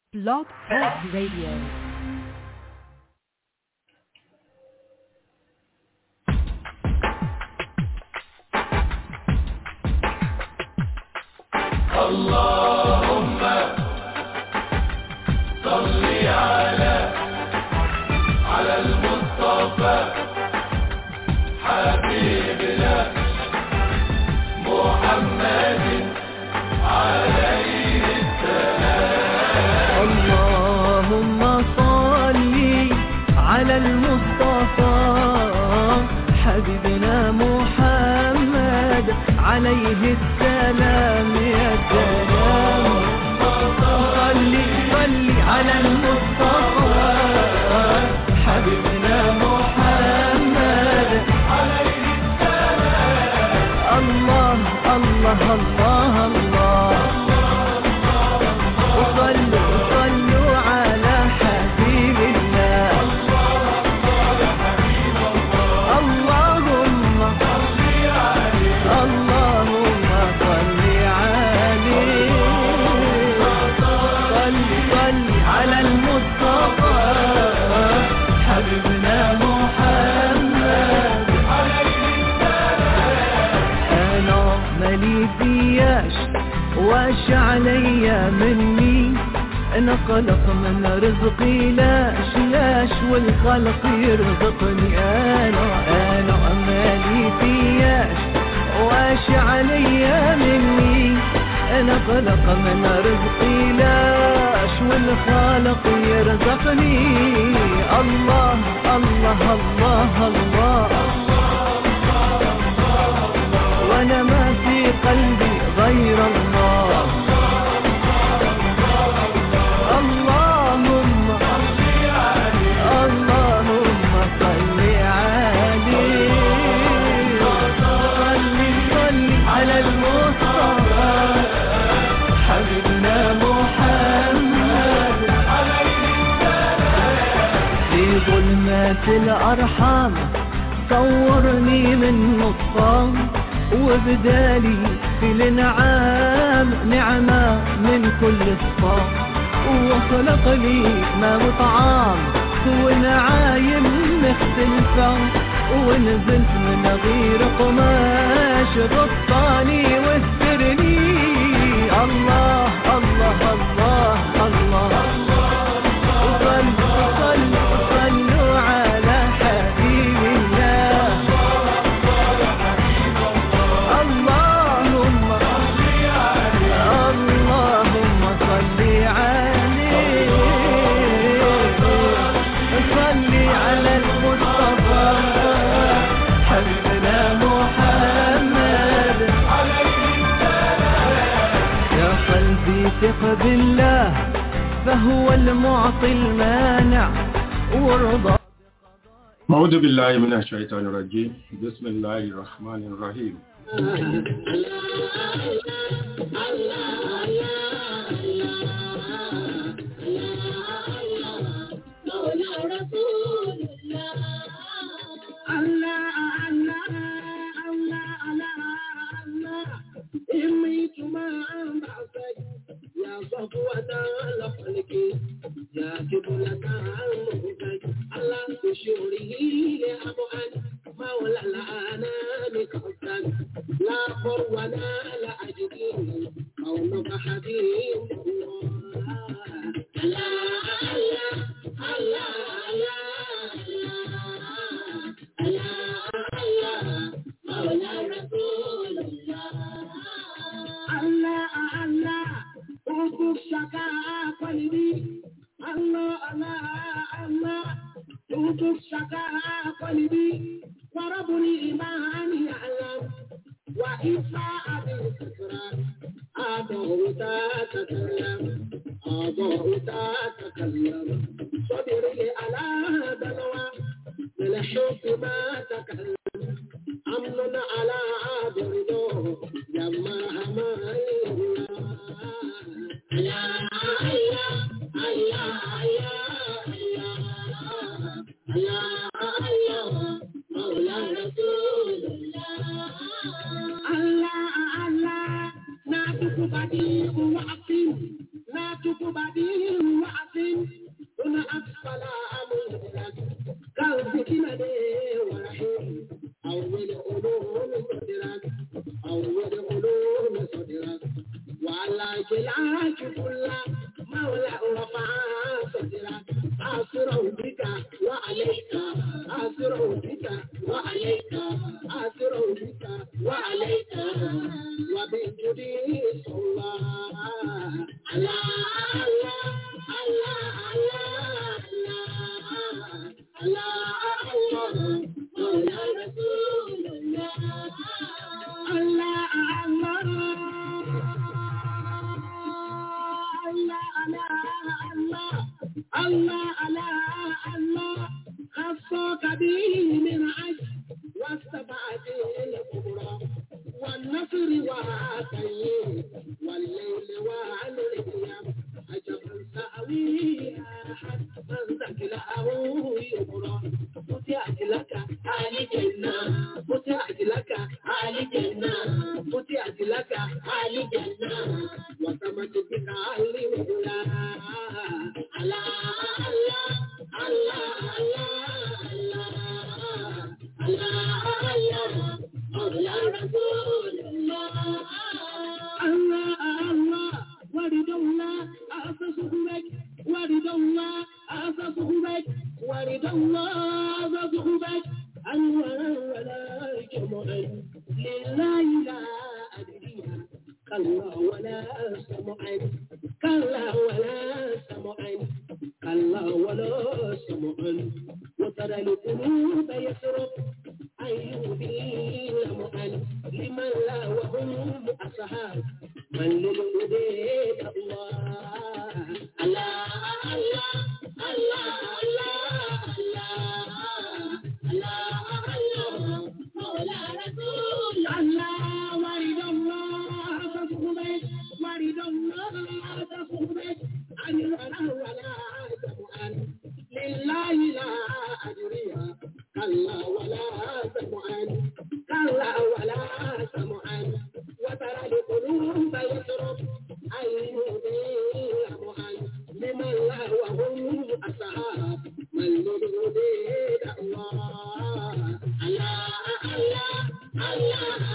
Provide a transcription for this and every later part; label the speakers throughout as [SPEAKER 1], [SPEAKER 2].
[SPEAKER 1] Blog Talk Radio.
[SPEAKER 2] اللهم صل على على المصطفى حبيبنا محمد عليه
[SPEAKER 3] اللهم صل على المصطفى حبيبنا محمد عليه السلام يا سلام صل صل على المصطفى حبيبنا محمد عليه السلام الله الله الله الله وصلوا صلوا على حبيب الله اللهم اللهم صل عليه صل صل على المصطفى حبيبنا محمد انا مالي فياش واش عليا مني انا خلق من رزقي لاش لاش والخلق يرزقني انا انا مالي فياش واش عليا مني انا خلق من رزقي لاش والخالق يرزقني الله الله الله, الله وانا ما في قلبي غير الله اللهم اللهم صل عليه صل صل على المصطفى حبيبنا محمد في ظلمات الأرحام صورني من نطفان وبدالي في الانعام نعمة من كل صفام وخلق لي ما وطعام ونعايم مختلفة ونزلت من غير قماش غطاني واسترني الله الله الله الله, وصلوا صلوا صلوا على حبيب الله اللهم اللهم صل عليه صل على المصطفى حبيبنا محمد يا قلبي ثق بالله فهو المعطي المانع وارضى
[SPEAKER 4] أعوذ بالله من الشيطان الرجيم بسم الله الرحمن الرحيم
[SPEAKER 5] Allah, na tukubadiru wa akim, na tukubadiru wa كاشف الله مولى رفع صدرك أسر بك وعليك أسر بك وعليك أسر بك وعليك وبجدي صلى الله على الله الله الله الله الله مولى رسول الله الله الله الله الله الله خصك به من عجل واستبعد الكبرى والنصر وعاتيه والليل والرياح عجبا سأوي أحد من ذكره يبرى فتحت لك آل جنة فتحت لك آل جنة فتحت لك آل جنة وتمت بك آل ولا الله الله الله الله الله الله مولى رسول الله الله الله ورد الله أسسه بك ورد الله أسسه بك ورد الله أسسه بك أنوار ولا جمعا لله لا أدري كلا ولا سمعا كلا ولا سمعا كلا ولا سمعا وترى القلوب يسرق أيوبي لمعا لمن لا وهم أصحاب من للهديد الله الله الله الله الله الله الله مولى رسول الله ورد الله تصحبك ورد الله تصحبك عن الولا ولا سمعا لله لا أدري كلا ولا سمعا كلا ولا سمعا وترى القلوب يسرب أيهدي لمعا لمن لا وهم أصحاب من للهديد الله الله الله الله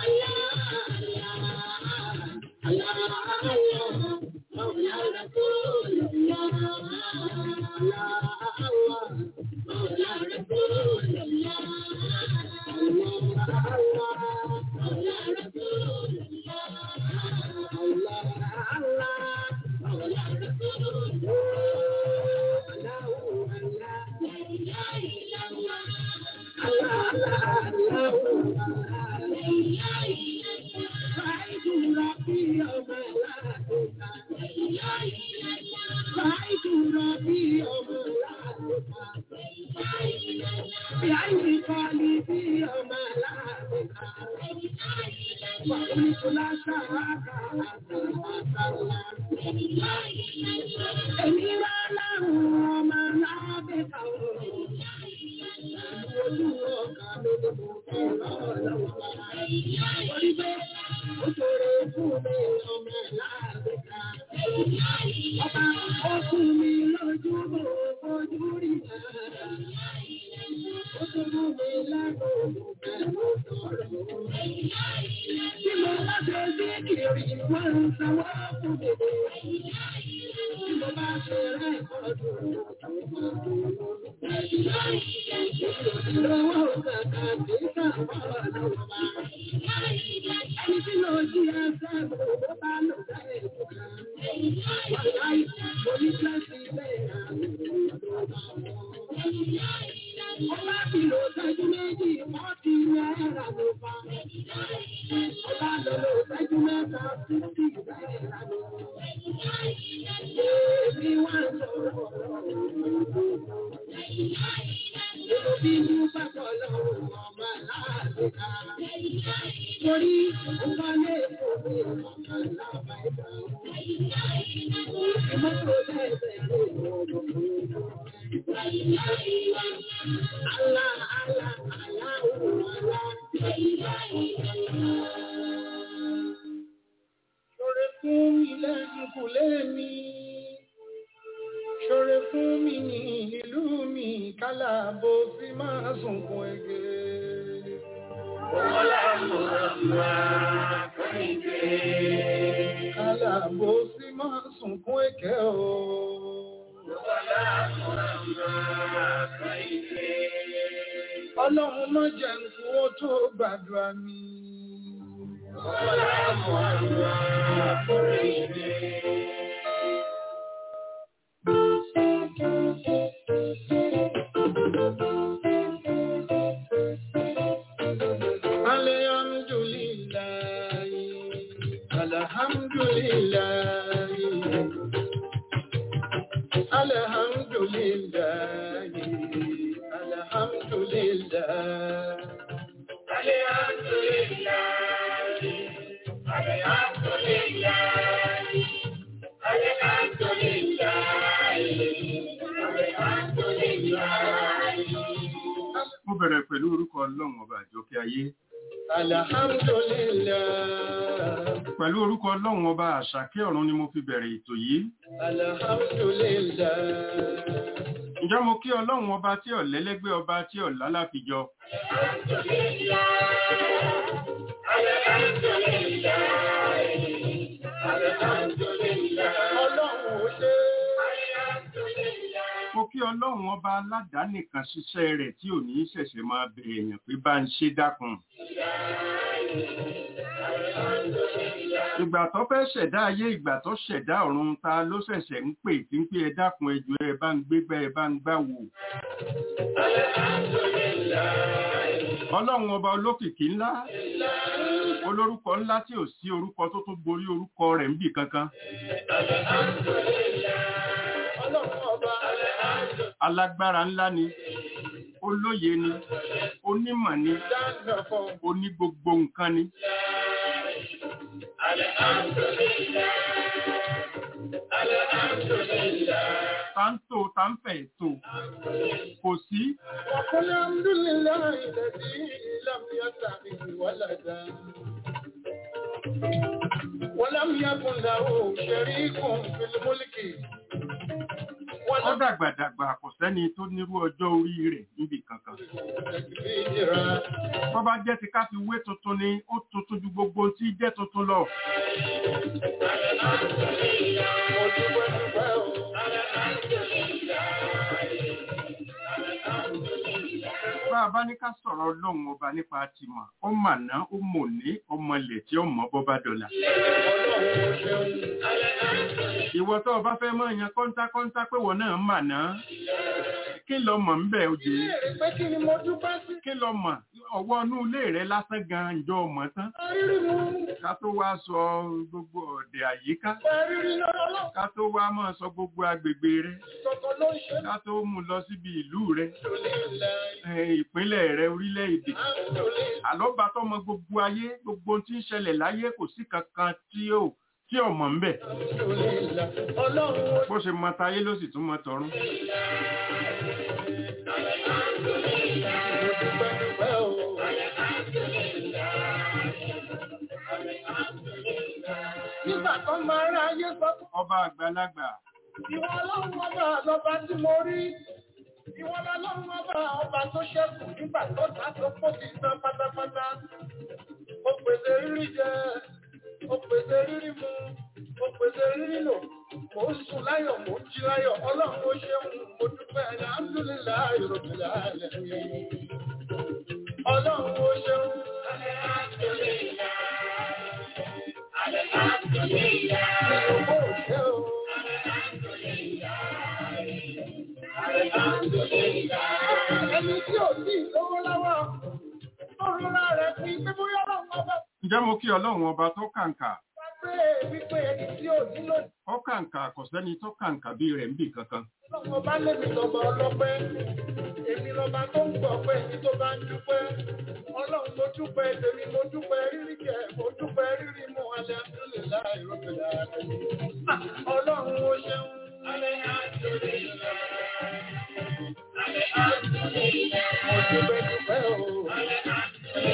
[SPEAKER 5] الله الله الله مولى رسول الله الله الله مولى رسول الله الله الله مولى رسول الله الله الله مولى رسول الله الله الله لا إله إلا الله الله الله الله لا إله إلا الله رأيت ربي يوم لا تنسى لا إله إلا الله رأيت ربي يوم لا تنسى لا إله إلا الله بعين قلبي يوم لا تنسى لا إله إلا الله وقلت لا شراك حتى أصلى لا إله إلا الله إني ولا هو ما لا بقول لا إله إلا الله ojú ọkà mi ni mo fẹ́ lọ́wọ́ orí bẹ́ẹ̀ ó ṣòro fún mi ọmọ láàbẹ̀ká ọba ó fún mi lójú mo fojú rí náà ó ṣòro mi lánàá mo pẹ̀lú sọ̀rọ̀ tí mo bá ṣe sí kiri wọ́n ń sanwó fún mi tí mo bá ṣe rẹ̀ ọdún lọ́wọ́ kàkà tí káwọ́ lọ́wọ́ bá. Ẹni tí lọ sí ẹsẹ̀ mo bá lọ sẹ́yìn fúnra. Wàláì, mo ní kíláàsì bẹ́ẹ̀ àwọn ọ̀dọ́ Ọba ti lò sẹ́jú méjì, wọ́n ti náírà ló bá. Ọba lọ lò sẹ́jú mẹ́ta, fífì náírà ló bá. Èmi wá sọ̀rọ̀ Nínú bínú bàbá lọ́wọ́ ọmọ aláàbíkà. Torí ọba lè fò mí ọmọ aláàbíkà. Ìmọ́tò lẹ́sẹ̀ ló wọ̀ Alá, alá, alá, òun alá. Ṣọ̀rẹ́ fún mi lẹ́yìn kò lé mi. Ṣọ̀rẹ́ fún mi ní ìlú mi kálá bó sí máa sunkún ẹgbẹ́. Kálá bó sí máa sunkún èké o. Ọlọ́run má jẹ́ nkú ó tó gbàdúrà mi. Alhamdulillah, Alhamdulillah, Alhamdulillah, Alhamdulillah.
[SPEAKER 4] Mo bẹ̀rẹ̀ pẹ̀lú orúkọ Ọlọ́run ọba àjọkẹ́ ayé.
[SPEAKER 5] Alhamdulillah,
[SPEAKER 4] Pẹ̀lú orúkọ Ọlọ́run ọba àṣàkẹ́ ọ̀run ni mo fi bẹ̀rẹ̀ ètò yìí.
[SPEAKER 5] Alhamdulillah.
[SPEAKER 4] Ǹjẹ́ mo kí Ọlọ́run ọba tí ọ̀lẹ́lẹ́gbẹ́ ọba tí ọ̀lá láfijọ.
[SPEAKER 5] Ọlọ́run ò ṣe
[SPEAKER 4] Mo kí Ọlọ́run ọba aládàánìkan ṣiṣẹ́ rẹ̀ tí ò ní ṣẹ̀ṣẹ̀ máa bẹ̀ èèyàn pé bá ń ṣe dákun. Ìgbà tó fẹ́ ṣẹ̀dá ayé ìgbà tó ṣẹ̀dá ọ̀run ta ló ṣẹ̀ṣẹ̀ ń pè tí ń pé ẹ dákun ẹjọ́ ẹ bá ń gbégbá ẹ bá ń gbáwò. Ọlọ́run ọba olókìkí ńlá, olórúkọ ńlá tí ò sí orúkọ tó tún borí orúkọ rẹ̀ níbì kankan.
[SPEAKER 5] ọlọ́run ọba.
[SPEAKER 4] Alágbára ńlá ni, olóye ni, onímọ̀ ni,
[SPEAKER 5] Dáńdọ̀ fún
[SPEAKER 4] oní gbogbo nǹkan ni. Táńtò táńfẹ̀ ètò kò sí
[SPEAKER 5] وقل الحمد لله الذي لم يتخذ ولدا ولم يكن له شريك في الملك
[SPEAKER 4] ó
[SPEAKER 5] ولم
[SPEAKER 4] dàgbàdàgbà kò sẹ́ni tó nírú ọjọ́ orí rẹ̀ níbì kankan.
[SPEAKER 5] تكبيرا
[SPEAKER 4] Tó bá jẹ́ ti ká fi wé tuntun ni ó tuntun ju gbogbo tí jẹ́ tuntun lọ.
[SPEAKER 5] ojúbọ̀dúbọ̀ o.
[SPEAKER 4] Bá a bá ní ká sọ̀rọ̀ ọlọ́run ọba nípa tìmọ̀, ó màná, ó mòní, ọmọlẹ̀ tí ó mọ̀ bọ́ bá dọ̀là.
[SPEAKER 5] Ọlọ́run ò ṣeun.
[SPEAKER 4] Ìwọ tó o bá fẹ́ mọ́ yan kọ́ńtákọ́ńtá pé wọ́n náà màná. Kí lọ mọ̀ ń bẹ̀ òjò?
[SPEAKER 5] Béèrè pé kí ni mo dúpẹ́ sí?
[SPEAKER 4] Kí lọ mọ̀? Ọwọ́ inú ilé rẹ lásán gan-an ìjọ mọ̀ tán.
[SPEAKER 5] Rírí mu,
[SPEAKER 4] Ká tó wá sọ gbogbo ọ̀dẹ̀ àyíká.
[SPEAKER 5] rírí lọ́rọ́
[SPEAKER 4] Ká tó wá máa sọ gbogbo agbègbè rẹ.
[SPEAKER 5] kọ̀ọ̀kan ló ń ṣe.
[SPEAKER 4] Ká tó mú lọ síbi ìlú rẹ.
[SPEAKER 5] Alhamdulillah,
[SPEAKER 4] ẹ, ìpínlẹ̀ rẹ orílẹ̀-èdè.
[SPEAKER 5] alhamdulillah.
[SPEAKER 4] Àlọ́ba tó mọ gbogbo ayé, gbogbo ohun tí ń ṣẹlẹ̀ láyé kò sí kankan tí ó tí ò mọ̀ ń bẹ̀.
[SPEAKER 5] Alhamdulillah. Ọlọ́run ó
[SPEAKER 4] Bó ṣe mọ tayé ló sì tún mọ tọ̀run.
[SPEAKER 5] dúpẹ́ o. Nígbà tó máa rá ayé sọ fún
[SPEAKER 4] Ọba àgbàlagbà,
[SPEAKER 5] ìwọ ọlọ́run ọba lọ́ba tí mo rí. Ìwọ ọlọ́run ọba ọba tó ṣẹ́kù nígbà tó ta tó kó ti tán pátápátá. Ó pèsè rírí jẹ, ó pèsè rírí mu, ó pèsè rírí lò. Mò ń sùn láyọ̀, mò ń jí láyọ̀. Ọlọ́run ó ṣeun, mo dúpẹ́ alhamdulillahi rabbil alamin. Ọlọ́run ó ṣeun. Ìyókò ṣe o. Ẹni tí ò sí ìlówó lọ́wọ́, ó rọra rẹ̀ fi pé bóyá ọlọ́run ọba
[SPEAKER 4] ǹjẹ́ mo kí ọlọ́run ọba tó kàǹkà?
[SPEAKER 5] wá pé wípé ẹni tí ò nílò
[SPEAKER 4] Ó kàǹkà kò sẹ́ni tó kàǹkà bí rẹ̀ ń bì kankan.
[SPEAKER 5] ọlọ́run ọba lèmi lọ́ba ọlọ́pẹ́. Èmi lọ́ba tó ń gbọ́ pé èmi tó bá ń dúpẹ́. Ọlọ́run mo dúpẹ́ tèmi mo dúpẹ́ rírí jẹ mo dúpẹ́ rírí mu alhamdulillahi rabbil alamin. Ọlọ́run ó ṣeun. Mo dúpẹ́ dúpẹ́ o.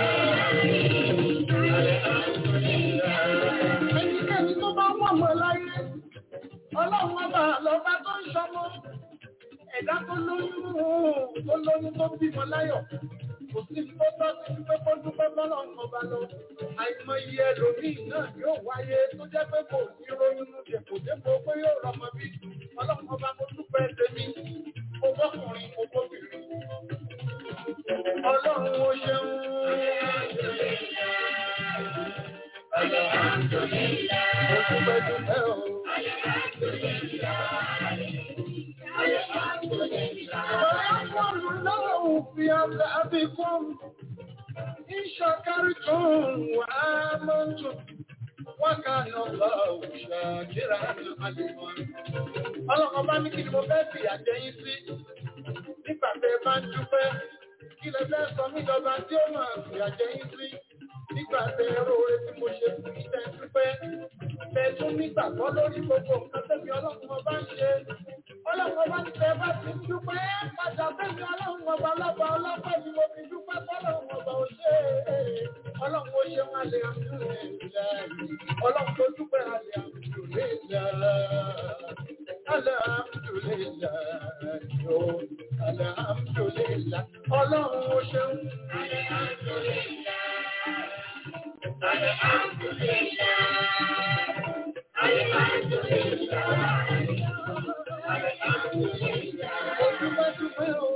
[SPEAKER 5] Ẹnikẹ́ni tó bá wọ̀ mọ́ láyé, ọlọ́run ọba lọ́ba tó ń ṣọmọ. Ẹ̀dá tó lóyún tó lóyún tó bímọ láyọ̀.
[SPEAKER 6] kò sí tó tọ́ sí pé kó dúpẹ́ bọ́lọ̀ ọba lọ. Àìmọye ẹlòmíì náà yóò wáyé tó jẹ́ pé kò ní ronú dèpò dépò pé yóò rọmọ bí. Ọlọ́run ọba mo dúpẹ́ tèmi, mo bọ́kùnrin, mo bóbìnrin. Ọlọ́run ó ṣeun. Mo dúpẹ́ dúpẹ́ o. ويقول الله في عذابكم إن شكرتم وآمنتم وكان الله شاكرا عليما ọlọ́kan bá ní kí ni mo fẹ́ fi àjẹyìn sí nígbà tẹ bá ń dúpẹ́ kí lẹ fẹ́ sọ mí lọ́ba tí ó máa fi àjẹyìn sí nígbà tẹ róore tí mo ṣe fún ìtẹ́ dúpẹ́ tẹ tún nígbàgbọ́ lórí gbogbo nǹkan tẹ́mi ọlọ́run ọba ń ṣe ọlọ́run ọba ń tẹ bá ti dúpẹ́ padà tẹ́mi ọlọ́run ọba ọlọ́ba ọlọ́pàá ni mo fi dúpẹ́ fọlọ́run ọba ò ṣe é ọlọ́run ó ṣe wọn lè àmúlẹ̀ ọlọ́run tó dúpẹ́ alẹ́ àmúlẹ̀ alhamdulillah yo alhamdulillah ọlọ́run ó ṣeun. Mo dúpẹ́ dúpẹ́ o.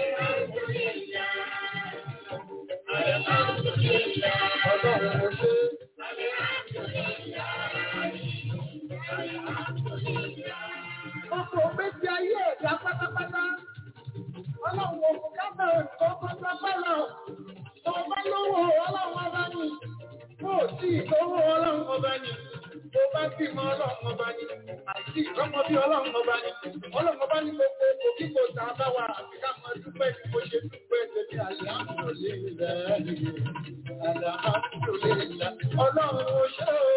[SPEAKER 6] Ọlọ́run ó ṣe. Ọkọ̀ ògbésí ayé ẹ̀dá pátápátá. Ọlọ́run òkú kábẹ̀ nǹkan pátápátá. Tó bá lówó ọlọ́run ọba ni. Tó tí ìgbówó ọlọ́run ọba ni. Tó bá bímọ ọlọ́run ọba ni. Àìsí ìrọ́mọ bí ọlọ́run ọba ni. Ọlọ́run ọba ní gbogbo epo kíkó tá a bá wà àfi ká máa dúpẹ́ ní bó ṣe dúpẹ́ tẹ̀lé àlàáfíà Alhamdulillah. Ọlọ́run ó ṣe o.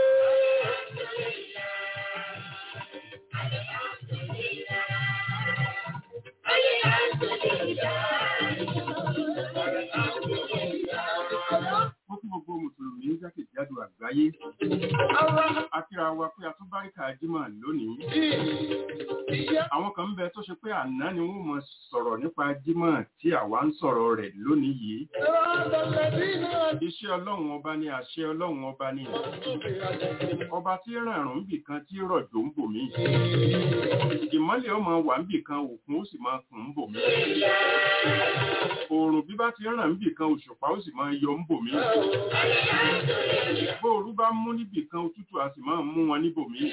[SPEAKER 4] Ó kí gbogbo Mùsùlùmí jákèjádò àgbáyé. Akíra wa pé a tún báríkà Jímọ̀ lónìí. Àwọn kan ń bẹ tó ṣe pé àná ni wọ́n mọ̀ sọ̀rọ̀ nípa Jímọ̀ tí àwa ń sọ̀rọ̀ rẹ̀ lónìí yìí. Iṣẹ́ Ọlọ́run ọba ni àṣẹ Ọlọ́run ọba ni. Ọba tí ràrùn ń bì kan tí rọ̀jò ń bò mí. Ìmọ́lẹ̀ ọmọ wà ń bì kan òkun ó sì máa kùn ń bò mí. Oòrùn bí bá ti ràn ń bì kan òṣùpá ó sì máa yọ ń bò mí. Bóòrú bá mú níbì kan òtútù a sì máa mú wọn níbò mí.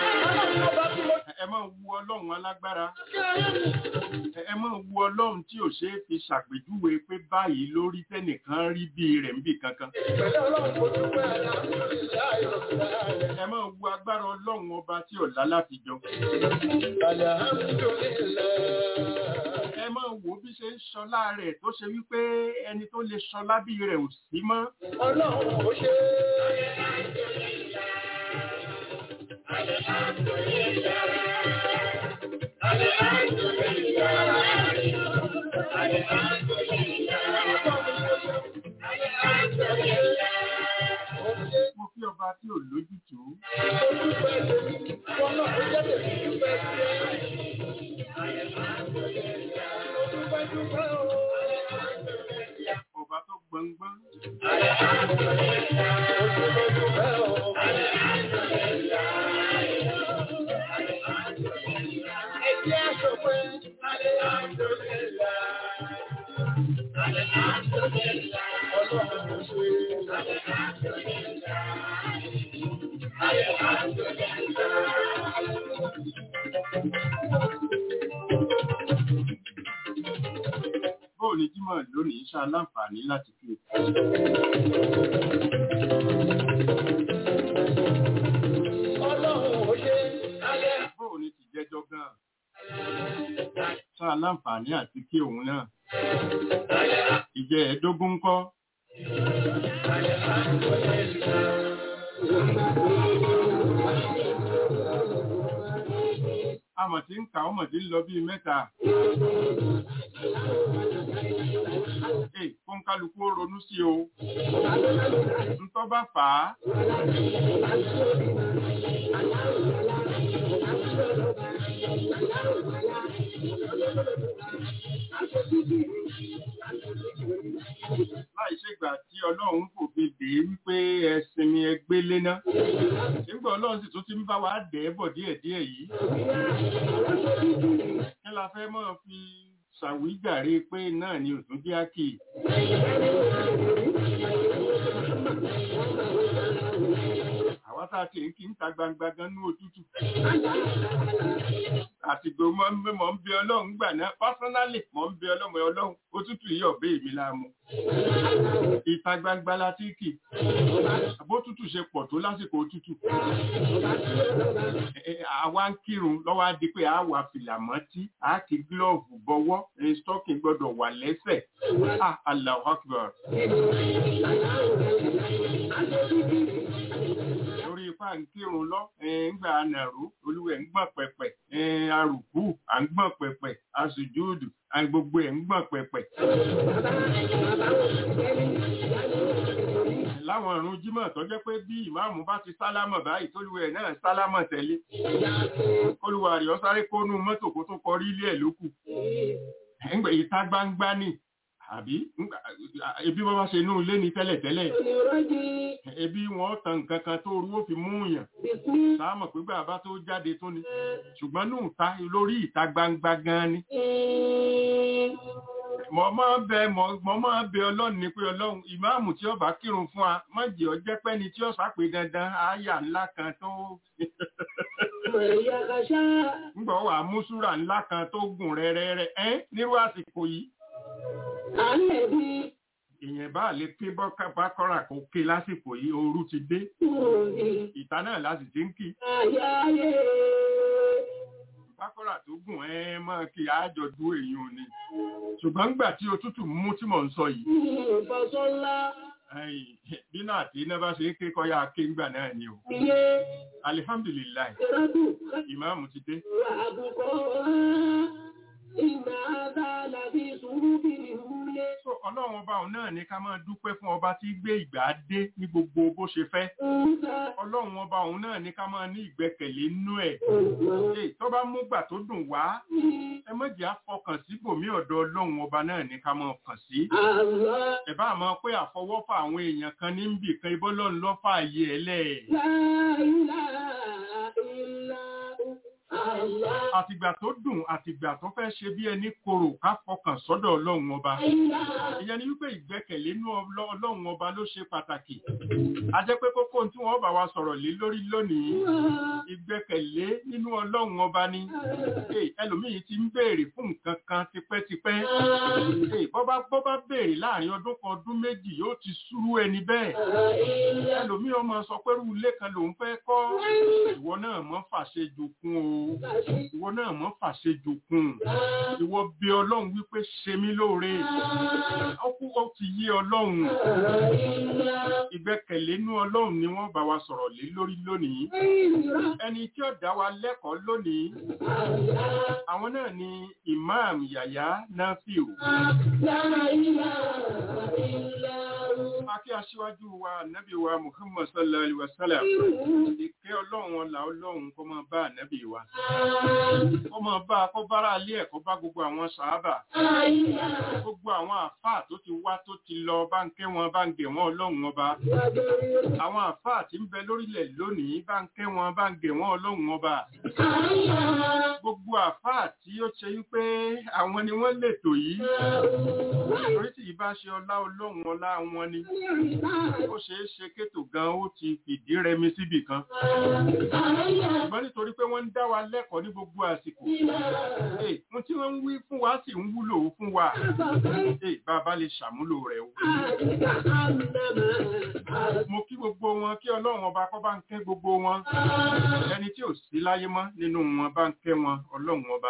[SPEAKER 4] Ẹ máa wu Ọlọ́run alágbára. Ẹ máa wu Ọlọ́run tí ò ṣeé fi ṣàpèjúwe pé báyìí lórí tẹ́nìkan rí bí rẹ̀ ń bì kankan.
[SPEAKER 6] Pẹ̀lú ọlọ́run kò dúpẹ́ Alhamdulillah Rabbil
[SPEAKER 4] Ẹ máa wu agbára Ọlọ́run ọba tí ò lálàfijọ.
[SPEAKER 6] Alhamdulillah.
[SPEAKER 4] Ẹ máa wo bí ṣe ń ṣọlá rẹ̀ tó ṣe wípé ẹni tó lè ṣọlá bí rẹ̀ ò sí mọ́.
[SPEAKER 6] Ọlọ́run ó ṣe.
[SPEAKER 4] Mo fi ọba tí ò lójútùú.
[SPEAKER 6] Mo dúpẹ́ tèmi, wọn náà ó jẹ́ tèmi dúpẹ́ sí ẹ. Mo dúpẹ́ dúpẹ́ o.
[SPEAKER 4] Ọba tó gbọngbọ́n.
[SPEAKER 6] Mo dúpẹ́ dúpẹ́ o. Ẹ jẹ́ àṣọpẹ́. Ọlọ́run ó ṣe.
[SPEAKER 4] Bóò ni Jímọ̀ lónìí ṣá láǹfààní láti fi
[SPEAKER 6] Ọlọ́run ó ṣe.
[SPEAKER 4] bóò ni ti jẹ́jọ́ gan. Ṣá láǹfààní àti kí òun náà. Ìjẹ́ ẹ̀ẹ́dógún ń kọ́. Amọ̀ tí ń kà ọmọ tí ń lọ bíi mẹ́ta. Ee, fún kálukú ó ronú sí o. Ntọ́ bá fà á. láì ṣègbà tí ọlọ́run kò fi dè é wípé ẹ̀sìn ẹgbẹ́ léná nígbà ọlọ́run sì tún ti ń bá wa dẹ̀ ẹ́ bọ̀ díẹ̀díẹ̀ yìí kí la fẹ́ mọ́ fi ṣàwíjàre pé náà ni òtún jẹ́ àkì àwa tá a ti ń kí ń ta gbangba gan ní òtútù àtìgbò mọ́ ń mọ́ ń bí ọlọ́run gbà náà pásánálì mọ́ ń bí ọlọ́run ọlọ́run òtútù yìí ọ̀bẹ èmi láàmú ìta gbangba la ti kì bótútù ṣe pọ̀ tó lásìkò òtútù Ẹ- ẹ, àwa ń kírun lọ́wọ́ á di pé a wà fìlà mọ́tí a kì gílọ́ọ̀fù bọ́wọ́ ẹ, stocking gbọ́dọ̀ wà lẹ́sẹ̀ ah Allahu Akbar lórí ipá ń kírun lọ ẹ, ńgbà ànàró olúwẹ̀ ń gbọ̀n pẹ̀pẹ̀ ẹ, arùkú à ń gbọ̀n pẹ̀pẹ̀ asùjúdù à ń gbogbo ẹ̀ ń gbọ̀n pẹ̀pẹ̀. láwọn ìrun jímọ̀ tó jẹ́ pé bí ìmáàmù bá ti sálámọ̀ báyìí tólúwẹ̀ náà sálámọ̀ tẹ̀lé olúwa rẹ̀ ọ sáré kónú mọ́tò kó tó kọrí ilé ẹ̀ lókù ẹ̀ǹgbẹ̀ ìta gbangba ni àbí ńgbà- ebi wọ́n bá ṣe inú ilé ni tẹ́lẹ̀tẹ́lẹ̀ ebi wọn tan nǹkan kan tó rú ó fi mú yàn sáàmọ̀ pé bàbá tó jáde tó ni ṣùgbọ́n ní ìta lórí ìta gbangba gan ni mo máa ń bẹ mo mo máa ń bẹ ọlọ́run ni pé ọlọ́run ìmáàmù tí ó bá kírun fún wa má jẹ́ ọ jẹ́ pẹ́ni tí ó sápè dandan àyà ńlá kan tó ńgbọ́ wà mùsùlùmí ńlá kan tó gùn rẹ́rẹ́rẹ́ ẹ́ nírú àsìkò yìí èèyàn bá lè ké bọ́ká bá kọ́ra kó ké lásìkò yìí ooru ti dé ìta náà láti ti ń kí bákọ́rà tó gùn ẹ máa kí àjọ dú èèyàn ni ṣùgbọ́n ńgbà tí òtútù mú tí mò ń sọ yìí ẹ̀yìn, bí náà tí iná bá ṣe é ké kọ́yà ké ńgbà náà ni o alihamdulilayi ìmáàmù ti dé so ọlọ́run ọba òun náà ní ká máa dúpẹ́ fún ọba tí gbé ìgbà dé ní gbogbo bó ṣe fẹ́ ọlọ́run ọba òun náà ní ká máa ní ìgbẹ́kẹ̀lé nínú ẹ̀ Èyí tó bá mú gbà tó dùn wá ẹ mọ̀jẹ̀ àfọkàn síbòmí ọ̀dọ̀ ọlọ́run ọba náà ní ká máa kàn sí ẹ bá mọ̀ pé àfọwọ́fà àwọn èèyàn kan ní ń bì kan ibọ́ lọ́run lọ́fà ayé ẹ̀ lẹ̀ àtìgbà tó dùn àtìgbà tó fẹ́ ṣe bí ẹni korò ká fọkàn sọ́dọ̀ ọlọ́run ọba ìyẹn ni wípé ìgbẹ́kẹ̀lé inú ọlọ́- ọlọ́run ọba ló ṣe pàtàkì a jẹ́ pé kókó tí wọ́n bá wa sọ̀rọ̀ lé lórí lónìí ìgbẹ́kẹ̀lé nínú ọlọ́run ọba ni Hey, ẹlòmíì ti ń béèrè fún nǹkan kan tipẹ́tipẹ́ Hey, bọ́ bá bọ́ bá béèrè láàrin ọdún kan ọdún méjì yóò ti súrú ẹni bẹ́ẹ̀ ẹlòmíì ọmọ sọ pé irú ilé kan lòún fẹ́ kọ́ ìwọ náà mọ́ fàṣejù kún o ìwọ náà mọ́ fàṣejù kún ìwọ bí ọlọ́run wípé ṣe mí lóore ó kú ó ti yé ọlọ́run ìgbẹ́kẹ̀lé inú ọlọ́run ni wọ́n bá wa sọ̀rọ̀ lé lórí lónìí ẹni tí ó dá wa lẹ́kọ̀ọ́ lónìí àwọn náà ni imam yaya nafiu akí aṣíwájú wa nabi wa muhammad sallallahu alaihi wasallam ìkẹ́ ọlọ́run ọlà ọlọ́run kó máa bá nabi wa kó máa bá kó bára alé ẹ̀ kó bá gbogbo àwọn sàábà gbogbo àwọn àfáà tó ti wá tó ti lọ bá ń kẹ́ wọn bá ń gẹ̀ wọn ọlọ́run ọba àwọn àfáà tí ń bẹ lórílẹ̀ lónìí bá ń kẹ́ wọn bá ń gẹ̀ wọn ọlọ́run ọba gbogbo àfáà tí ó ṣe wípé àwọn ni wọ́n lètò yìí orí tí ìbá ṣe ọlá ọlọ́run ọlá wọn ni ó ṣeé ṣe kétò gan ó ti fìdí rẹmi síbì kan ṣùgbọ́n nítorí pé wọ́n ń dá wa lẹ́kọ̀ọ́ ní gbogbo àsìkò Hey, ohun tí wọ́n ń wí fún wa sì ń wúlò fún wa Hey, bàbá lè ṣàmúlò rẹ̀ o mo kí gbogbo wọn kí ọlọ́run ọba kọ́ bá ń kẹ́ gbogbo wọn ẹni tí ò sí láyé mọ́ nínú wọn bá ń kẹ́ wọn ọlọ́run ọba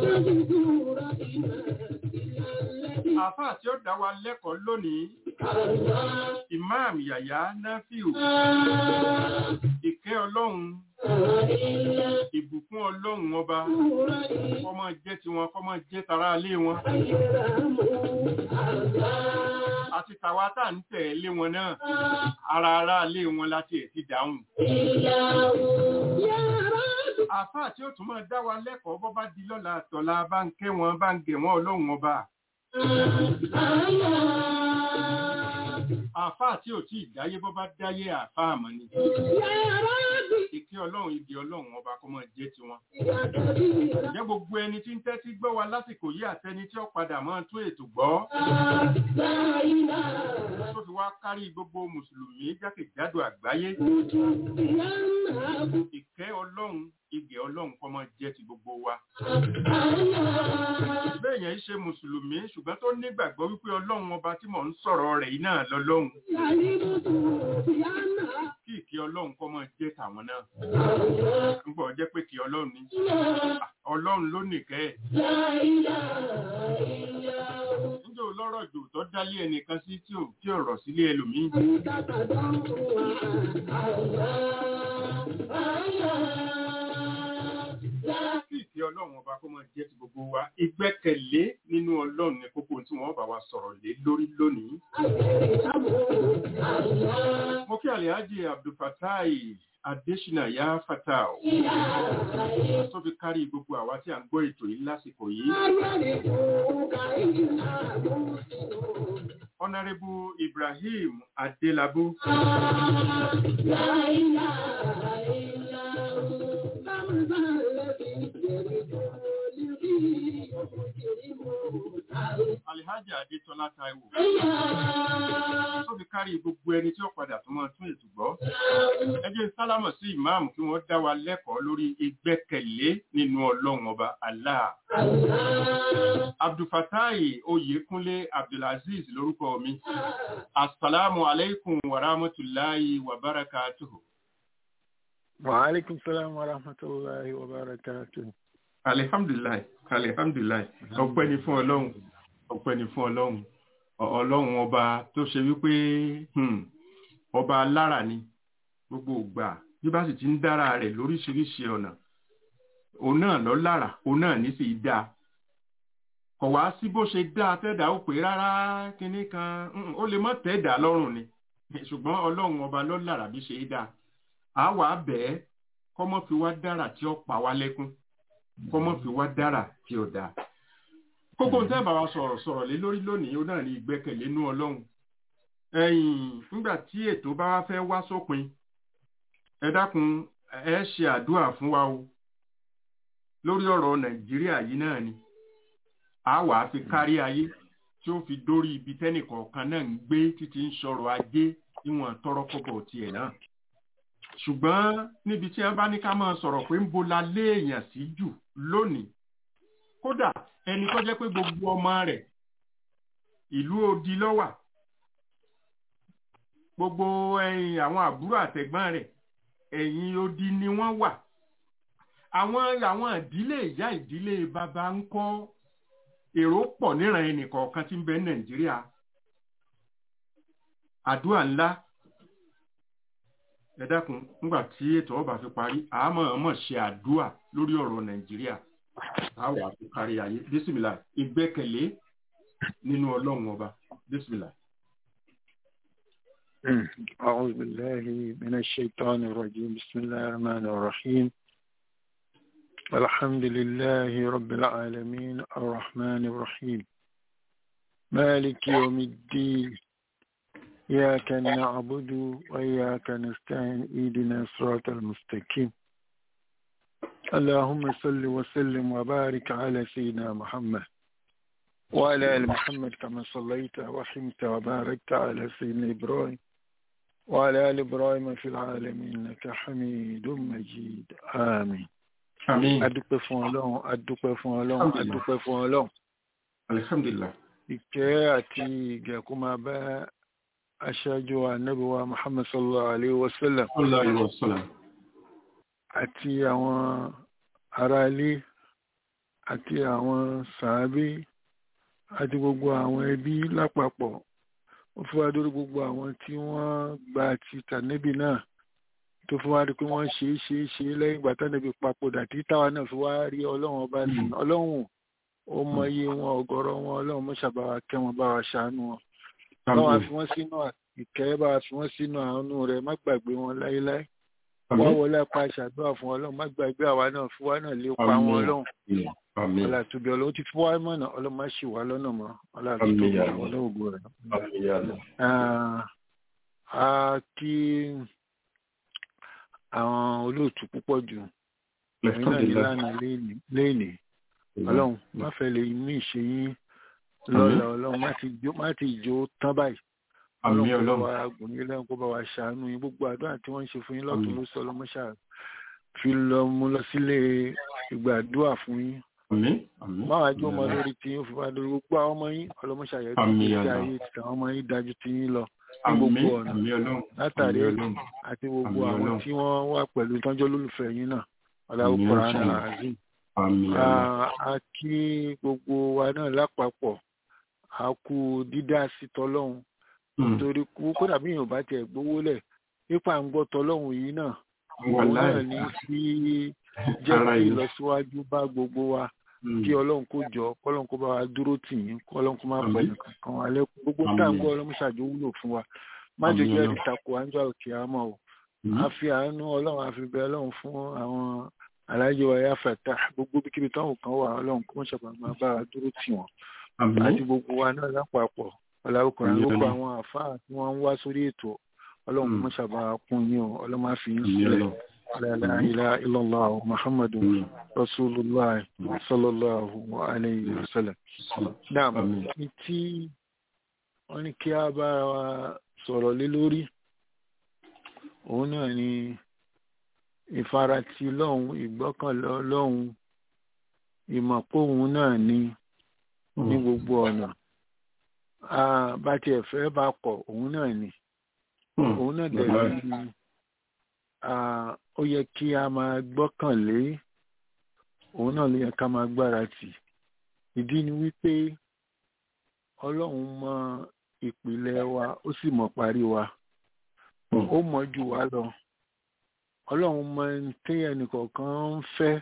[SPEAKER 4] àfáà tí ó dá wa lẹ́kọ̀ọ́ lónìí imam yàyà nafiu ìkẹ́ ọlọ́run ìbùkún ọlọ́run ọba kọ́mọ jẹ́ tiwọn kọ́mọ jẹ́ tara alé wọn àti tàwa tá à ń tẹ̀lé wọn náà ara ara alé wọn láti ẹ̀ ti dáhùn àfáà tí ó tún máa dá wa lẹ́kọ̀ọ́ bọ́ bá di lọ́la àtọ̀la bá ń kẹ́ wọn bá ń gẹ̀ wọn ọlọ́run ọba àáfàá tí ò tí ì dáyé bọ́ bá dáyé àáfàá mọ́ ni ìkẹ́ ọlọ́run igi ọlọ́run ọba kó máa jẹ́ tiwọn. Ǹjẹ́ gbogbo ẹni tí ń tẹ́tí gbọ́ wa lásìkò yìí àtẹni tí ó padà máa tún ètò gbọ́ tó fi wá kárí gbogbo mùsùlùmí jákèjádò àgbáyé. Ìkẹ́ ọlọ́run igi ọlọ́run kó máa jẹ́ ti gbogbo wa. Bẹ́ẹ̀ yẹn ṣe mùsùlùmí ṣùgbọ́n tó nígbàgbọ́ wípé ọlọ́run ọba tí mò ń sọ̀rọ̀ rẹ̀ yìí náà lọ́lọ́run. Kí ìkẹ́ ọlọ́run kó máa jẹ́ tàwọn náà. Nígbà ọjẹ́ pé kí ọlọ́run ní. Ọlọ́run ló nìkẹ́ ẹ̀. Níjẹ́ olọ́rọ̀ jù tó dálé ẹnìkan sí tí ò tí ò rọ̀ sílé ẹlòmíì. Kí ìkẹ́ ọlọ́run ọba kó máa jẹ́ ti gbogbo wa. Ìgbẹ́kẹ̀lé nínú ọlọ́run ni kókó tí wọ́n bá wa sọ̀rọ̀ lé lórí lónìí. Mo kí Àlìhájì Abdulfatai Adéṣínà Yá Fatao. Tó fi kárí gbogbo àwa tí a ń gbọ́ ètò yìí lásìkò yìí. Honorable Ibrahim Adelabu. Alhaji Adétọ́lá Táíwò. Tó fi kárí gbogbo ẹni tí ó padà tó máa tún ètò gbọ́. Ẹ jẹ́ sálámọ̀ sí ìmáàmù kí wọ́n dá wa lẹ́kọ̀ọ́ lórí ìgbẹ́kẹ̀lé nínú Ọlọ́run ọba Allah. Abdulfatai Oyèkúnlé Abdulaziz lórúkọ mi. Assalamu alaikum wa rahmatullahi wa barakatuhu.
[SPEAKER 7] Wa alaikum salam wa rahmatullahi wa barakatuhu.
[SPEAKER 4] Alihamdulilayi, alihamdulilayi, ọpẹ́ ni fún Ọlọ́run, ọpẹ́ ni fún Ọlọ́run, Ọlọ́run ọba tó ṣe wípé ọba alára ni gbogbo ìgbà bí bá sì ti ń dára rẹ̀ lóríṣiríṣi ọ̀nà, òun náà lọ lára, òun náà ní sì dá. Kọ̀ wá sí bó ṣe dá tẹ́dà ó pé rárá kinní kan, ó lè mọ́ tẹ́dà lọ́rùn ni, ṣùgbọ́n Ọlọ́run ọba ló lára bí ṣe dá. Àá wàá bẹ́ẹ̀ kọ́mọ́ fi wá dára tí ó pa wá lẹ́kún kọ́mọ́ fi wá dára tí ó dáa. kókó ń tẹ́ bá wa sọ̀rọ̀ sọ̀rọ̀ lé lórí lónìí ó náà ní ìgbẹ́kẹ̀lé nú ọlọ́run. ẹ̀yìn nígbà tí ètò bá wá fẹ́ wá sópin ẹ dákun ẹ ṣe àdúrà fún wa o lórí ọ̀rọ̀ nàìjíríà yìí náà ni a wà á fi kárí ayé tí ó fi dórí ibi tẹ́nìkọ̀ọ̀kan náà ń gbé títí ń sọ̀rọ̀ ajé níwọ̀n tọrọ kọ́bọ̀ tiẹ̀ náà ṣùgbọ́n níbi tí wọ́n bá ní ká máa sọ̀rọ̀ pé ń bo la léèyàn sí jù lónìí kódà ẹni tó jẹ́ pé gbogbo ọmọ rẹ̀ ìlú odi lọ́wà gbogbo ẹ̀yìn àwọn àbúrò àtẹ̀gbọ́n rẹ̀ ẹ̀yìn odi ni wọ́n wà àwọn àwọn ìdílé ìyá ìdílé bàbá ń kọ́ èrò pọ̀ níran ẹnì kọ̀ọ̀kan tí ń bẹ nàìjíríà àdúrà ńlá ẹ dákun nígbà tí ètò ọba fi parí àmọ́ ọmọ ṣe àdúà lórí ọ̀rọ̀ nàìjíríà àwọ̀ àfi kárí ayé bísímìlà ìgbẹ́kẹ̀lé nínú ọlọ́run ọba bísímìlà.
[SPEAKER 7] أعوذ بالله من الشيطان الرجيم بسم الله الرحمن الرحيم الحمد لله رب العالمين الرحمن الرحيم مالك يوم الدين إياك نعبد وإياك نستعين إيدنا الصراط المستقيم اللهم صل وسلم وبارك على سيدنا محمد وعلى آل محمد كما صليت ورحمت وباركت على سيدنا إبراهيم وعلى آل إبراهيم في العالمين إنك حميد مجيد آمين
[SPEAKER 4] àmín
[SPEAKER 7] adúpẹ́ fún ọlọ́run adúpẹ́ fún ọlọ́run adúpẹ́ fún ọlọ́run
[SPEAKER 4] alihamdulilah
[SPEAKER 7] ìkẹ́ àti ìgẹ̀kú máa bá aṣáájú ànábì wa muhammad sallallahu alayhi wa sallam
[SPEAKER 4] sallallahu alaihi wasallam
[SPEAKER 7] àti àwọn aráalé àti àwọn sàábé àti gbogbo àwọn ẹbí lápapọ̀ ó fi wá dórí gbogbo àwọn tí wọ́n gba ti tànẹ́bì náà tó fi wá rí pé wọ́n ṣe é ṣe é ṣe é lẹ́yìn ìgbà tànẹ́bì papòdà tí táwa náà fi wá rí ọlọ́run ọba sí ọlọ́run ó mọyé wọn ọ̀gọ̀rọ̀ wọn ọlọ́run mọ́ṣábà kẹ́ wọn bá wa ṣàánú wọn báwa fi wọ́n sínú ìkẹ́ báwa fi wọ́n sínú àánú rẹ̀ má gbàgbé wọn láéláé wá wọlé apá ìṣàdúrà fún ọlọ́run má gbàgbé àwa náà fún wa náà lè pa wọn ọlọ́run
[SPEAKER 4] àmín
[SPEAKER 7] ọlá tóbi ọlọ́wọ́ ti fún wa mọ̀nà ọlọ́mọ ṣì wá lọ́nà mọ́ ọlá
[SPEAKER 4] Àmín,
[SPEAKER 7] tóbi
[SPEAKER 4] ya Allah.
[SPEAKER 7] ọlọ́wọ́gbọ̀ rẹ̀.
[SPEAKER 4] àmín ya Allah.
[SPEAKER 7] Ah, a kí àwọn olóòtú púpọ̀ jù ẹ̀yin náà ní lánàá léèní ọlọ́run má fẹ́ lè mú ìṣe yín lọ́la ọlọ́run má ti jó má ti jó tán báyìí
[SPEAKER 4] àmín
[SPEAKER 7] ọlọ́run kó bá
[SPEAKER 4] ọlọ́run
[SPEAKER 7] wa gùn yín lẹ́yìn kó bá wa ṣàánú yín gbogbo àdúrà tí wọ́n ń ṣe fún yín lọ́tún
[SPEAKER 4] Àmín.
[SPEAKER 7] ló sọ ọlọ́mọṣà fi lọ mú lọ sílé ìgbàdúrà fún yín
[SPEAKER 4] àmín àmín
[SPEAKER 7] báwa jó ọmọ lórí tí yín ó fi bá lórí gbogbo àwọn ọmọ yín ọlọ́mọṣà yẹn tó
[SPEAKER 4] Àmín,
[SPEAKER 7] ti
[SPEAKER 4] Allah.
[SPEAKER 7] ayé ti àwọn ọmọ yín dájú tí yín lọ ní
[SPEAKER 4] àmín
[SPEAKER 7] gbogbo ọ̀nà
[SPEAKER 4] àmín ọlọ́run
[SPEAKER 7] látàrí
[SPEAKER 4] àmín ọlọ́run
[SPEAKER 7] àti gbogbo
[SPEAKER 4] Àmín,
[SPEAKER 7] àwọn
[SPEAKER 4] Ọlọ́run.
[SPEAKER 7] tí wọ́n wà pẹ̀lú tọ́jọ́ lólùfẹ́ yín náà ọ̀làwọ̀
[SPEAKER 4] Àmín,
[SPEAKER 7] kọ̀ọ̀rán
[SPEAKER 4] Inshallah.
[SPEAKER 7] azim
[SPEAKER 4] àmín Allah.
[SPEAKER 7] a kí gbogbo wa náà lápapọ̀ a kú dídá sí tọlọ́hun
[SPEAKER 4] Hmm.
[SPEAKER 7] torí kú kódà bí èèyàn bá tiẹ̀ gbówó lẹ̀ nípa ń gbọ́ tọlọ́hun yìí náà òun
[SPEAKER 4] Wàláhì.
[SPEAKER 7] náà ní sí jẹ́
[SPEAKER 4] Ara
[SPEAKER 7] kí
[SPEAKER 4] yìí.
[SPEAKER 7] ìlọsíwájú bá gbogbo wa
[SPEAKER 4] Hmm.
[SPEAKER 7] kí ọlọ́run kó jọ kọ́lọ́run kó bá wa dúró tì yín kọ́lọ́run kó má
[SPEAKER 4] Àmín.
[SPEAKER 7] pẹ̀ nìkan kan wa lẹ́kùn gbogbo
[SPEAKER 4] Àmín.
[SPEAKER 7] tá à ń gbọ́ ọlọ́run ṣàjò wúlò fún wa má
[SPEAKER 4] Àmín,
[SPEAKER 7] jẹ́ jẹ́
[SPEAKER 4] Ọlọ́run.
[SPEAKER 7] ìtakò àńjọ òkè àmọ́ o
[SPEAKER 4] Hmm.
[SPEAKER 7] a fi àánú ọlọ́run a fi bẹ ọlọ́run fún àwọn alájọ ẹ̀yà fẹ̀tà gbogbo bíkíbi táwọn kan wà ọlọ́run kó ṣàpà máa bá wa dúró tì wọ́n
[SPEAKER 4] àmín
[SPEAKER 7] àti gbogbo wa náà lápapọ̀ ọ̀làwùkọ̀rọ̀
[SPEAKER 4] Àmín,
[SPEAKER 7] gbogbo
[SPEAKER 4] Ọlọ́run.
[SPEAKER 7] àwọn àfáà tí wọ́n ń wá sórí ètò ọlọ́run
[SPEAKER 4] Mm.
[SPEAKER 7] kó ṣàbà kún yín o ọlọ́run máa fi yín
[SPEAKER 4] àmín
[SPEAKER 7] sílẹ̀
[SPEAKER 4] ọlọ́run
[SPEAKER 7] la ilaha illallah muhammadu
[SPEAKER 4] àmín
[SPEAKER 7] rasulullah sallallahu alayhi wa sallam. Naam,
[SPEAKER 4] àmín
[SPEAKER 7] ní tí wọ́n ní kí a bá wa sọ̀rọ̀ lé lórí òun náà ni ìfaratì lọ́hùn ìgbọ́kànlé ọlọ́hun ìmọ̀póhun náà ni ní gbogbo ọ̀nà Ah, bá tiẹ̀ fẹ́ bá kọ̀ òun náà ni
[SPEAKER 4] Hmm.
[SPEAKER 7] òun náà dẹ̀
[SPEAKER 4] Wàláhì.
[SPEAKER 7] ni ah, ó yẹ kí a máa gbọ́kànlé òun náà ló yẹ ká máa gbára tì ìdí ni wípé ọlọ́run mọ ìpìlẹ̀ wa ó sì mọ̀ parí wa
[SPEAKER 4] Hmm.
[SPEAKER 7] ó mọ̀ jù wá lọ ọlọ́run mọ ẹni tí ẹnìkọ̀ọ̀kan ń fẹ́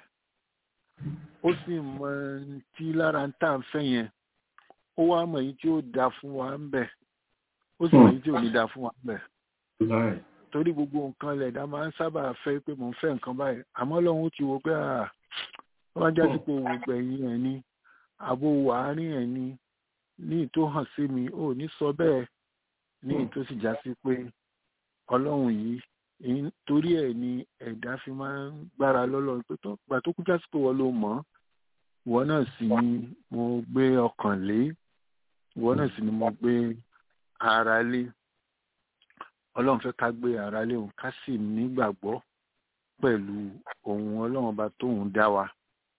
[SPEAKER 7] ó sì mọ ẹni tí lára ń tà ń fẹ́ yẹn ó wá mọ̀ èyí tí ó da fún wa ń bẹ̀ ó sì mọ̀
[SPEAKER 4] Hmm.
[SPEAKER 7] èyí tí ò ní da fún wa ń bẹ̀
[SPEAKER 4] Wàláhì.
[SPEAKER 7] torí gbogbo nǹkan lẹ̀dá máa ń sábà fẹ́ pé mò ń fẹ́ nǹkan báyìí àmọ́ ọlọ́run ó ti wo pé à wọ́n bá jáde pé òun gbẹ̀yìn ẹ̀ ni àbò wàárín ẹ̀ ni ní ìtò hàn sí mi ò ní sọ bẹ́ẹ̀ ní ìtò sì já sí pé ọlọ́run yìí èyí- torí ẹ̀ ni ẹ̀dá fi máa ń gbára lọ́lọ́run pé tó gbà tó kú já sí pé wọ́n ló mọ̀ ọ́ ìwọ náà sì ni mo gbé ọkàn lé ìwọ náà sì ni mo gbé ara lé ọlọ́run fẹ́ ká gbé ara lé òun ká sì nígbàgbọ́ pẹ̀lú ohun ọlọ́run ọba tóun dá wa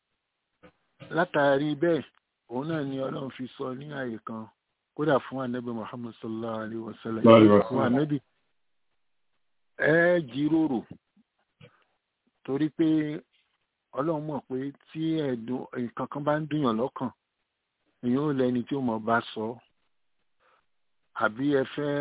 [SPEAKER 7] látàrí bẹ́ẹ̀ òun náà ni ọlọ́run fi sọ ní àyè kan kódà fún anabi muhammad sallallahu alayhi wa sallam
[SPEAKER 4] Sallallahu alaihi wa
[SPEAKER 7] fún
[SPEAKER 4] sallam.
[SPEAKER 7] anabi ẹ jíròrò torí pé ọlọ́run mọ̀ pé tí ẹ̀dùn nǹkan kan bá ń dùnyàn lọ́kàn èèyàn ò lẹ́ni tí ó mọ̀ bá sọ àbí ẹ fẹ́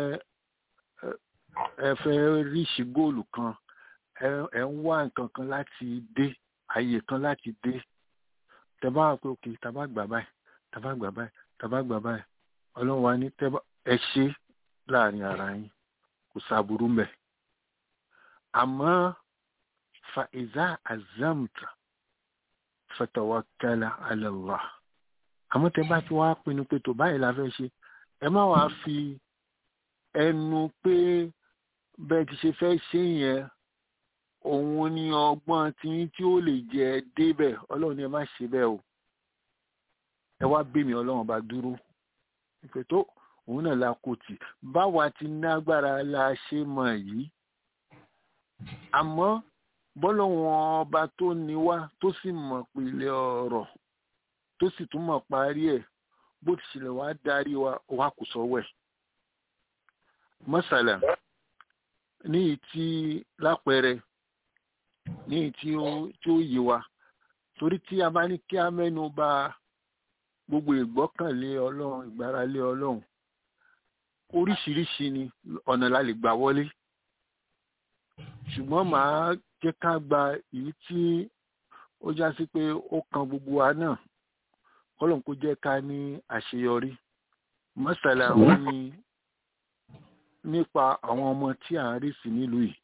[SPEAKER 7] ẹ fẹ́ ríṣì góòlù kan ẹ ẹ ń wá nǹkan kan láti dé àyè kan láti dé tẹ bá wà pé òkè tàbá gbà báyìí tàbá gbà báyìí tàbá gbà báyìí ọlọ́run wa ní tẹ bá ẹ ṣe láàrin ara yín kò sábúrú mbẹ àmọ́ fa ìzá azamta fatawakkala ala Allah àmọ́ tẹ bá ti wá pinnu pé tó báyìí la fẹ́ ṣe ẹ má wàá fi ẹnu pé bẹ́ẹ̀ ti ṣe fẹ́ ṣe yẹn òun ni ọgbọ́n tiyín tí ó lè jẹ débẹ̀ ọlọ́run ni ẹ má ṣe bẹ́ẹ̀ o ẹ wá bí mi ọlọ́run bá dúró ìpè tó òun náà la kò tì báwa ti nágbára la ṣe mọ̀ yìí àmọ́ bọ́lọ́wọ́n ọba tó ní wá tó sì mọ̀ pìlẹ̀ ọ̀rọ̀ tó sì tún mọ̀ parí ẹ̀ bó ti ṣẹlẹ̀ wá darí wa wá kò sọ́wọ́ ẹ̀ mọ́sálà ní ìtí lápẹẹrẹ ní ìtí ó tí ó yé wa torí tí a bá ní kí a mẹ́nu bà gbogbo ìgbọ́kànlé ọlọ́run ìgbáralé ọlọ́run oríṣiríṣi ni ọ̀nà la lè gbà wọlé ṣùgbọ́n màá jẹ́ ká gba èyí tí ó já sí pé ó kan gbogbo wa náà kọ́lọ́n kó jẹ́ ká ní àṣeyọrí mọ́sálà wọn ni nípa àwọn ọmọ tí à ń rí sí nílùú yìí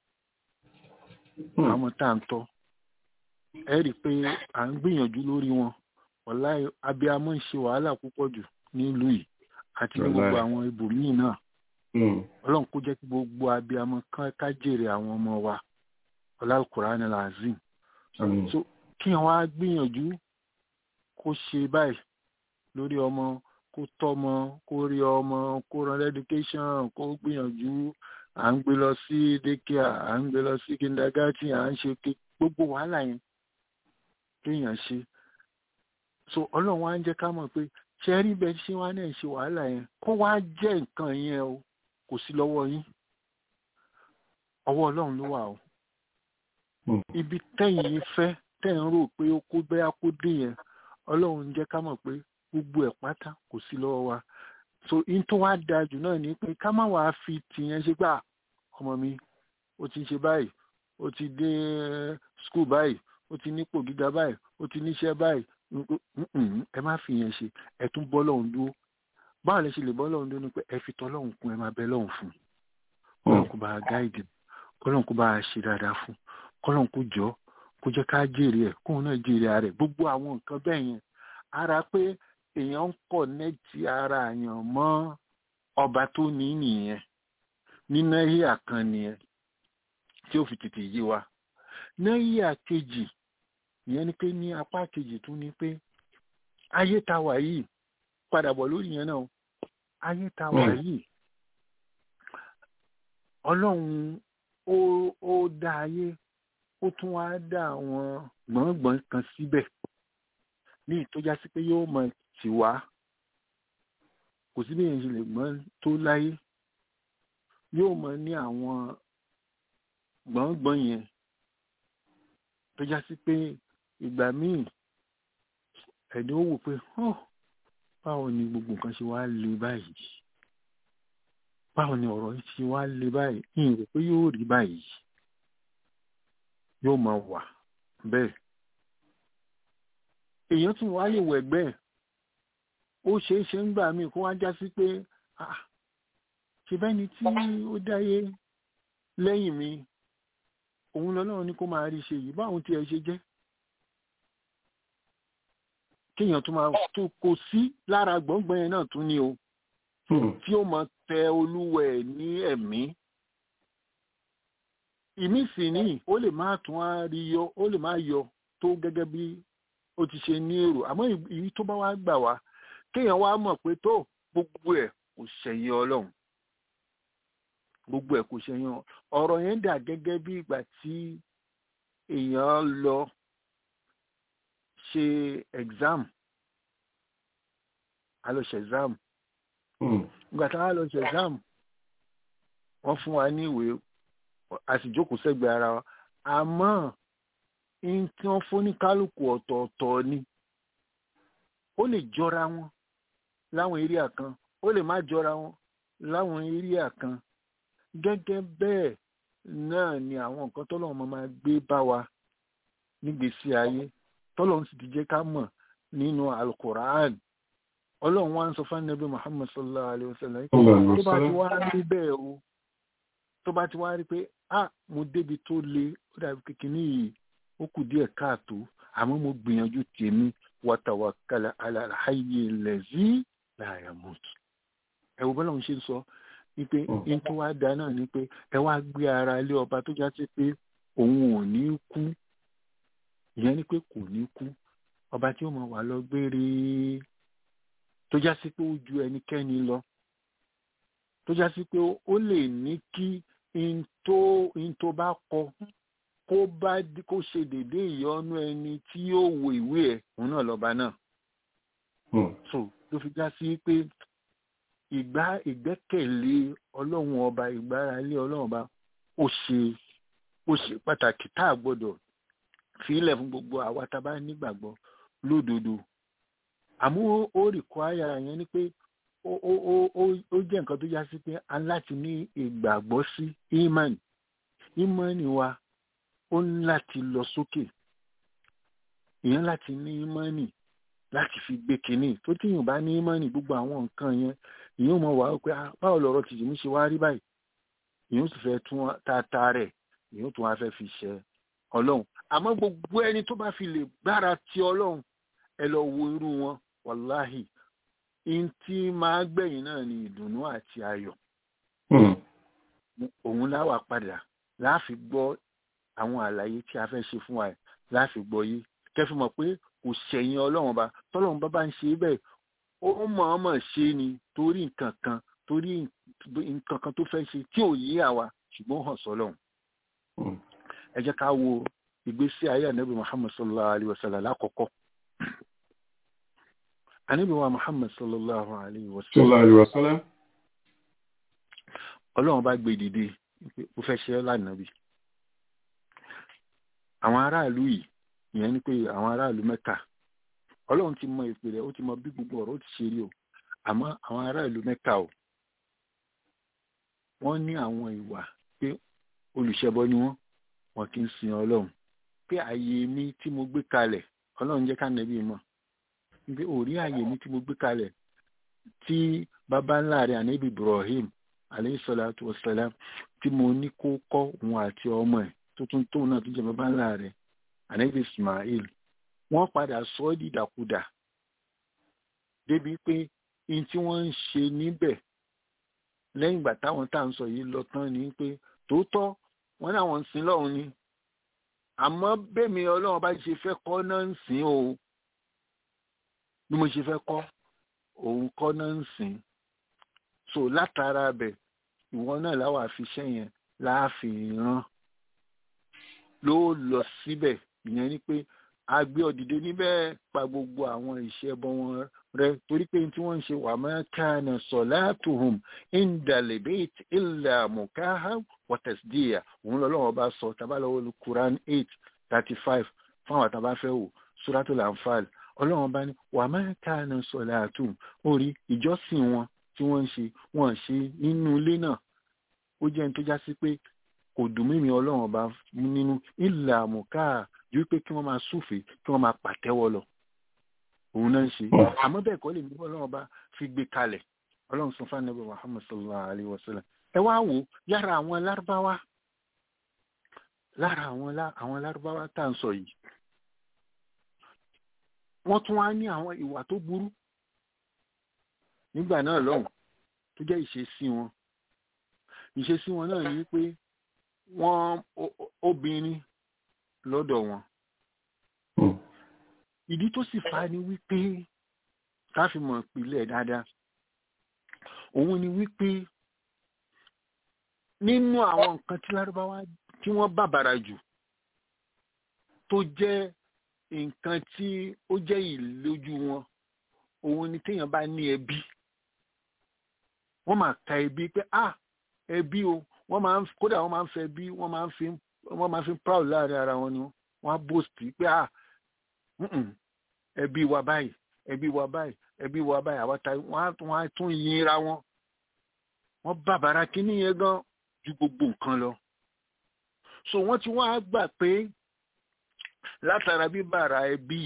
[SPEAKER 7] àwọn tá à ń tọ́ ẹ rí i pé à ń gbìyànjú lórí wọn wàláì abiyamọ ń ṣe wàhálà púpọ̀ jù nílùú yìí àti ní gbogbo
[SPEAKER 4] Wàláì.
[SPEAKER 7] àwọn ibòmíì náà
[SPEAKER 4] Hmm.
[SPEAKER 7] ọlọ́run kó jẹ́ kí gbogbo abiyamọ kan ká jèrè àwọn ọmọ wa ọlálùkùránì làzim
[SPEAKER 4] Àmín.
[SPEAKER 7] so kí wọn á gbìyànjú kó ṣe báyìí lórí ọmọ kó tọ́mọ kó rí ọmọ kó ran education kó gbìyànjú à ń gbé lọ sí daycare à ń gbé lọ sí kindergarten à ń ṣe ké- gbogbo wàhálà yẹn kéèyàn ṣe so ọlọ́run wá ń jẹ́ ká mọ̀ pé ṣe rí bẹ́ẹ̀ ṣé wá náà ṣe wàhálà yẹn kó wá jẹ́ nǹkan yẹn o kò sí lọ́wọ́ yín ọwọ́ ọlọ́run ló wà o
[SPEAKER 4] Hmm.
[SPEAKER 7] ibi tẹ́yìn fẹ́ tẹ́yìn rò pé ó kó bẹ́yà kó dé yẹn ọlọ́run ń jẹ́ ká mọ̀ pé gbogbo ẹ̀ pátá kò sí lọ́wọ́ wa so in tó wá da jù náà ni pé ká má wàá fi tìyẹn ṣe gbà ọmọ mi ó ti ṣe báyìí ó ti dé skul báyìí ó ti nípò gíga báyìí ó ti níṣẹ́ báyìí Mm-mm, ẹ má fi yẹn ṣe ẹ tún bọ́ lọ́hùn dúró báwo lẹ ṣe lè bọ́ lọ́hùn dúró ni pé ẹ fi tọ́ lọ́hùn kún ẹ máa bẹ lọ́hùn fún kọ́lọ́hùn kó bá a gáìdì kọ́lọ́hùn kó bá a ṣe dáadáa fún kọ́lọ́hùn kó jọ kó jẹ́ ká jèrè ẹ̀ kóun náà jèrè ara ẹ̀ gbogbo àwọn nǹkan bẹ́ẹ̀ yẹn ara pé èèyàn ń kọ̀nẹ́tì ara èèyàn mọ́ ọba tó ní nìyẹn ní náírà kan nìyẹn tí ó fi tètè yé wa náírà kejì ìyẹn ni pé ní apá kejì tún ni pé ayé ta wà yìí padà bọ̀ lórí yẹn náà ayé ta wà
[SPEAKER 4] Mm.
[SPEAKER 7] yìí ọlọ́run ó ó dá ayé ó tún wá dá àwọn gbọ̀ngbọ̀n kan síbẹ̀ ní ìtọ́já sí pé yóò mọ tì wá kò sí bí èèyàn ṣe lè gbọ́n tó láyé yóò mọ ní àwọn gbọ̀ngbọ̀n yẹn tó já sí pé ìgbà míì ẹni ó wò pé "Huh, báwo ni gbogbo nǹkan ṣe wá le báyìí báwo ni ọ̀rọ̀ yìí ṣe wá le báyìí ìyìn rò pé yóò rí báyìí yóò máa wà bẹ́ẹ̀ èèyàn tún wá lè wẹ̀gbẹ́ ẹ̀ ó ṣeé ṣe ń gbà míì kó wá já sí pé "Ah, ṣe bẹ́ni tí ó dáyé lẹ́yìn mi òun lọ́lọ́run ní kó máa rí ṣe yìí báwọn tí ẹ ṣe jẹ́ kéèyàn tún máa tó kó sí lára gbọ̀ngbọ̀n yẹn náà tún ní o
[SPEAKER 4] Hmm.
[SPEAKER 7] tí ó máa tẹ olúwẹ̀ ní ẹ̀mí ìmí sì ní ó lè má tún á rí yọ ó lè má yọ tó gẹ́gẹ́ bí ó ti ṣe ní èrò àmọ́ èyí tó bá wá gbà wá kéèyàn wá mọ̀ pé tó gbogbo ẹ̀ kò ṣẹ̀yìn ọlọ́run gbogbo ẹ̀ kò ṣẹ̀yìn ọ- ọ̀rọ̀ yẹn dà gẹ́gẹ́ bí ìgbà tí èèyàn lọ ṣe exam a lọ ṣe exam
[SPEAKER 4] Hmm.
[SPEAKER 7] ìgbà tá a lọ ṣe exam wọ́n fún wa ní ìwé a sì jókòó sẹ́gbẹ̀ẹ́ ara wa àmọ́ n tí wọ́n fún ní kálukú ọ̀tọ̀ọ̀tọ̀ ni ó lè jọra wọn láwọn eréà kan ó lè má jọra wọn láwọn eréà kan gẹ́gẹ́ bẹ́ẹ̀ náà ni àwọn nǹkan tọ́lọ́run máa máa gbé bá wa nígbèésí ayé tọ́lọ́run sì ti jẹ́ ká mọ̀ nínú alukoran ọlọ́run wá ń sọ fún anabi muhammad sallallahu alayhi wa sallam pé
[SPEAKER 4] Sallallahu alaihi
[SPEAKER 7] tó bá ti
[SPEAKER 4] wasallam.
[SPEAKER 7] wá rí bẹ́ẹ̀ o tó bá ti wá rí pé ah mo débi tó le ó dàbí kékeré yìí ó kù díẹ̀ káàtó àmọ́ mo gbìyànjú tèmi wàtàwàkàlà alàlàyé lẹ́zí láàyè mọ́tò ẹ wo bọ́lá òun ṣe ń sọ wípé
[SPEAKER 4] Mm.
[SPEAKER 7] n tó wá da náà ni pé ẹ wá gbé ara lé ọba tó já sí pé òun ò ní kú ìyẹn ni pé kò ní kú ọba tí ó mọ wà lọ gbére tó já sí pé ó ju ẹnikẹ́ni lọ tó já sí pé ó lè ní kí n tó n tó bá kọ kó bá dí- kó ṣe dédé ìyọnu ẹni tí yóò wo ìwé ẹ̀ òun náà lọ́ba náà
[SPEAKER 4] Hmm.
[SPEAKER 7] so ló fi já sí pé ìgbà ìgbẹ́kẹ̀lé ọlọ́run ọba ìgbáralé ọlọ́run ọba ó ṣe ó ṣe pàtàkì tá a gbọ́dọ̀ fílẹ̀ fún gbogbo àwa tá a bá nígbàgbọ́ lódodo àmọ́ ó- ó rìkwáyà yẹn ni pé ó ó ó ó- ó jẹ́ nǹkan tó já sí pé a ní láti ní ìgbàgbọ́ sí imani imani wa ó ní láti lọ sókè èèyàn láti ní imani láti fi gbé kínní tó tí yóò bá ní imani gbogbo àwọn nǹkan yẹn èèyàn mọ̀ wá pé ah, báwo lọ̀rọ̀ tìjì mi ṣe wá rí báyìí èèyàn sì fẹ́ tún tata rẹ̀ èèyàn tún wá fẹ́ fi ṣe ọlọ́run àmọ́ gbogbo ẹni tó bá fi lè gbára ti ọlọ́run ẹ lọ wo irú wọn wàláhì in tí máa gbẹ̀yìn náà ni ìdùnnú àti ayọ̀ òun láwà padà láàfi gbọ́ àwọn àlàyé tí a fẹ́ ṣe fún wa láàfi gbọ́ yìí kẹfì mọ̀ pé kò ṣẹ̀yìn ọlọ́run bá tọ́lọ́run bá bá ń ṣe bẹ́ẹ̀ ó mọ̀ọ́mọ̀ ṣe ni torí nǹkan kan torí nǹkan kan tó fẹ́ ṣe tí ò yé àwa ṣùgbọ́n hàn sọ́lọ́run ẹ jẹ́ ká wo ìgbésí ayé ànábì muhammad sallallahu alayhi wa sallam lákọ̀ọ́kọ́ ànábì wa muhammad sallallahu alayhi wa sallam ọlọ́run bá gbé dìde ó fẹ́ ṣe lánàbì àwọn aráàlú yìí ìyẹn ni pé àwọn aráàlú mẹ́ta ọlọ́run ti mọ ìpìlẹ̀ ó ti mọ bí gbogbo ọ̀rọ̀ ti ṣe rí o àmọ́ àwọn aráàlú mẹ́ta o wọ́n ní àwọn ìwà pé olùṣẹbọ ni wọ́n wọn kì í sin ọlọ́run pé ààyè mi tí mo gbé kalẹ̀ ọlọ́run jẹ́ ká nẹ́bí mọ̀ pé òrí ààyè mi tí mo gbé kalẹ̀ tí baba ńlá rẹ̀ ànábì Ibrahim aleyhi salatu wasalam tí mo ní kó kọ́ òun àti ọmọ ẹ̀ tó tún tóun náà tó jẹ́ baba ńlá rẹ̀ ànábì Ismail wọ́n padà sọ ọ́ dìdàkudà débi pé in tí wọ́n ń ṣe níbẹ̀ lẹ́yìn ìgbà táwọn tá à ń sọ yìí lọ tán ni pé tòótọ́ wọ́n ní àwọn ń sin lọ́run ni àmọ́ bẹ́ẹ̀mi ọlọ́run bá ṣe fẹ́ kọ́ náà ń sìn o bí mo ṣe fẹ́ kọ́ òun kọ́ náà ń sìn so látara bẹ̀ ìwọ náà láwọn àfiṣẹ́ yẹn láàfin rán ló lọ síbẹ̀ ìyẹn ni pé a gbé ọ̀dìdẹ níbẹ̀ pa gbogbo àwọn ìṣẹ́bọ wọn rẹ torí pé tí wọ́n ń ṣe wà máa kana salatuhum indal bayt illa mukaha wa tasdiya òun lọ́lọ́wọ́ bá sọ tabalọ́wọ́ lu Quran eight thirty five fún àwọn àtàbá fẹ́ wò Suratul Anfal ọlọ́wọ́n bá ní wà máa kana salatuhum orí ìjọsìn wọn tí wọ́n ń ṣe wọ́n ṣe nínú ilé náà ó jẹ́ ní tó já sí pé kò dùn mímí ọlọ́wọ́n bá nínú illa mukaha ju pé kí wọ́n máa súfèé kí wọ́n máa pàtẹ́wọ́ lọ òun náà ń ṣe àmọ́ bẹ́ẹ̀ kọ́ lè ní ọlọ́run bá fi gbé kalẹ̀ ọlọ́run sọ fún anabi muhammad sallallahu alayhi wa sallam ẹ wá wò yára àwọn lárúbáwá lára àwọn àwọn lárúbáwá tá à ń sọ yìí wọ́n tún wá ní àwọn ìwà tó burú nígbà náà lọ́hùn tó jẹ́ ìṣesí wọn ìṣesí wọn náà ní pé wọ́n obìnrin lọ́dọ̀ wọn ìdí tó sì fa ni wípé káfí mọ̀ ìpìlẹ̀ dáadáa òun ni wípé nínú àwọn nǹkan tí lárúbáwá tí wọ́n bàbàrà jù tó jẹ́ nǹkan tí ó jẹ́ ìlójú wọn òun ni téèyàn bá ní ẹbí wọ́n máa ka ẹbí pé ah ẹbí o wọ́n máa ń kódà wọ́n máa ń fẹ́ bí wọ́n máa ń fi wọ́n máa ń fi proud láàrin ara wọn ni wọ́n á boast pé ah ẹbí wa báyìí ẹbí wa báyìí ẹbí wa báyìí àwọn ta wọn á tún yinra wọn wọn bàbàrà kínní yẹn gan ju gbogbo nǹkan lọ so wọn ti wọn á gbà pé látara bíbàrà ẹbí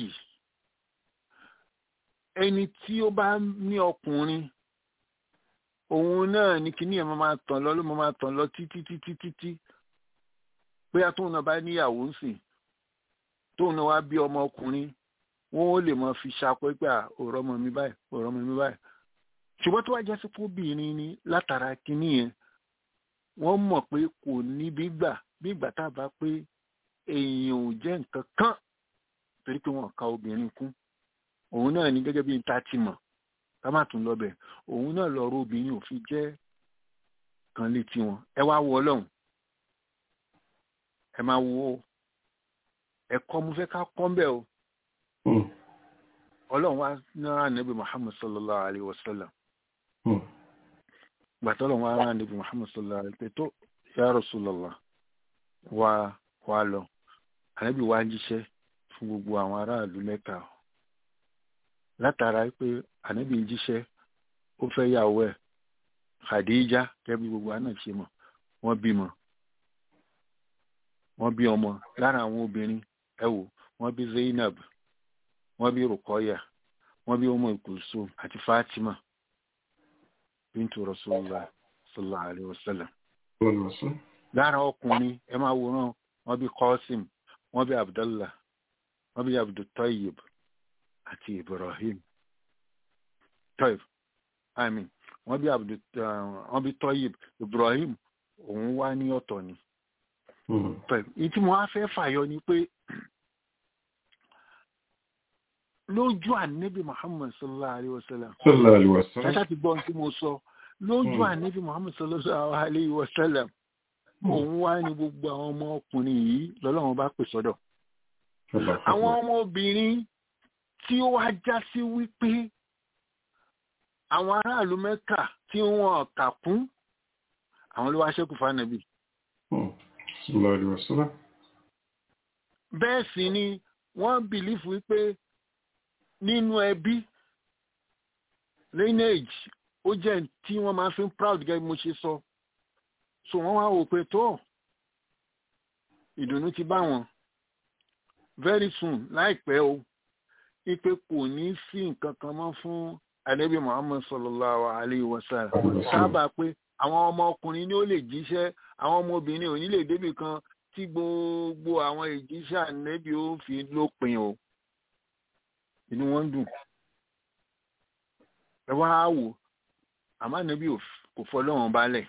[SPEAKER 7] ẹni tí ó bá ní ọkùnrin òun náà ní kínní yẹn máa tàn lọ ló máa tàn lọ títí títí títí bóyá tóun náà bá níyàwó ń sìn tóun náà wá bí ọmọ ọkùnrin wọn ó lè máa fi ṣàpẹ́ pé ọ̀rọ̀ ọmọ mi báyìí ọ̀rọ̀ ọmọ mi báyìí ṣùgbọ́n tó wá jẹ́ sípò obìnrin ni látara kínní yẹn wọ́n mọ̀ pé kò ní bí gbà bí ìgbà tá a bá pé èèyàn ò jẹ́ nǹkan kan torí pé wọ́n ka obìnrin kún òun náà ní gẹ́gẹ́ bí n ta ti mọ̀ ká má tún lọ bẹ̀ òun náà lọ́rọ̀ obìnrin ò fi jẹ́ kan létí wọn ẹ wá wo ọlọ́run ẹ máa wo ẹ̀kọ́ mo fẹ́ ká kọ́ ń bẹ̀ o ọlọ́run wá náà níbi muhammad sallallahu alayhi wa sallam gbàtọ́ ọlọ́run wá náà níbi muhammad sallallahu alayhi wa sallam tó ya rasulallah wá wá lọ ànábì wá jíṣẹ́ fún gbogbo àwọn aráàlú mẹ́ta látara pé ànábì ń jíṣẹ́ ó fẹ́ yàwó ẹ̀ khadija kẹ́bí gbogbo àná ṣe mọ̀ wọ́n bímọ wọ́n bí ọmọ lára àwọn obìnrin ẹ wò wọ́n bí zainab wọ́n bí rukoya wọ́n bí ọmọ ìkùsùn àti fatima bintu rasulillah sallallahu alayhi wa sallam. lára ọkùnrin ẹ máa wòran wọ́n bí qasim wọ́n bí abdullah wọ́n bí abdultayyib àti ibrahim toib i mean wọ́n bí abdul wọ́n bí toyib ibrahim òun wá ní ọ̀tọ̀ ni toib èyí tí mo wá fẹ́ fàyọ ni pé lójú ànábì muhammad sallallahu alayhi wa sallam
[SPEAKER 4] sallallahu alaihi wasallam
[SPEAKER 7] ṣáṣá ti gbọ́ ohun tí mo sọ lójú
[SPEAKER 4] Mm.
[SPEAKER 7] ànábì muhammad sallallahu alayhi wa sallam òun wá ní gbogbo àwọn ọmọ ọkùnrin yìí lọ́lọ́run bá pè sọ́dọ̀ àwọn ọmọbìnrin tí ó wá já sí wípé àwọn aráàlú mẹ́kà tí wọ́n kà kún àwọn ló wá ṣẹ́kù fánàbì
[SPEAKER 4] sallallahu alaihi wasallam
[SPEAKER 7] bẹ́ẹ̀ sì ni wọ́n bìlífù wípé nínú ẹbí lineage ó jẹ́ tí wọ́n máa fi ń proud gẹ́gẹ́ bí mo ṣe sọ so wọ́n wá wò pé tó ìdùnnú ti bá wọn very soon láìpẹ́ o ipe kò ní sí nǹkan kan mọ́ fún anabi muhammad sallallahu alayhi wa sallam sábà pé àwọn ọmọkùnrin ni ó lè jíṣẹ́ àwọn ọmọbìnrin ò ní lè débi kan tí gbogbo àwọn ìjíṣẹ́ anabi ó fi lópin o inú wọn dùn ẹ wá wò àmọ́ anabi ò f- kò fọlọ́wọ́n balẹ̀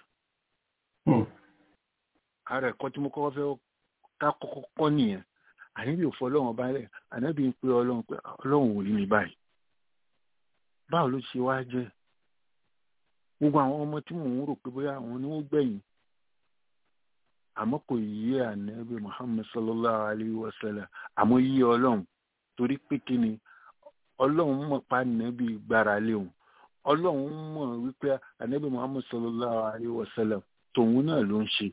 [SPEAKER 7] ara ẹ̀kọ́ tí mo kọ́kọ́ fẹ́ ká kọ́kọ́ kọ́ nìyẹn ànábì ò fọlọ́run balẹ̀ ànábì ń pe ọlọ́run pé ọlọ́run ò rí mi báyìí báwo ló ṣe wá jẹ́ gbogbo àwọn ọmọ tí mò ń rò pé bóyá àwọn ni wọ́n gbẹ̀yìn àmọ́ kò yí ànábì muhammed sallallahu alayhi wa sallam àmọ́ yí ọlọ́run torí pé kí ni ọlọ́run mọ̀ pa ànábì gbára lé òun ọlọ́run mọ̀ wípé ànábì muhammed sallallahu alayhi wa sallam tòun náà ló ń ṣe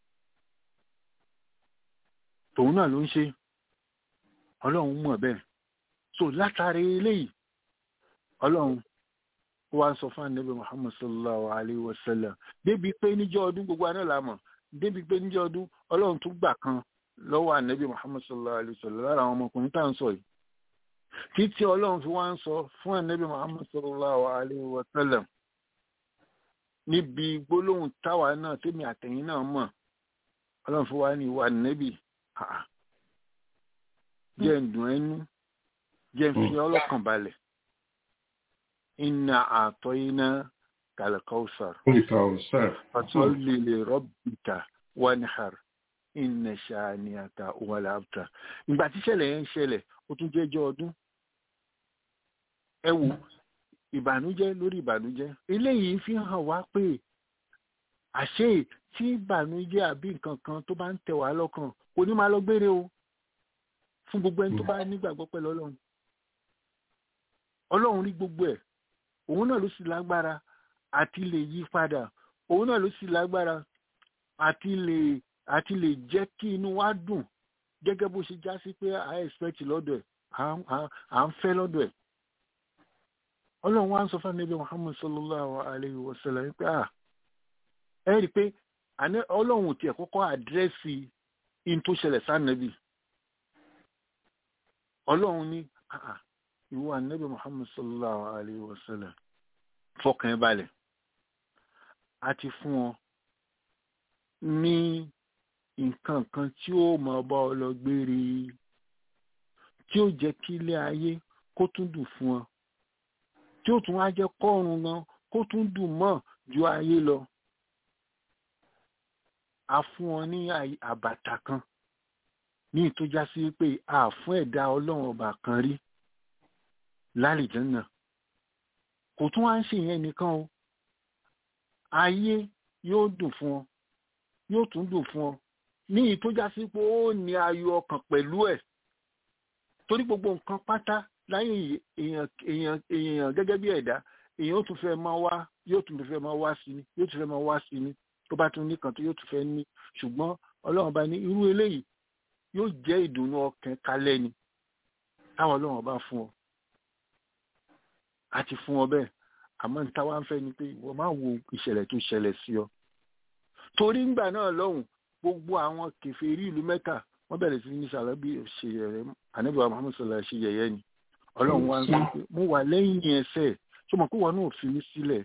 [SPEAKER 7] tòun náà ló ń ṣe ọlọ́run mọ̀ bẹ́ẹ̀ so látàrí eléyìí ọlọ́run ó wá ń sọ fún ànábì muhammad sallallahu alayhi wa sallam débi pé níjọ́ ọdún gbogbo àná la mọ̀ débi pé níjọ́ ọdún ọlọ́run tún gbà kan lọ́wọ́ ànábì muhammad sallallahu alayhi wa sallam lára àwọn ọmọkùnrin tá à ń sọ yìí títí ọlọ́run fi wá ń sọ fún ànábì muhammad sallallahu alayhi wa sallam níbi gbólóhùn táwa náà tèmi àtẹ̀yìn náà mọ̀ ọlọ́run fi wá ní ìwà ànábì àà jẹ́ ń dùn ẹnu jẹ́ ń fi ọlọ́kàn balẹ̀ inna àtọ́yìnà kàlẹ́kọ́sàr
[SPEAKER 4] Al-Kawthar.
[SPEAKER 7] fasalli li rabbika wanhar inna shani'aka huwal abtar ìgbà tí ṣẹlẹ̀ yẹn ń ṣẹlẹ̀ ó tún jẹ́jọ́ ọdún ẹ wo ìbànújẹ́ lórí ìbànújẹ́ eléyìí fi hàn wá pé àṣé tí ìbànújẹ́ àbí nǹkan kan tó bá ń tẹ̀ wá lọ́kàn kò ní máa lọ gbére o fún gbogbo ẹni tó bá nígbàgbọ́ pẹ̀lú ọlọ́run ọlọ́run rí gbogbo ẹ̀ òun náà ló sì lágbára àti lè yí padà òun náà ló sì lágbára àti lè àti lè jẹ́ kí inú wa dùn gẹ́gẹ́ bó ṣe já sí pé à ń expect lọ́dọ̀ ẹ̀ à- à- à ń fẹ́ lọ́dọ̀ ẹ̀ ọlọ́run wa ń sọ fún ẹni bí muhammad sallallahu alayhi wa sallam pé à ẹ rí i pé àní ọlọ́run ò tiẹ̀ kọ́kọ́ àdírẹ́sì in tó ṣẹlẹ̀ sánàbì ọlọ́run ní àà ìwọ ànábì muhammad sallallahu alayhi wa sallam fọkàn ẹ balẹ̀ a ti fún ọ ní nǹkan kan tí ó máa bá ọ lọ gbére tí ó jẹ́ kí ilé ayé kó tún dùn fún ọ tí ó tún wá jẹ́ kọ́run gan kó tún dùn mọ́ ju ayé lọ a fún ọ ní àyè- àbàtà kan ní ìtọ́já sí pé a fún ẹ̀dá ọlọ́run ọba kan rí lálìjẹ́nà kò tún wá ń ṣe ìyẹn nìkan o ayé yóò dùn fún ọ yóò tún dùn fún ọ ní ìtọ́já sí pé ó ní ayọ̀ ọkàn pẹ̀lú ẹ̀ torí gbogbo nǹkan pátá láyé yìí, èèyàn èèyàn èèyàn gẹ́gẹ́ bí ẹ̀dá èèyàn ó tún fẹ́ máa wá yóò tún fẹ́ máa wá sí ni yóò tún fẹ́ máa wá sí ni tó bá tún nìkan tó yóò tún fẹ́ ní ṣùgbọ́n ọlọ́run bá ní irú eléyìí yóò jẹ́ ìdùnnú ọkàn kalẹ̀ ni táwọn ọlọ́run bá fún ọ àti fún ọ bẹ́ẹ̀ àmọ́ ní táwa ń fẹ́ ni pé ìwọ máa wo ìṣẹ̀lẹ̀ tó ṣẹlẹ̀ sí ọ torí ńgbà náà lọ́hùn gbogbo àwọn kèfèrí ìlú mẹ́kà wọ́n bẹ̀rẹ̀ sí ní sàlábì ṣe yẹ̀yẹ́ ànábì wa muhammed sọlá ṣe yẹ̀yẹ́ ni ọlọ́run wá ń sọ pé mo wà lẹ́yìn ẹsẹ̀ tó mọ̀ pé wọn náà fi mí sílẹ̀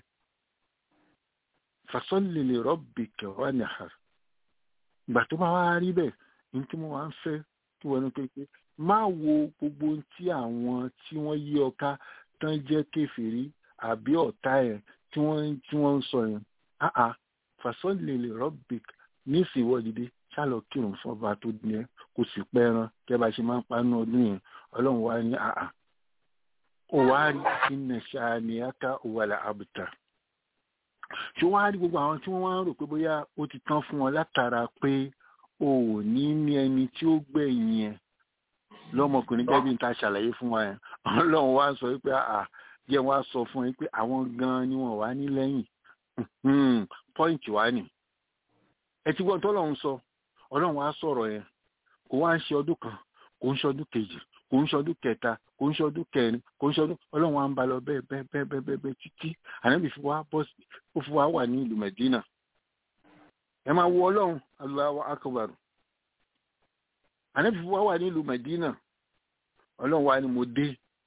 [SPEAKER 7] fasọ́lì lè rọ́bì kẹwàá ní àhàr ìgbà tó bá wá rí bẹ́ẹ̀ ní tí mo wá ń fẹ́ kí wọn ní pé pé má wo gbogbo ohun tí àwọn tí wọ́n yí ọ ká tán jẹ́ kèfèrí àbí ọ̀tá ẹ̀ tí wọ́n tí wọ́n ń sọ yẹn áà fasọ́lì lè rọ́bìk nísìwọ́ dìde ṣálọ kírun fọba tó ní ẹ kò sì pẹ́ran kẹ́ bá ṣe máa ń panú ọdún yẹn ọlọ́run wá ní àà ó wá rí iná ṣàníyàká òwàlà àbùtà ṣé wàá rí gbogbo àwọn tí wọ́n wá ń rò pé bóyá ó ti tán fún wọn látara pé o ò ní ní ẹni tí ó gbẹ̀yìn ẹ̀ lọ́mọkùnrin gẹ́gẹ́ bí n ta ṣàlàyé fún wa yẹn ọlọ́run wá sọ wípé àà jẹ́ wọ́n á sọ fún yín pé àwọn gan-an ni wọ́n wá ní lẹ́yìn pọ́ìntì wá nì ẹ ti gbọ́n tọ́lọ́run sọ ọlọ́run wá sọ̀rọ̀ yẹn kò wá ń ṣe ọdún kan kò ń ṣe ọdún kejì kò ń ṣe ọdún kẹta kò ń ṣe ọdún kẹrin kò ń ṣe ọdún ọlọ́run wá ń ba lọ bẹ́ẹ̀ bẹ́ẹ̀ bẹ́ẹ̀ bẹ́ẹ̀ bẹ́ẹ̀ bẹ́ẹ̀ títí ànábì fi wá bọ́ sí ó fi wá wà ní ìlú Mẹ̀dínà ẹ máa wo ọlọ́run Allahu akbar ànábì fi wá wà ní ìlú Mẹ̀dínà ọlọ́run wá ní mo dé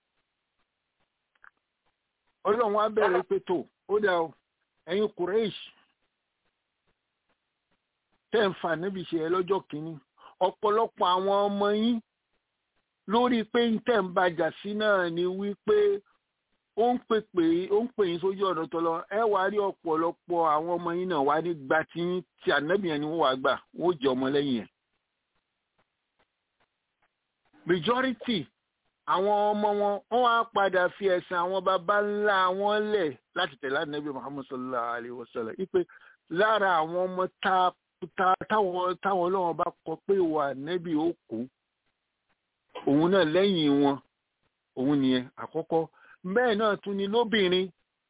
[SPEAKER 7] ọlọ́run wá bẹ̀rẹ̀ pé tó ó dà ó ẹ̀yin Quraysh tẹ́ ń fa níbi ṣe ẹ lọ́jọ́ kìíní ọ̀pọ̀lọpọ̀ àwọn ọmọ yín lórí pé ń tẹ̀ ń bàjà sí náà ni wípé ó ń pè pé ó ń pè yín sójú ọ̀nà tọ́lọ ẹ wá rí ọ̀pọ̀lọpọ̀ àwọn ọmọ yín náà wá ní gba tí yín tí ànábì yẹn ni wọ́n wá gbà wọ́n jẹ́ ọmọ lẹ́yìn ẹ̀. majority àwọn ọmọ wọn wọ́n wá padà fi ẹ̀sìn àwọn baba ńlá wọn lẹ̀ láti tẹ̀lé ànábì Muhammad sallallahu alayhi wa sallam wípé lára àwọn ọmọ tá táwọn táwọn ọlọ́run bá kọ pé wà nẹ́bí ó kú òun náà lẹ́yìn wọn òun nìyẹn àkọ́kọ́ bẹ́ẹ̀ náà tún ni lóbìnrin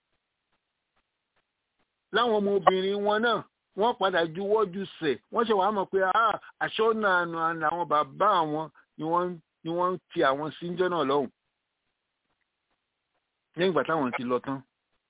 [SPEAKER 7] láwọn ọmọ obìnrin wọn náà wọ́n padà juwọ́ ju sẹ̀ wọ́n ṣe wàá mọ̀ pé aṣọ náà nù àwọn bàbá àwọn ni wọ́n ni wọ́n ń ti àwọn síjọ́ náà lọ́hùn lẹ́yìn ìgbà táwọn ti lọ tán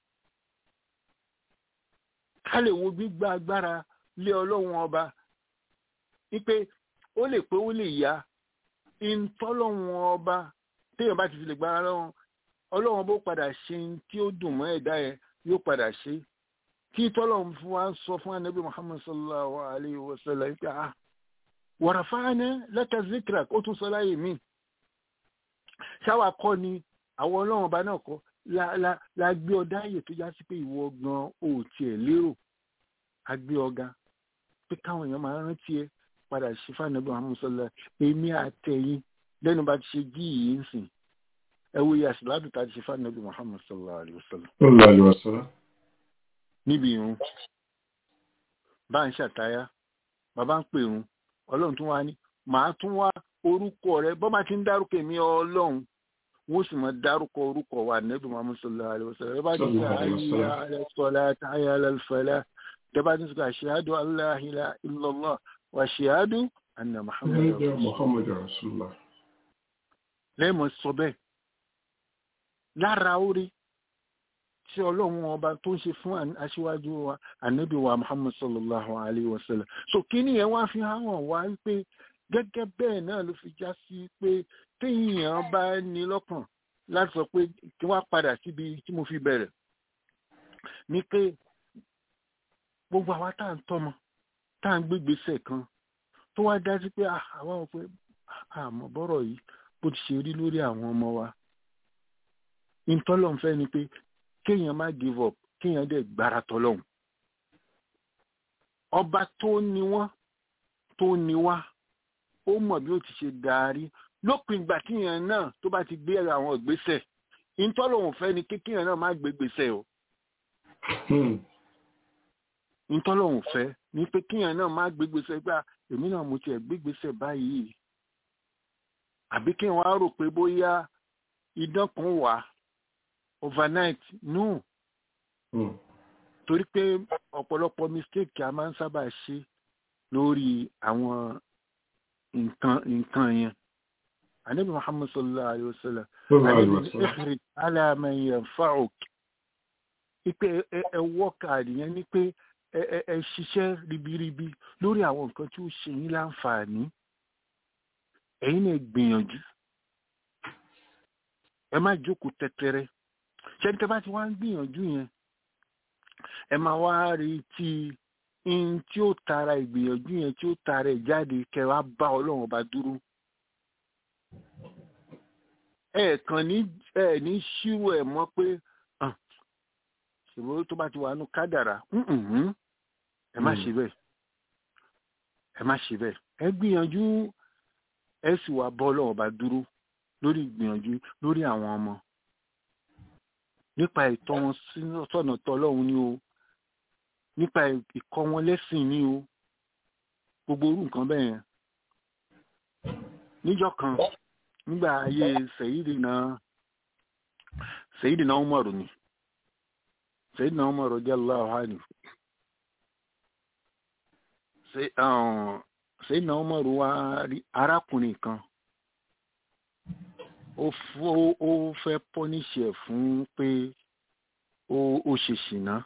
[SPEAKER 7] ká lè wo gbígbá agbára lé ọlọ́run ọba wípé ó lè pé ó lè yá ìtọ́lọ́run ọba téèyàn bá ti fi lè gbára lọ́run ọlọ́run bó padà ṣe tí ó dùn mọ́ ẹ̀dá yẹn yóò padà ṣe kí tọ́lọ́run fún wa sọ fún anabi muhammad sallallahu alayhi wa sallam wípé ah wàràfáàní laka zikrak ó tún sọ láyé mi ṣáwa kọ́ ni àwọn ọlọ́run ọba náà kọ́ la gbé ọdá ààyè tó já sí pé ìwọ gan ò tiẹ̀ lérò a gbé ọ̀gá pé káwọn èèyàn máa rántí ẹ padà ṣe fànàbí Muhammad sallallahu èmi àtẹ̀yìn lẹ́nu bá ti ṣe jí yìí ń sìn ẹ wo iye àṣìláàdù tá a ti ṣe fànàbí Muhammad sallallahu alaihi wasallam.
[SPEAKER 4] sallallahu alaihi wasallam.
[SPEAKER 7] níbi irun bá ń ṣàtáyà bàbá ń pè irun ọlọ́run tún wá ní màá tún wá orúkọ rẹ bọ́ bá ti ń dárúkọ èmi ọlọ́run wọ́n sì mọ̀ dárúkọ orúkọ wa nẹ́bí Muhammad sallallahu alaihi wasallam ẹ bá ti ṣe ayé alẹ́ sọlá ayé alẹ́ fẹlẹ́ gabatin suka ashhadu an la ilaha illallah wa ashhadu anna
[SPEAKER 4] muhammadar rasulullah
[SPEAKER 7] lẹ́mọ̀ sọ bẹ́ẹ̀ lára orí tí ọlọ́run ọba tó ń ṣe fún aṣíwájú wa ànábì wa muhammad sallallahu alayhi wa sallam so kíní yẹn wá fi hàn wá pé gẹ́gẹ́ bẹ́ẹ̀ náà ló fi já sí pé téèyàn bá ní lọ́kàn láti sọ pé kí wọ́n padà síbi tí mo fi bẹ̀rẹ̀ ní pé gbogbo àwa tá à ń tọ́mọ tá à ń gbégbèsè kan tó wá dájú pé àwa ò pé àmọ́ bọ́rọ̀ yìí bó ti ṣe rí lórí àwọn ọmọ wa ìtọ́lọ́n fẹ́ ni pé kéèyàn má give up kéèyàn dẹ̀ gbára tọ́lọ́hún ọba tó ní wọ́n tó ní wá ó mọ̀ bí ó ti ṣe darí lópin ìgbà tíyàn náà tó bá ti gbé àwọn ìgbésẹ̀ ìtọ́lọ́hún fẹ́ ni kéèyàn náà má gbé gbèsè o ntọ́lọ́hún fẹ́ ní pé kíyàn náà má gbégbèsè gbà èmi náà mo tiẹ̀ gbégbèsè báyìí àbí kí wọ́n á rò pé bóyá idán kan wà overnight no torí pé ọ̀pọ̀lọpọ̀ mistake a máa ń sábà ṣe lórí àwọn nǹkan nǹkan yẹn anabi muhammad sallallahu alayhi wa sallam anabi ihrid ala man yanfa'uk ipe ẹ wọ́ọ̀kà yẹn ni pé ẹ ṣiṣẹ́ ribiribi lórí àwọn nǹkan tí ó ṣe yín láǹfààní ẹ̀yin náà gbìyànjú ẹ má jókòó tẹ́tẹ́rẹ́ ṣẹ́ni tẹ́ bá ti wá ń gbìyànjú yẹn ẹ máa wá rí tí in tí ó tara ìgbìyànjú yẹn tí ó tara ẹ̀ jáde kẹ́ wá bá ọlọ́run ọba dúró ẹ̀ẹ̀kan ní ẹ̀ ní ṣírò ẹ̀ mọ́ pé ṣòro tó bá ti wà nù kádàrà ẹ má ṣe bẹ́ẹ̀ ẹ má ṣe bẹ́ẹ̀ ẹ gbìyànjú ẹ sì wá bọ́ lọ́wọ́ bá dúró lórí ìgbìyànjú lórí àwọn ọmọ nípa ìtọ́ wọn sọ́nà tọ́lọ́hún ni o nípa ìkọ́ wọn lẹ́sìn ni o gbogbo orú nǹkan bẹ́ẹ̀ yẹn níjọ́ kan nígbà ayé Sayyidina Sayyidina Umaru ni Sayyidina Umaru radiyallahu anhu Sayyidina Umaru wá rí arákùnrin kan ó fẹ́ pọ́níṣì ẹ̀ fún pé ó ṣe ṣìnà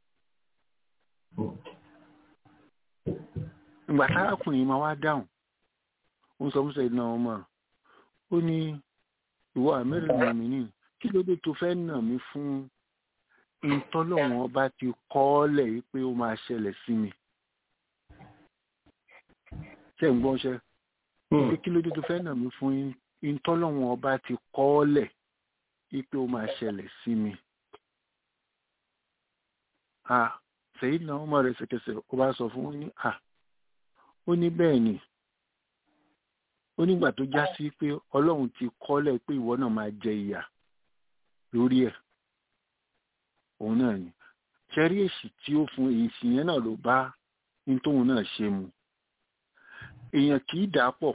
[SPEAKER 7] ìgbà tárákùnrin máa wá dáhùn ó ń sọ fún Sayyidina Umaru ó ní ìwọ àmẹ́rin nàmí ní kí ló dé tó fẹ́ nà mí fún ìtọ́lọ́wọ́n ọba ti kọ́ ọ́ lẹ̀ yìí pé ó máa ṣẹlẹ̀ sí mi ṣe ń gbọ́n ṣe pé kí ló dé tó fẹ́ nà mí fún ìtọ́lọ́wọ́n ọba ti kọ́ ọ́ lẹ̀ yìí pé ó máa ṣẹlẹ̀ sí mi. à Sayyidina Umar rẹ̀ ṣẹ̀kẹ̀ṣẹ̀ ó bá sọ fún ní à ó ní bẹ́ẹ̀ ni ó nígbà tó já sí pé ọlọ́run ti kọ́lẹ̀ pé ìwọ náà máa jẹ ìyà lórí ẹ̀ òun náà ni ṣẹ́rí èsì tí ó fún èsì yẹn náà ló bá ní tóun náà ṣe mu èèyàn kì í dà pọ̀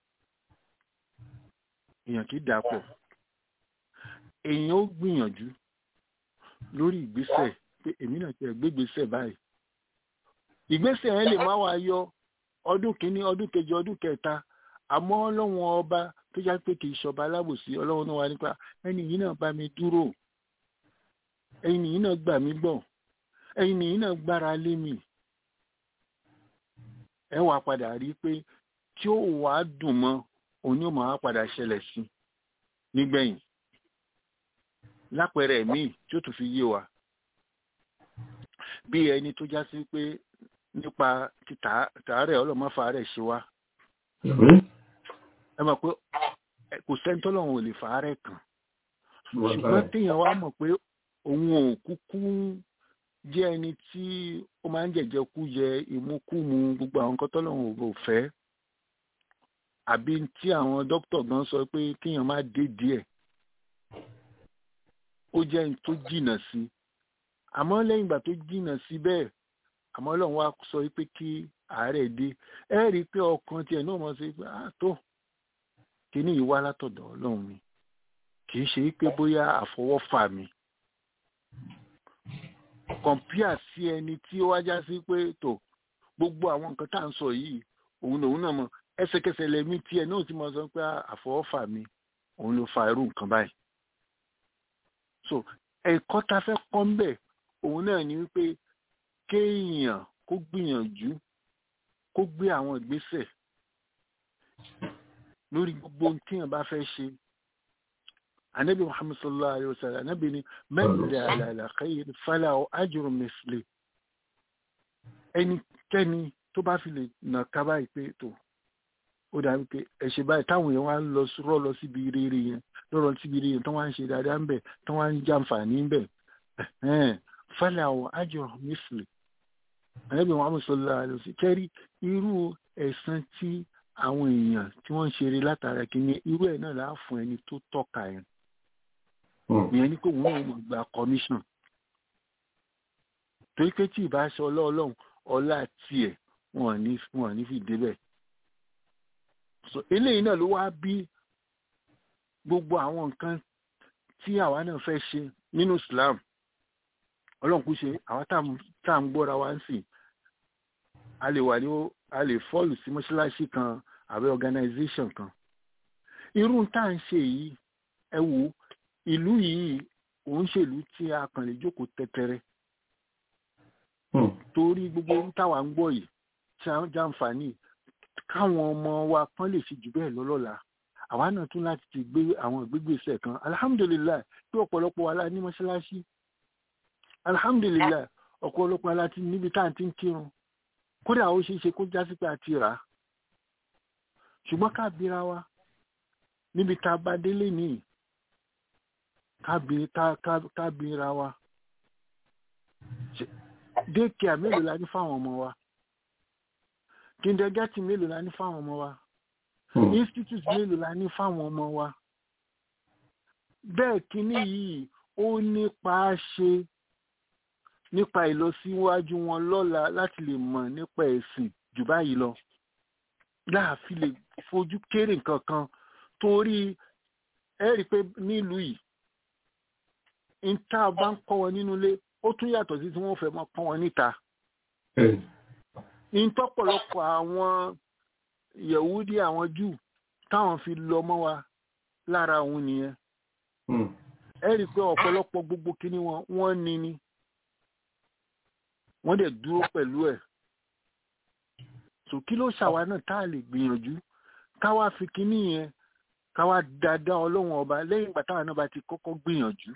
[SPEAKER 7] èèyàn kì í dà pọ̀ èèyàn ó gbìyànjú lórí ìgbésẹ̀ pé èmi náà ti gbégbésẹ̀ báyìí ìgbésẹ̀ yẹn lè má wá yọ ọdún kìíní ọdún kejì ọdún kẹta àmọ́ ọlọ́run ọba tó já pé kì í ṣọba alábòsí ọlọ́run náà wà nípa ẹni yìí náà bá mi dúró ẹni yìí náà gbà mí gbọ́ ẹni yìí náà gbára lé mi ẹ wàá padà rí i pé tí ó wàá dùn mọ́ òun yóò máa padà ṣẹlẹ̀ sí nígbẹ̀yìn lápẹẹrẹ míì tí ó tún fi yé wa bí ẹni tó já sí pé nípa tàárẹ̀ ọlọ́mọ́fà rẹ̀ ṣe wá ẹ mọ̀ pé kò sẹ́ńtọ́ lọ́wọ́ ò lè fàárẹ̀ kàn ṣùgbọ́n téèyàn wá mọ̀ pé òun ò kúkú jẹ́ ẹni tí ó máa ń jẹ̀jẹ̀ kú jẹ ìmúkúmu gbogbo àwọn nǹkan tọ́lọ́run ò fẹ́ àbí tí àwọn dókítà gan sọ pé kéèyàn má dé díẹ̀ ó jẹ́ ẹni tó jìnnà sí àmọ́ lẹ́yìn ìgbà tó jìnnà sí bẹ́ẹ̀ àmọ́ ọlọ́run wá sọ pé kí àárẹ̀ dé ẹ rí i pé ọkàn tiẹ̀ náà mọ̀ sí pé ah tó kíní yìí wá látọ̀dọ̀ ọlọ́run mi kì í ṣe pé bóyá àfọwọ́fà mi kọ̀mpíà sí ẹni tí ó wájá sí pé tó gbogbo àwọn nǹkan tá à ń sọ yìí òun lòun náà mọ ẹsẹ̀kẹsẹ̀ lẹ́mí tiẹ̀ náà ti mọ̀ sọ pé àfọwọ́fà mi òun ló fa irú nǹkan báyìí so ẹ̀kọ́ ta fẹ́ kọ́ ń bẹ̀ òun náà ni wípé kéèyàn kó gbìyànjú kó gbé àwọn ìgbésẹ̀ lórí gbogbo ohun tíyàn bá fẹ́ ṣe anabi muhammad sallallahu alayhi wa sallam anabi ni mẹ́ta àlàlà khayr fala ajru misli ẹnikẹ́ni tó bá fi lè nà ká báyìí pé tó ó dàbí pé ẹ̀ṣẹ̀ báyìí táwọn èèyàn wá ń lọ rọ́ lọ síbi rere yẹn lọ́rọ̀ síbi rere yẹn tó wá ń ṣe dáadáa ń bẹ̀ tó wá ń jàǹfààní ń bẹ̀ fala ajru misli anabi muhammad sallallahu alayhi wa sallam kẹ́rí irú ẹ̀san tí àwọn èèyàn tí wọ́n ń ṣeré látara kìíní irú ẹ̀ náà láà fún ẹni tó tọ́ka yẹn ìyẹn ní kó wọn ò mọ̀ gba commission torí pé tí ìbá ṣe ọlọ́ọ̀lọ́hún ọlá tiẹ̀ wọn ní wọn ní fi débẹ̀ so eléyìí náà ló wá bí gbogbo àwọn nǹkan tí àwa náà fẹ́ ṣe nínú Islam ọlọ́run kú ṣe àwa tá à ń gbọ́ra wá ń sìn a lè wà ní a lè fọ́ọ̀lù sí mọ́ṣáláṣí kan àbẹ́ organization kan irú tá à ń ṣe yìí ẹ wò ìlú yìí òun ṣèlú tí a kàn lè jókòó tẹ́tẹ́rẹ́ torí gbogbo ohun táwa ń gbọ́ yìí tí a ń jàǹfààní káwọn ọmọ wa kan lè fi jù bẹ́ẹ̀ lọ́lọ́la àwa náà tún láti ti gbé àwọn ìgbégbèsè kan alhamdulilayi pé ọ̀pọ̀lọpọ̀ wa la ní mọ́ṣáláṣí alhamdulilayi ọ̀pọ̀lọpọ̀ wa la ti níbi tá à ń ti ń kírun kódà ó ṣeé ṣe kó jásí pé a ti rà á ṣùgbọ́n ká bíra wa níbi tá a bá délé nìyí kábìnra wa dékìá mélòó la ní fáwọn ọmọ wa kindergarten mélòó la ní fáwọn ọmọ wa institute mélòó la ní fáwọn ọmọ wa bẹ́ẹ̀ kínní yìí ó nípa ṣe nípa ìlọsíwájú wọn lọ́la láti lè mọ̀ nípa ẹ̀sìn jù báyìí lọ láàfin lè fojú kéré nǹkan kan torí ẹ rí i pé nílùú yìí níta bá ń kọ́ wọn nínú ilé ó tún yàtọ̀ sí tí wọ́n fẹ́ máa kọ́ wọn níta. ìtọ́pọ̀lọpọ̀ àwọn yẹ̀wúdí àwọn jù táwọn fi lọ mọ́ wa lára òun nìyẹn. ẹ rí i pé ọ̀pọ̀lọpọ̀ gbogbo kíní wọn wọ́n ní ni wọ́n dẹ̀ dúró pẹ̀lú ẹ̀. sò kí ló ṣàwa náà tá a lè gbìyànjú káwá fi kíní yẹn káwá dáadáa ọlọ́run ọba lẹ́yìn ìgbà táwọn náà bá ti kọ́kọ́ gbìyànjú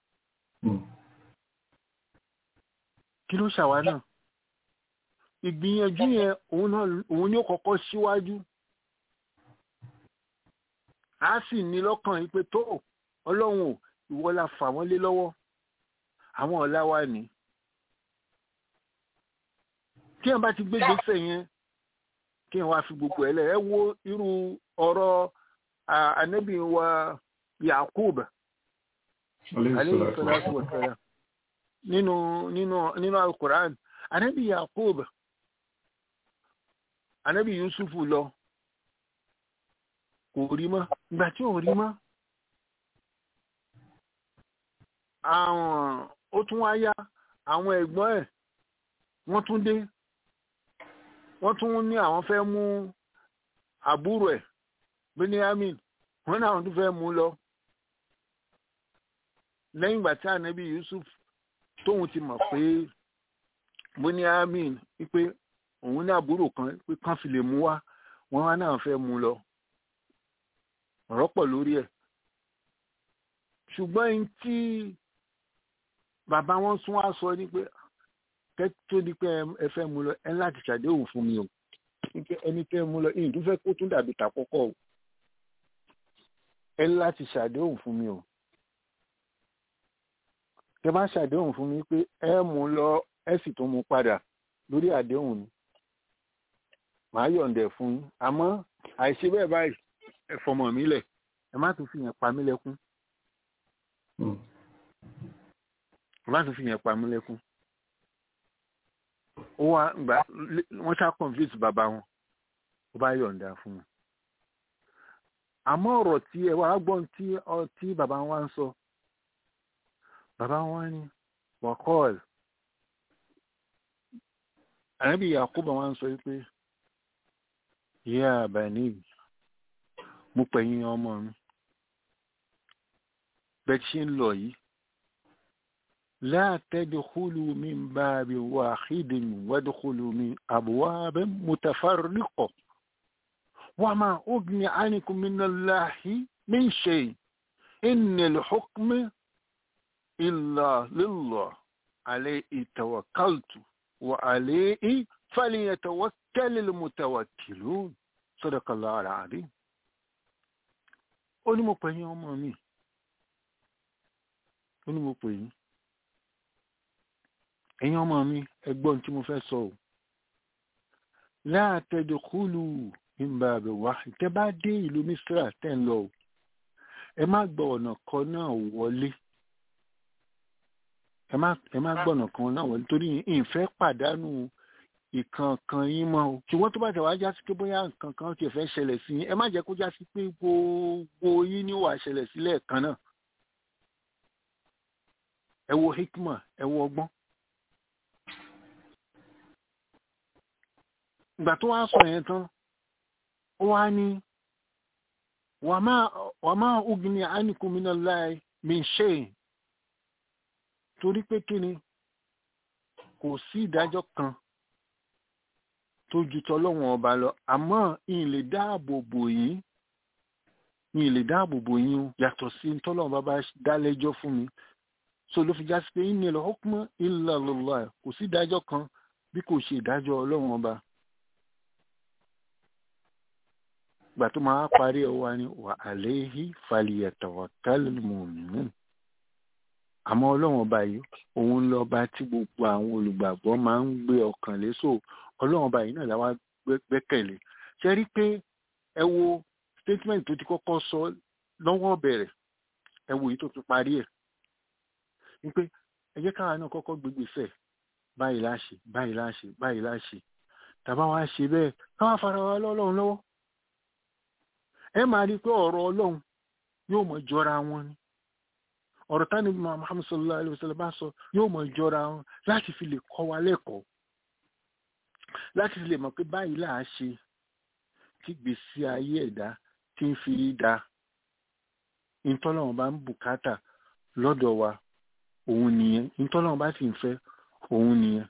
[SPEAKER 7] kí ló ṣàwa náà ìgbìyànjú yẹn òun náà òun ni ó kọ́kọ́ síwájú a sì ní lọ́kàn yìí pé tó ọlọ́run ò ìwọ la fà wọ́n lé lọ́wọ́ àwọn ọ̀la wa ní kí ẹ̀ bá ti gbé gbèsè yẹn kí ẹ̀ wá fi gbogbo ẹ̀ lẹ̀ ẹ wo irú ọ̀rọ̀ ànábì wa Yakub alayhi salatu wa salam nínú nínú nínú alukur'an anabi yakub anabi yusuf lọ kò rí mọ́ ìgbà tí ò rí mọ́ àwọn ó tún wá yá àwọn ẹ̀gbọ́n ẹ̀ wọ́n tún dé wọ́n tún ní àwọn fẹ́ mú àbúrò ẹ̀ benjamin wọ́n náà tún fẹ́ mú lọ lẹ́yìn ìgbà tí ànábì yusuf tóun ti mọ̀ pé benjamin wípé òun ní àbúrò kan pé kán fi lè mú wá wọ́n wá náà fẹ́ mú lọ ọ̀rọ̀ pọ̀ lórí ẹ̀ ṣùgbọ́n ẹni tí bàbá wọn tún wá sọ ni pé tó di pé ẹ fẹ́ mú lọ ẹ láti ṣàdéhùn fún mi o ẹni tẹ́ mú lọ ìyìn tó fẹ́ kó tún dàbí tàkọ́kọ́ o ẹ láti ṣàdéhùn fún mi o tẹ bá ṣàdéhùn fún mi pé ẹ mú lọ ẹ sì tún mú padà lórí àdéhùn ni màá yọ̀ǹdẹ̀ fún yín àmọ́ àìṣe bẹ́ẹ̀ báyìí ẹ fọmọ mi lẹ̀ ẹ má tún fi yẹn pa mí lẹ́kún ẹ má tún fi yẹn pa mí lẹ́kún ó wá gbà wọ́n ṣá convince bàbá wọn ó bá yọ̀ǹda fún wọn àmọ́ ọ̀rọ̀ tí ẹ wá gbọ́n tí tí bàbá wa ń sọ bàbá wa ní wàkọ́ọ̀lù ànábì Yakubu wa ń sọ pé yíyá àbáni mo pẹ̀yìn ọmọ mi bẹ́ẹ̀ ṣe ń lọ yìí la tadkhulu min babin wahidin wadkhulu min abwabin mutafarriqa وما أغني عنكم من الله من شيء إن الحكم إلا لله عليه توكلت وعليه فليتوكل المتوكلون صدق الله العظيم ó ní mo pè yín ọmọ mi ó ní mo pè yín ẹ̀yin ọmọ mi ẹgbọ́n tí mo fẹ́ sọ ò la tadkhulu nígbà àbẹ̀ wá tẹ́ bá dé ìlú misra tẹ́ ń lọ o ẹ má gbọ́ ọ̀nà kan náà wọlé ẹ má ẹ má gbọ́ ọ̀nà kan náà wọlé torí ìfẹ́ pàdánù ìkankan yín mọ́ o ṣùgbọ́n tó bá tẹ̀ wá já sí pé bóyá nǹkan kan tiẹ̀ fẹ́ ṣẹlẹ̀ sí yín ẹ má jẹ́ kó já sí pé gbogbo yín ní wàá ṣẹlẹ̀ sílẹ̀ kan náà ẹ wo hikma ẹ wo ọgbọ́n. ìgbà tó wá sọ yẹn tán wá ní wà máa ugni anikum minallahi min shay torí pé kí ni kò sí ìdájọ́ kan tó ju tọlọ́wọ̀n ọba lọ àmọ́ ìyìn lè dáàbò bò yín ìyìn lè dáàbò bò yín o yàtọ̀ sí tọlọ́wọ̀n bá bá dá lẹ́jọ́ fún mi so ló fi já sí pé innal hukma illa lillah kò sí ìdájọ́ kan bí kò ṣe ìdájọ́ ọlọ́wọ̀n ọba ìgbà tó máa parí ẹ̀ wá ní wà àléhí falyatawakkalul mu'minun àmọ́ ọlọ́run ọba yìí òun lọ́ba tí gbogbo àwọn olùgbàgbọ́ máa ń gbé ọkàn lé so ọlọ́run ọba yìí náà làwa gbẹ́kẹ̀lé ṣe rí pé ẹ wo statement tó ti kọ́kọ́ sọ lọ́wọ́ bẹ̀rẹ̀ ẹ wo èyí tó fi parí ẹ̀ ni pé ẹ jẹ́ káwa náà kọ́kọ́ gbégbèsè báyìí láṣẹ báyìí láṣẹ báyìí láṣẹ tàbá wa ṣe bẹ́ẹ̀ káwa fara wa lọ́lọ́run lọ́wọ́ ẹ máa rí i pé ọ̀rọ̀ ọlọ́run yóò mọ̀ jọra wọn ni ọ̀rọ̀ tani muhammad sallallahu alayhi wa sallam bá sọ yóò mọ̀ jọra wọn láti fi lè kọ́ wa lẹ́kọ̀ọ́ láti fi lè mọ̀ pé báyìí là á ṣe kí gbèsè ayé ẹ̀dá tí ń fi da ìtọ́lọ́wọ́n bá ń bùkátà lọ́dọ̀ wa òun nìyẹn ìtọ́lọ́wọ́n bá sì ń fẹ́ òun nìyẹn.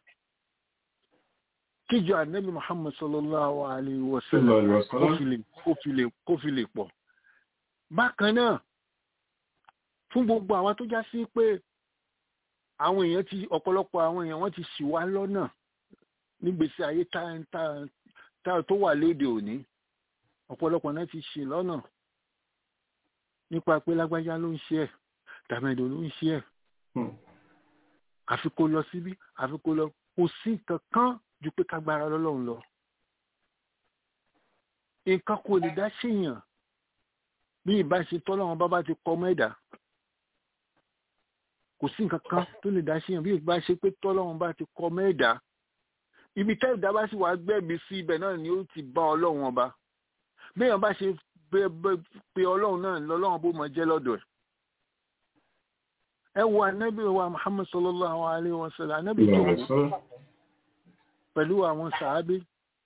[SPEAKER 7] kíjọ ànábì muhammad sallallahu alayhi wa sallam kó fi lè pọ̀. bákan náà fún gbogbo àwa tó já sí pé àwọn èèyàn ti ọ̀pọ̀lọpọ̀ àwọn èèyàn wọ́n ti ṣì wá lọ́nà nígbèsè ayé tá tó wà lóde òní ọ̀pọ̀lọpọ̀ náà ti ṣì lọ́nà nípa pé lágbájá ló ń ṣe ẹ̀ tàmẹ̀dò ló ń ṣe ẹ̀ àfi kó lọ síbí àfi kó lọ kò sí kankan ju pé kágbára lọ́lọ́run lọ nǹkan kò lè dá ṣèyàn bí ìbáṣe tọ́lọ́run bá bá ti kọ́ mẹ́dà kò sí nǹkan kan tó lè dá ṣèyàn bí ìbáṣe pé tọ́lọ́run bá ti kọ́ mẹ́dà ibi tẹ́ ìdá bá sì wá gbẹ́bí sí ibẹ̀ náà ni ó ti bá ọlọ́run ọba béèyàn bá ṣe pé ọlọ́run náà lọ́lọ́run bó mọ jẹ́ lọ́dọ̀ ẹ̀ ẹ wo anábì wa muhammad sallallahu alayhi wa sallam anábì tó pẹ̀lú àwọn sàábé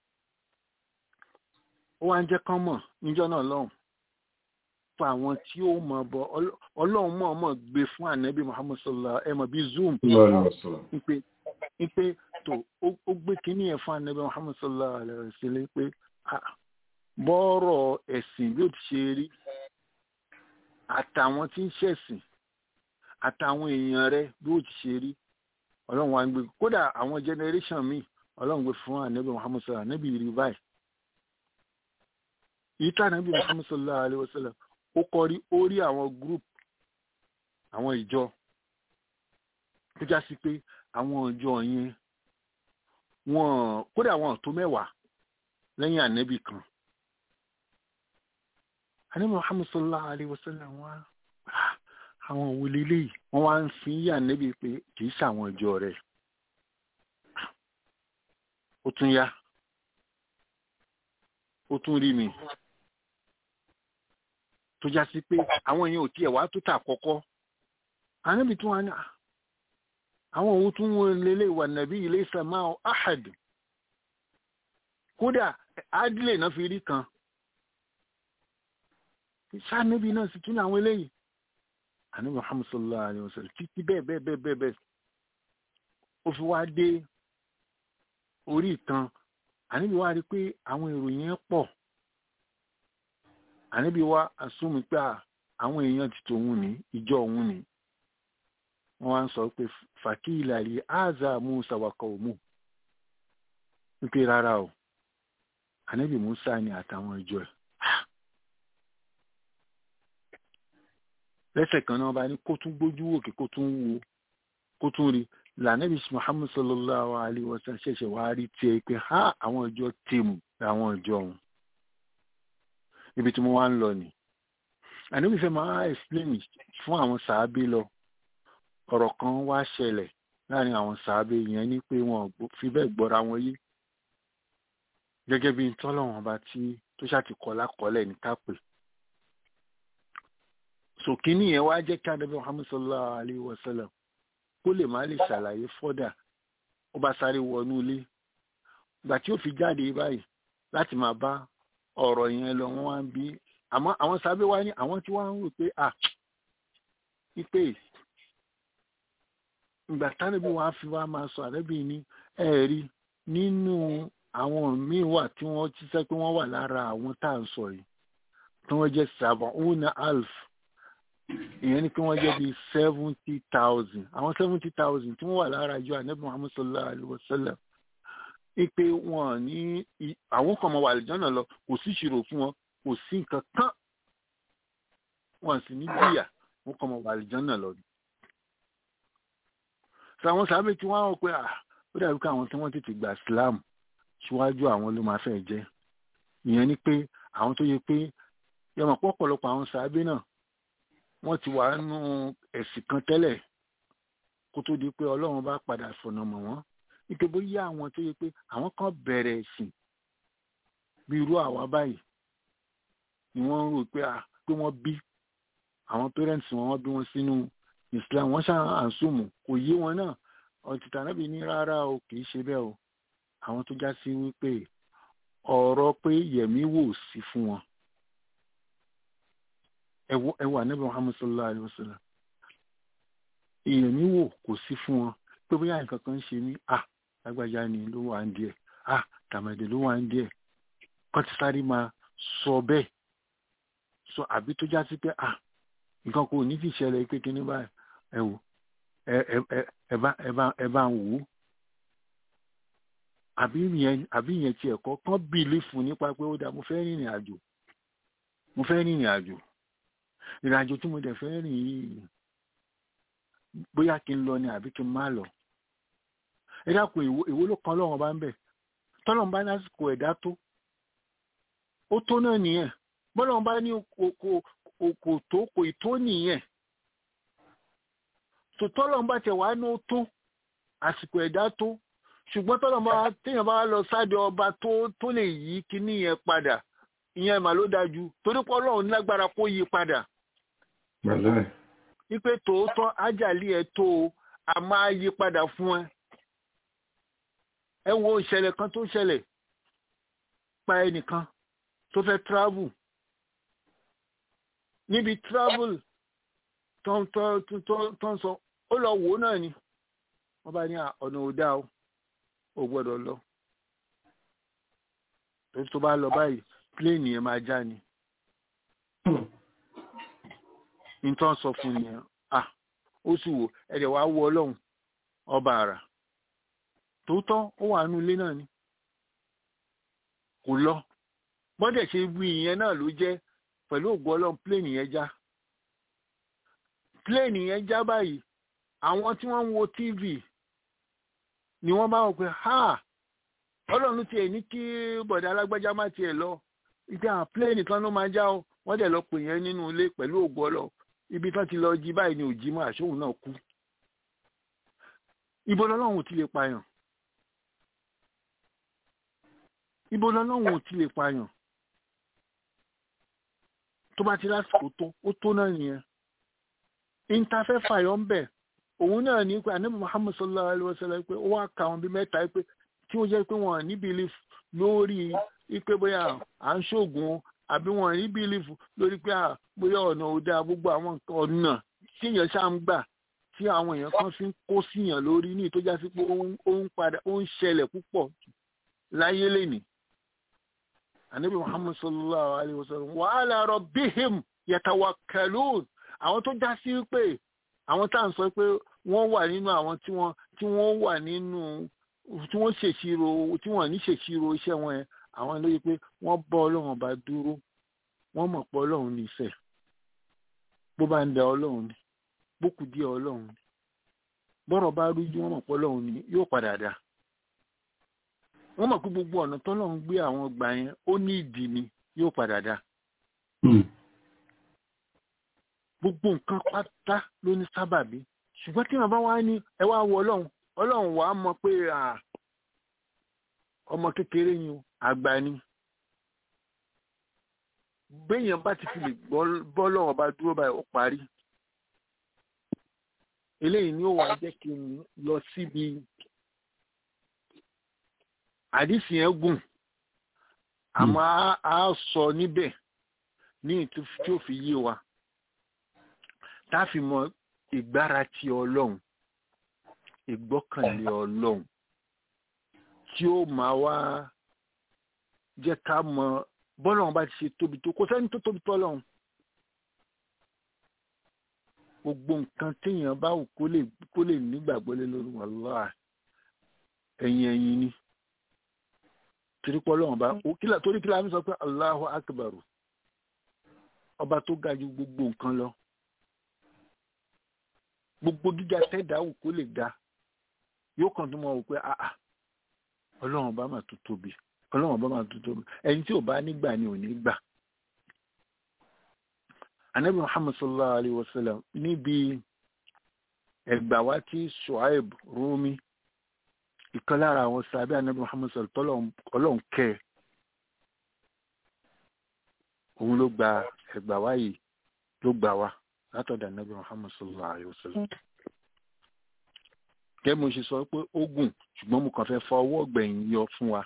[SPEAKER 7] ó wá ń jẹ́ kán mọ̀ níjọ́ náà lọ́hùn fún àwọn tí ó mọ̀ bọ̀ ọlọ́run mọ̀ mọ̀ gbé fún anábì muhammad sallallahu ẹ mọ̀ bí zoom ipe ipe tó ó gbé kínní ẹ̀ fún anábì muhammad sallallahu alayhi wa sallam pé bọ́ọ̀rọ̀ ẹ̀sìn yóò ti ṣe rí àtàwọn tí ń ṣẹ̀sìn àtàwọn èèyàn rẹ bí ó ti ṣe rí ọlọ́run wa ń gbé kódà àwọn generation míì ọlọ́run gbé fún ànábì muhammed sallallahu ànábì rí báyìí èyí tó ànábì muhammed sallallahu alayhi wa sallam ó kọ rí ó rí àwọn group àwọn ìjọ tó já sí pé àwọn ìjọ yẹn wọn kódà wọn tó mẹ́wàá lẹ́yìn ànábì kan ànábì muhammed sallallahu alayhi wa sallam wá àwọn òwò lélẹ́yìí wọ́n wá ń fi yà níbi pé kì í ṣàwọn ìjọ rẹ̀ ó tún yá ó tún rí mi tó já sí pé àwọn èèyàn ò tiẹ̀ wá tó tà kọ́kọ́ àníbi tí wọ́n á ní àwọn òwò tún wọn lélẹ̀ wà nàbí ilé ìsàmá ahad kódà adílé náà fi rí kan sáà níbi náà sì tún àwọn eléyìí àní muhammad sallallahu alayhi wa sallam títí bẹ́ẹ̀ bẹ́ẹ̀ bẹ́ẹ̀ bẹ́ẹ̀ bẹ́ẹ̀ ó fi wá dé orí ìtàn àníbi wá rí pé àwọn ìròyìn yẹn pọ̀ àníbi wá àsúnmi pé àwọn èèyàn ti tòun ní ìjọ òun ní wọ́n wá ń sọ pé fàkíìlà rí áàzà musa wakọ̀ òmù wípé rárá o àníbi musa ni àtàwọn ìjọ ẹ̀ lẹ́sẹ̀ kan náà bá ní kó tún gbójú òkè kó tún wo kó tún rí lànàbí muhammed sallallahu alayhi wa sallam ṣẹ̀ṣẹ̀ wá rí tiẹ̀ pé ha àwọn ìjọ tèmù àwọn ìjọ ọ̀hún ibi tí mo wá ń lọ ni ànábì fẹ́ máa explain fún àwọn sàábé lọ ọ̀rọ̀ kan wá ṣẹlẹ̀ láàrin àwọn sàábé yẹn ní pé wọn fi bẹ́ẹ̀ gbọ́ra wọn yé gẹ́gẹ́ bí tọ́lọ́wọ́n bá tí tó ṣàtìkọ́ lákọ́lẹ̀ ní kápẹ́ sòkínì yẹn wá jẹ́ kí adébẹ́ muhammed sallallahu alayhi wa sallam kó lè má lè ṣàlàyé fọ́dà ó bá sáré wọnú ilé ìgbà tí ó fi jáde báyìí láti máa bá ọ̀rọ̀ yẹn lọ wọ́n wá ń bí àmọ́ àwọn sábẹ́ wá ní àwọn tí wọ́n ń rò pé à pípé ìgbà tánàbí wàá fi wá máa sọ àrẹ́bí ní ẹ̀rí nínú àwọn míì wà tí wọ́n ti sẹ́ pé wọ́n wà lára àwọn tá à ń sọ yìí tí wọ́n jẹ́ sab'una alf ìyẹn ni pé wọ́n jẹ́ bíi seventy thousand àwọn seventy thousand tí wọ́n wà lára ìjọ anabi muhammad sallallahu alayhi wa sallam ipe wọn ní àwọn kan mọ wà lìjọ́nà lọ kò sí ìṣirò fún wọn kò sí nǹkan kan wọn sì ní jìyà wọn kọ́ ọmọ wà àlìjánà lọ ni. sọ àwọn sábẹ́ tí wọ́n á wọ pé à ó dàbí pé àwọn tí wọ́n tètè gba Islam síwájú àwọn ló máa fẹ́ jẹ́ ìyẹn ni pé àwọn tó yẹ pé yọmọ pọ̀pọ̀lọpọ̀ àwọn sábẹ́ náà wọ́n ti wà nínú ẹ̀sìn kan tẹ́lẹ̀ kó tó di pé Ọlọ́run bá padà fọ̀nà mọ̀ wọ́n ike bóyá àwọn tó yẹ pé àwọn kan bẹ̀rẹ̀ ẹ̀sìn bí irú àwa báyìí ni wọ́n ń rò pé à pé wọ́n bí àwọn parents wọn wọ́n bí wọn sínú Islam wọ́n ṣáà àǹsùmù kò yé wọn náà ọ̀títà náà bí ní rárá o kì í ṣe bẹ́ẹ̀ o àwọn tó já sí wípé ọ̀rọ̀ pé yẹ̀mí wò sí fún wọn ẹ wà níbi Muhammad sallallahu alayhi wa sallam yẹ̀mí wò kò sí fún wọn pé bóyá nǹkan kan ń ṣe mí à lágbájá ni ló wà ń díẹ̀ à tàmẹ̀dẹ̀ ló wà ń díẹ̀ kọ́ ti sáré máa sọ bẹ́ẹ̀ sọ àbí tó já sí pé à nǹkan kò ní ti ṣẹlẹ̀ pé kíní báyìí ẹ wò ẹ ẹ ẹ bá ẹ bá ẹ bá ń wò ó àbí yẹn àbí yẹn tiẹ̀ kọ́ kán bìlífù nípa pé ó dáa mo fẹ́ rìnrìn àjò mo fẹ́ rìnrìn àjò ìrìn àjò tí mo dẹ̀ fẹ́ rìn yìí bóyá kí n lọ ni àbí kí n má lọ ẹ dákun èwo ló kan lọ́wọ́ bá ń bẹ̀ tọ́lọ́run bá lásìkò ẹ̀dá tó ó tó náà nìyẹn bọ́lọ́run bá ní kò tó kò tó nìyẹn tòtọ́lọ́run bá tẹ̀ wá ní ó tó àsìkò ẹ̀dá tó ṣùgbọ́n tọ́lọ́run bá téèyàn bá lọ sáde ọba tó tó lè yí kíní yẹn padà ìyẹn mà ló dájú torí pé ọlọ́run lágbára kó yí padà wípé tòótọ́ ájàlí ẹ̀ tó o a máa yí padà fún ẹ ẹ wo ìṣẹ̀lẹ̀ kan tó ṣẹlẹ̀ pa ẹnìkan tó fẹ́ travel níbi travel tó ń sọ ó lọ wò ó náà ni wọ́n bá ní ọ̀nà òdá o ò gbọ́dọ̀ lọ tó bá lọ báyìí pléènì yẹn máa já ni nǹkan sọ fún nìyẹn ah ó sì wò ẹ̀dẹ̀ wá wọ ọlọ́run ọba àrà tòótọ́ ó wà nínú ilé náà ni kò lọ bọ́dẹ̀ ṣe wí ìyẹn náà ló jẹ́ pẹ̀lú ògùn ọlọ́run pléènì yẹn já pléènì yẹn já báyìí àwọn tí wọ́n ń wo tv ni wọ́n bá wọ pé ha ọlọ́run tiẹ̀ ní kí bọ̀dà alágbájá má tiẹ̀ lọ ìgbà àwọn pléènì kan ló máa já o wọ́n dẹ̀ lọ pè yẹn nínú ilé pẹ̀lú ògùn ọlọ́run ibi tán ti lọ jí báyìí ni òjì mọ́ àṣóhùn náà kú ibo lọ́lọ́run ti lè pààyàn ibo lọ́lọ́run ò ti lè pààyàn tó bá ti lásìkò tó ó tó náà nìyẹn ìntafẹ́ fàyọ̀ ń bẹ̀ òun náà ní pé ànábì Muhammad sallallahu alayhi wa sallam pé ó wá ka àwọn bíi mẹ́ta pé tí ó jẹ́ pé wọ́n ní belief lórí ipe bóyá à ń ṣoògùn àbí wọ́n ní belief lórí pé bóyá ọ̀nà ò dáa gbogbo àwọn ọ̀nà tí èèyàn ṣáà ń gbà tí àwọn èèyàn kan fi ń kó síyàn lórí ní ìtọ́já sí pé ó ń padà ó ń ṣẹlẹ̀ púpọ̀ láyé lénìí anabi muhammad sallallahu alayhi wa sallam wa ala rabbihim yatawakkalun àwọn tó já sí pé àwọn tá à ń sọ pé wọ́n wà nínú àwọn tí wọ́n tí wọ́n wà nínú tí wọ́n ṣèṣirò tí wọ́n ní ṣèṣirò iṣẹ́ wọn yẹn àwọn ló yẹ pé wọ́n bọ́ ọlọ́run bá dúró wọ́n mọ̀ pé ọlọ́run ní ìfẹ́ bó bá ń da ọlọ́run ni bó kù díẹ̀ ọlọ́run ni bọ́rọ̀ bá rújú wọ́n mọ̀ pé ọlọ́run ni yóò padà dáa wọ́n mọ̀ pé gbogbo ọ̀nà tọ́lọ́run gbé àwọn gbà yẹn ó ní ìdí ni yóò padà dá. gbogbo nǹkan pátá ló ní sábàbí ṣùgbọ́n tí wọ́n bá wá ní ẹ wá wọ ọlọ́run ọlọ́run wàá mọ̀ pé ọmọ kékeré yín àgbà ni. béèyàn bá ti fi lè bọ́ lọ́wọ́ bá dúró báyìí ó parí. eléyìí ni ó wàá jẹ́ kí n lọ síbi àdìsí yẹn gùn àmọ́ a sọ níbẹ̀ ní ìtú tí ó fi yé wa tá a fi mọ ìgbára ti ọlọ́run ìgbọ́kànlé ọlọ́run tí ó máa wá jẹ́ ká mọ bọ́lọ́run bá ti ṣe tóbi tó kò sẹ́ni tó tóbi tó ọlọ́run gbogbo nǹkan téèyàn bá wù kó lè kó lè nígbàgbọ́ lé lórí wàlúwà ẹ̀yìn ẹ̀yìn ni torí pé ọlọ́run bá torí kí láàmì sọ pé Allahu akbar ọba tó ga ju gbogbo nǹkan lọ gbogbo gíga tẹ́dá wù kó lè ga yóò kàn tó mọ̀ wò pé àà ọlọ́run bá máa tó tóbi ọlọ́run bá máa tó tóbi ẹni tí ò bá nígbà ni ò ní gbà. anabi muhammad sallallahu alayhi wa sallam níbi ẹgbà wa tí shuaib rumi ìkan lára àwọn sábẹ́ anabi muhammad sallallahu tọ́lọ̀ ọlọ́run kẹ́ ẹ̀ òun ló gba ẹgbà wa yìí ló gbà wá látọ̀dọ̀ anabi muhammad sallallahu alayhi wa sallam gẹ́gẹ́ mo ṣe sọ pé ó gùn ṣùgbọ́n mo kàn fẹ́ fọ ọwọ́ gbẹ̀yìn yọ fún wa.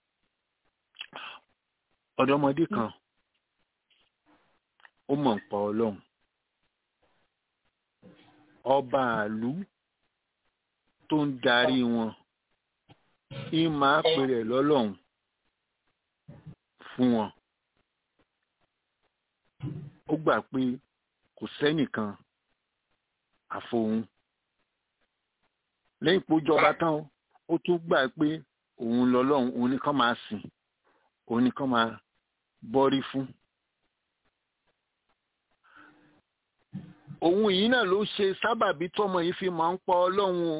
[SPEAKER 7] ọ̀dọ́mọdé kan ó mọ̀ ń pa ọlọ́run ọba àlú tó ń darí wọn ń máa pèrè lọ́lọ́run fún wọn. ó gbà pé kò sẹ́nìkan àfohùn lẹ́yìn pé ó jọba tán ó tún gbà pé òun lọ́lọ́run òun nìkan máa sìn òun nìkan máa bọ́rí fún. òun yìí náà ló ṣe sábàbí tọmọ yìí fi máa ń pa ọlọ́run o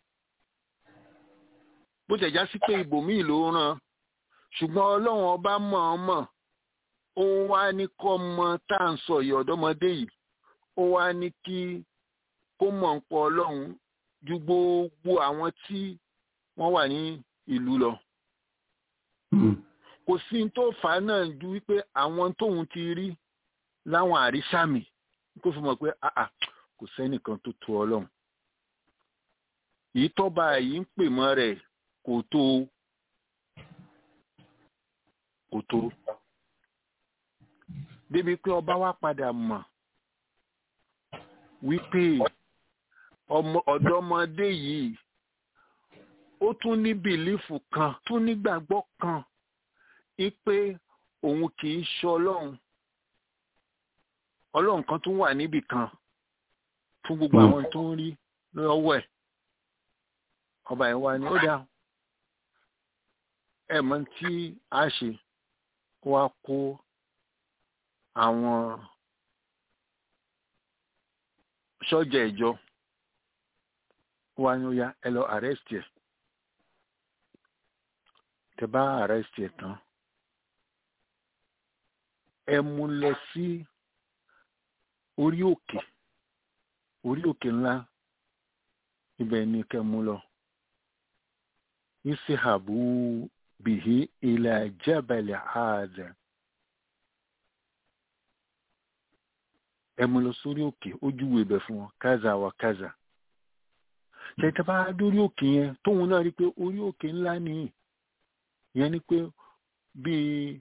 [SPEAKER 7] bó ṣe já sí pé ibòmíì ló ràn ṣùgbọ́n ọlọ́run ọba mọ̀ọ́mọ̀ ó wá ní kọ́ mọ tá à ń sọ yìí ọ̀dọ́mọdé yìí ó wá ní kí kó mọ̀ ń pa ọlọ́run ju gbogbo àwọn tí wọ́n wà ní ìlú lọ. kò sí tó fà á náà ju wípé àwọn tóun ti rí láwọn àrísàmì kó fi mọ̀ pé àà kò sẹ́nìkan tó tó ọlọ́run. èyí tọ́ba yìí ń pè mọ́ rẹ̀ kò tó kò tó. débi pé ọba wa padà mọ̀ wípé ọmọ ọ̀dọ́mọdé yìí ó tún ní bìlífù kan tún nígbàgbọ́ kan wípé òun kì í ṣe ọlọ́run ọlọ́run kan tún wà níbì kan fún gbogbo àwọn tó ń rí lọ́wọ́ ẹ̀ ọba yẹn wá ní ó dáa ẹ mọ̀ tí a ṣe kó wá kó àwọn sọ́jà ìjọ wá ní ó yá ẹ lọ arrest ẹ tẹ bá arrest ẹ tán ẹ mú lọ sí orí òkè orí òkè ńlá ibẹ̀ ni kẹ́ mú lọ isihabu bihi ila jabal hadha ẹ mú lọ sórí òkè ojúwe ibẹ̀ fún wọn kaza wa kaza tẹ̀tẹ̀ bá dórí òkè yẹn tóun náà rí pé orí òkè ńlá nìyí yẹn ni pé bíi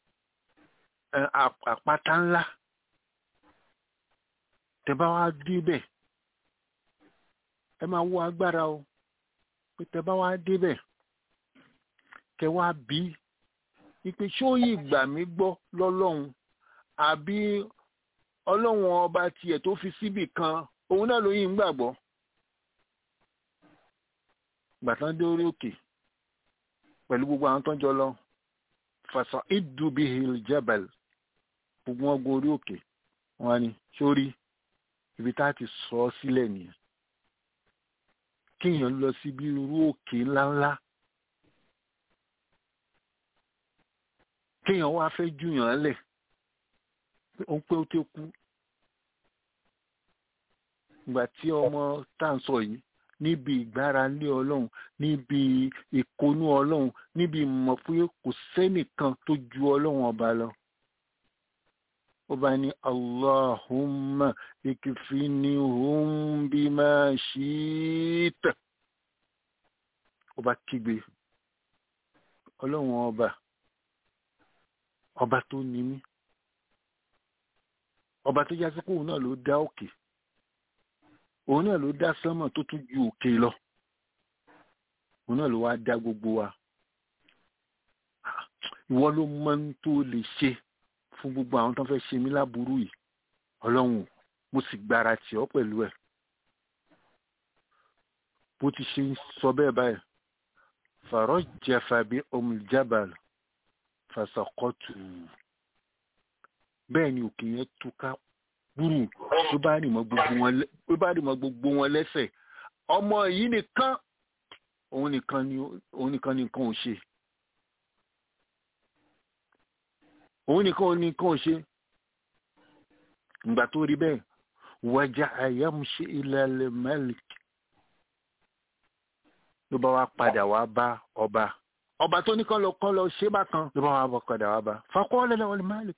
[SPEAKER 7] àpáta ńlá tẹ́ bá wá débẹ̀ ẹ máa wo agbára o pé tẹ́ bá wá débẹ̀ kẹ́ wá bí ipe ṣóyè gbà mí gbọ́ lọ́lọ́run àbí ọlọ́run ọba tiẹ̀ tó fi síbì kan òun náà ló yìí ń gbàgbọ́ gbàtán dé orí òkè pẹ̀lú gbogbo àwọn tó ń jọ lọ fàṣà ìdúbi hill jebel gbogbo wọn gun orí òkè wọn ni sórí ibi tá a ti sọ ọ sílẹ̀ nìyẹn kéèyàn lọ síbi irú òkè ńláńlá kéèyàn wá fẹ́ júyàn lẹ̀ ó ń pé ó tó kú ìgbà tí ọmọ tá à ń sọ yìí níbi ìgbára lé ọlọ́run níbi ìkónú ọlọ́run níbi ìmọ̀ pé kò sẹ́nìkan tó ju ọlọ́run ọba lọ. ó bá ní allahumma ikfinihum bima shi'ta. ó bá kígbe ọlọ́run ọba ọba tó ní mí ọba tó yá sí kóun náà ló dá òkè òun náà ló dá sánmọ̀ tó tún ju òkè lọ òun náà ló wá dá gbogbo wa ìwọ ló mọ ń tó lè ṣe fún gbogbo àwọn tó ń fẹ́ ṣe mí láburú yìí ọlọ́run mo sì gbára tì ọ́ pẹ̀lú ẹ̀ bó ti ṣe ń sọ bẹ́ẹ̀ báyìí farajjafa bi umul jabal fasaqatu bẹ́ẹ̀ ni òkè yẹn túká gbúrú ló bá rì mọ́ gbogbo wọn lẹ́- ló bá rì mọ́ gbogbo wọn lẹ́sẹ̀ ọmọ yìí nìkan òun nìkan ni òun nìkan ni nǹkan ò ṣe òun nìkan ò ní nǹkan ò ṣe ìgbà tó rí bẹ́ẹ̀ wájà àyàmúṣe ilẹ̀ malik ló bá wá padà wá bá ọba ọba tó ní kán lọ kán lọ ṣe bákan ló bá wá bá padà wá bá fakọ́ọ́lẹ̀ lọ́wọ́ ní malik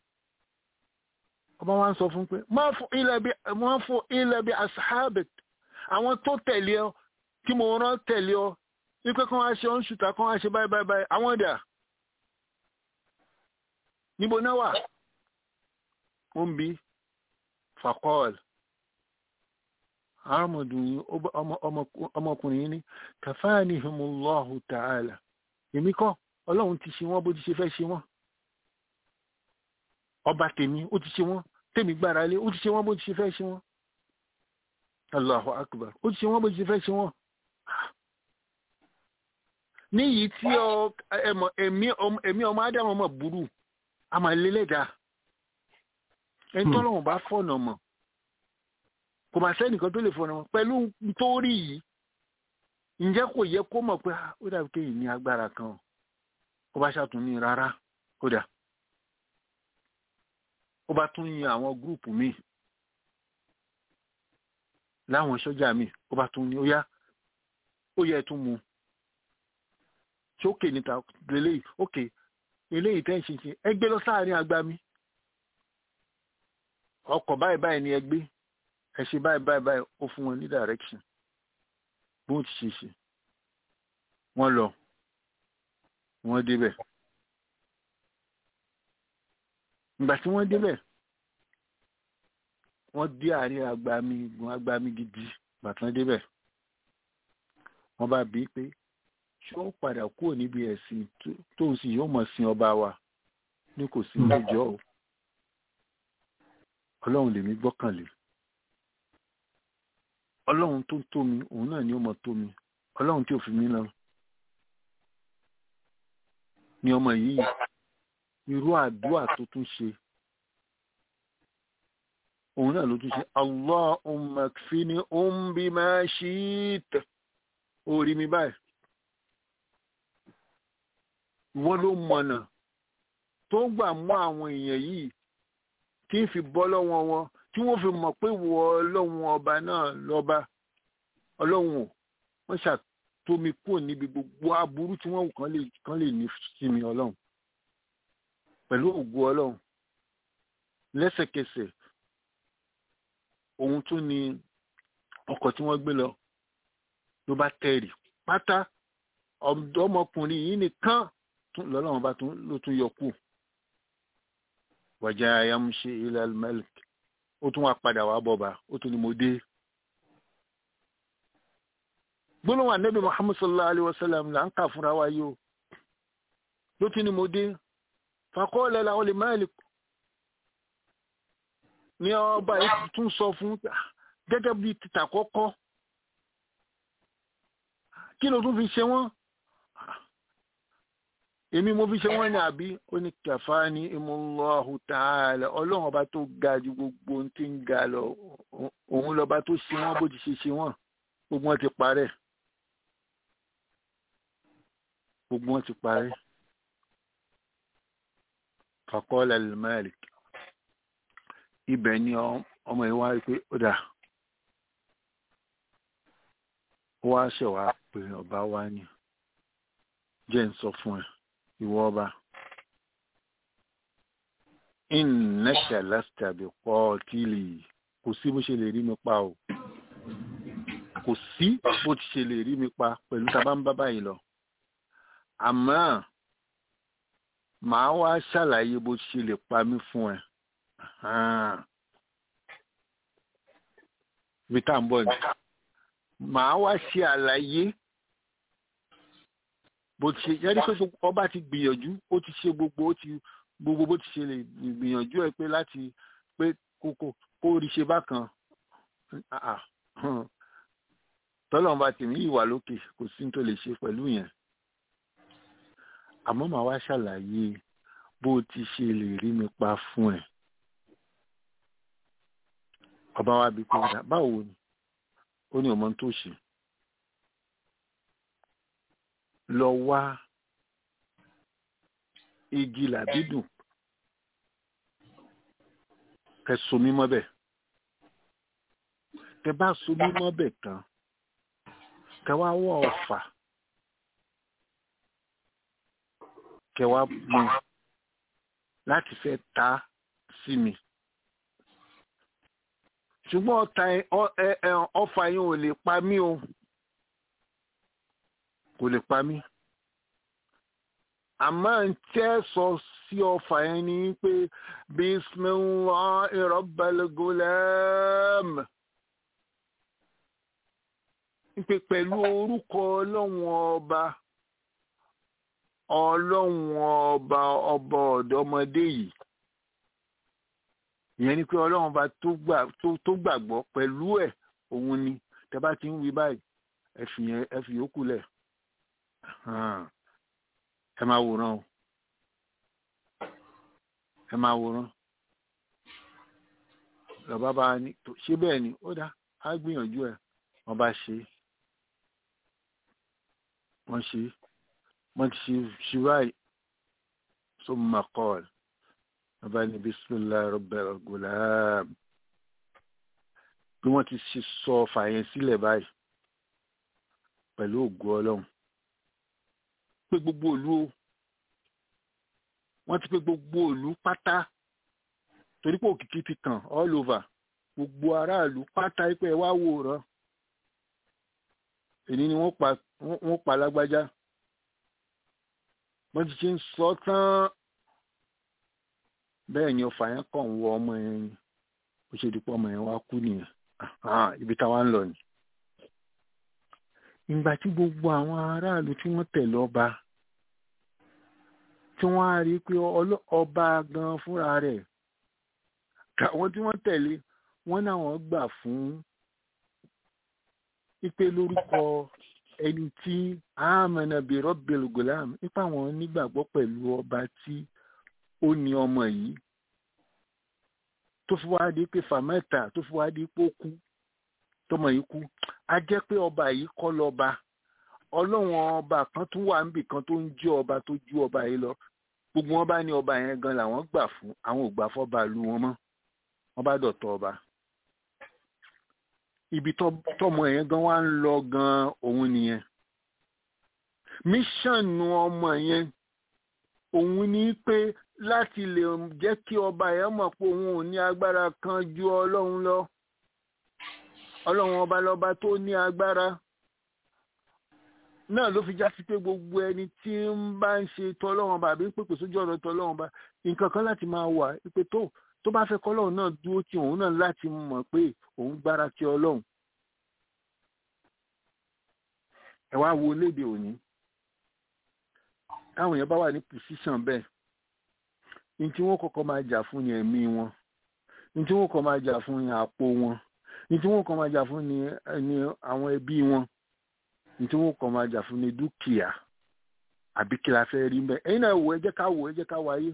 [SPEAKER 7] ọba wa ń sọ fún pé máa fún ilẹ̀ bí máa fún ilẹ̀ bí asahabit àwọn tó tẹ̀lé ọ tí mo rán tẹ̀lé ọ wípé kán wá ṣe ọ́n ṣùtà kán wá ṣe báyìí báyìí báyìí àwọn dà níbo náà wà ó ń bi fakọ́ọ̀l arámọdùnrin ọmọkùnrin yìí ní kàfáàní himullahu ta'ala èmi kọ́ ọlọ́run ti ṣe wọ́n bó ti ṣe fẹ́ ṣe wọ́n ọba tèmi ó ti ṣe wọ́n tèmi gbára lé ó ti ṣe wọ́n bó ti ṣe fẹ́ ṣe wọ́n allahu akbar ó ti ṣe wọ́n bó ti ṣe fẹ́ ṣe wọ́n níyìí tí ọ ẹmọ ẹmí ọmọ ẹmí ọmọ ádámù ọmọ burú àmàlélẹ́dà ẹni tọ́lọ́run bá fọ̀nà mọ̀ kò máa sẹ́nìkan tó lè fọ̀nà mọ̀ pẹ̀lú nítorí yìí ǹjẹ́ kò yẹ kó mọ̀ pé ó dàbí kéyìn ní agbára kan ó bá ṣàtúnní rárá ó dà ó bá tún yin àwọn gúrùpù míì láwọn sọ́jà míì ó bá tún ní ó yá ó yẹ tún mu ṣé ókè níta lélẹ́yìí ókè eléyìí tẹ́ ń ṣe ṣe ẹ gbé lọ sáàrin agbami ọkọ̀ báyìí báyìí ni ẹ gbé ẹ ṣe báyìí báyìí báyìí ó fún wọn ní direction bí wọ́n ti ṣe ṣe wọ́n lọ wọ́n débẹ̀ ìgbà tí wọ́n débẹ̀ wọ́n dé àárín agbami gun agbami gidi ìgbà tí wọ́n débẹ̀ wọ́n bá bí pé ṣé ó padà kúrò níbi ẹ̀sìn tó ń sìn yóò mọ̀ sin ọba wa ní kò sí lẹ́jọ́ o ọlọ́run lèmi gbọ́kànlé ọlọ́run tó tó mi òun náà ni ó mọ̀ tó mi ọlọ́run tí ò fi mí lọ ni ọmọ yìí irú àdúrà tó tún ṣe òun náà ló tún ṣe Allahumma kfini um bima shi'ta orí mi báyìí wọ́n ló mọ̀nà tó gbà mú àwọn èèyàn yìí tí ń fi bọ́ lọ́wọ́ wọn tí wọ́n fi mọ̀ pé wọ ọlọ́run ọba náà lọ́ba ọlọ́run ò wọ́n ṣàtómi kúrò níbi gbogbo aburú tí wọ́n kàn lè kàn lè ní sí mi ọlọ́run pẹ̀lú ògo ọlọ́run lẹ́sẹ̀kẹsẹ̀ ohun tún ni ọkọ̀ tí wọ́n gbé lọ ló bá tẹ̀rì pátá ọmọkùnrin yìí nìkan lọ́lọ́run bá ló tún yọ kù wàjà ayámúṣe ilẹ̀ mẹ́lìk ó tún wá padà wá bọ̀bà ó tún ní mo dé. gbólóhùn ànábì muhammad sallallahu alayhi wa sallam là ń kà fúnra wa yìí o ló tún ní mo dé fakọ́ọ̀lẹ̀ làwọn lè mẹ́lìk ní ọba yìí tún sọ fún gẹ́gẹ́ bí títà kọ́kọ́ kí ló tún fi ṣe wọ́n èmi mo fi ṣe wọ́n ní àbí ó ní kẹfà ní imúlọ́hù tààlà ọlọ́run ọba tó ga ju gbogbo ohun tí ń ga lọ òun lọ́ba tó ṣe wọ́n bó ti ṣe ṣe wọ́n gbogbo wọn ti parẹ́ gbogbo wọn ti parẹ́ fàkọ́lá lẹ́mẹ́rì ibẹ̀ ni ọmọ yìí wá rí pé ó dà ó wá ṣẹ̀wá pé ọba wá ní jẹ́ ń sọ fún ẹ ìwọ ọba innaka lasta bi qatili kò sí bó ṣe lè rí mi pa o kò sí bó ti ṣe lè rí mi pa pẹ̀lú tàbá ń bá báyìí lọ àmọ́ màá wá ṣàlàyé bó ti ṣe lè pa mí fún ẹ ibi tá à ń bọ̀ ni màá wá ṣe àlàyé bó ti ṣe yẹ́rí pé ọba ti gbìyànjú ó ti ṣe gbogbo ó ti gbogbo bó ti ṣe lè gbìyànjú ẹ pé láti pé kókó kó rí ṣe bákan tọ́lọ́run bá tèmi ìwà lókè kò sí tó lè ṣe pẹ̀lú yẹn àmọ́ màá wá ṣàlàyé bó ti ṣe lè rí mi pa fún ẹ ọba wa bí pé "Dà, báwo ni ó ní ọmọ tó ṣe lọ wá igi làbídùn kẹ so mí mọ́bẹ̀ kẹ bá so mí mọ́bẹ̀ tán kẹ wá wọ ọ̀fà kẹ wá mú láti fẹ́ ta sí mi ṣùgbọ́n ọta ẹ- ọ- ẹ- ẹ- ọfà yẹn ò lè pa mí o kò lè pa mí àmọ́ ń tẹ́ sọ sí ọfà yẹn ni pé bisimilahi rabbil gulam pé pẹ̀lú orúkọ ọlọ́run ọba ọlọ́run ọba ọba ọ̀dọ́mọdé yìí ìyẹn ni pé ọlọ́run ọba tó gbà- tó- tó gbàgbọ́ pẹ̀lú ẹ̀ òun ni tẹ́ bá ti ń wí báyìí ẹ fi yẹn ẹ fi yòókù lẹ̀ hàn ẹ máa wòran o ẹ máa wòran lọ́ba bá a ní tó- ṣé bẹ́ẹ̀ ni ó dá á gbìyànjú ẹ̀ wọ́n bá ṣe é wọ́n ṣe é wọ́n ti ṣe ṣe báyìí summa qala bàbá ní bisimilahi rabbil gulam bí wọ́n ti ṣe sọ ọfà yẹn sílẹ̀ báyìí pẹ̀lú ògo ọlọ́run pé gbogbo ìlú o wọ́n ti pé gbogbo ìlú pátá torí pé òkìkí ti tàn all over gbogbo aráàlú pátá pé ẹ wá wòran èyí ni wọ́n pa wọ́n pa lágbájá wọ́n ti ṣe ń sọ tán bẹ́ẹ̀ ni ọfà yẹn kàn ń wọ ọmọ yẹn ni ó ṣe dípò ọmọ yẹn wá kú nìyẹn Ah, ibi táwa ń lọ ni. ìgbà tí gbogbo àwọn aráàlú tí wọ́n tẹ̀lé ọba tí wọ́n á rí i pé ọlọ́- ọba gan fúnra rẹ̀ àwọn tí wọ́n tẹ̀lé wọ́n náà wọ́n gbà fún ipe lórúkọ ẹni tí amana bi rabbil gulam nípa àwọn nígbàgbọ́ pẹ̀lú ọba tí ó ní ọmọ yìí tó fi wá di pé fàmẹ́ta tó fi wá di pé ó kú tọmọ yìí kú a jẹ́ pé ọba yìí kọ́ lọ́ba ọlọ́run ọba kan tún wà níbì kan tó ń jẹ́ ọba tó ju ọba yìí lọ gbogbo wọn bá ní ọba yẹn gan làwọn gbà fún àwọn ò gbà fọba lu wọn mọ́ wọn bá dọ̀tọ̀ ọba ibi tọ́- tọmọ yẹn gan wá ń lọ gan òun nìyẹn míṣànù ọmọ yẹn òun ní pé láti lè jẹ́ kí ọba yẹn mọ̀ pé òun ò ní agbára kan ju ọlọ́run lọ ọlọ́run ọba lọ́ba tó ní agbára náà ló fi já sí pé gbogbo ẹni tí ń bá ń ṣe tọlọ́run ọba àbí ń pèpè sójú ọ̀rọ̀ tọlọ́run ọba nǹkan kan láti máa wà pé tó tó bá fẹ́ kọ́lọ́run náà dúró tí òun náà láti mọ̀ pé òun gbára ti ọlọ́run ẹ wá wo léde òní táwọn èèyàn bá wà ní pòsíṣàn bẹ́ẹ̀ ní tí wọ́n kọ́kọ́ máa jà fún ni ẹ̀mí wọn ní tí wọ́n kọ́ máa jà fún ni àpò wọn ní tí wọ́n kọ́ máa jà fún ni ni àwọn ẹbí wọn ní tí wọ́n kọ́ máa jà fún ni dúkìá àbí kí la fẹ́ rí mbẹ́ ẹ̀yin náà wò ẹ jẹ́ ká wò ẹ jẹ́ ká wáyé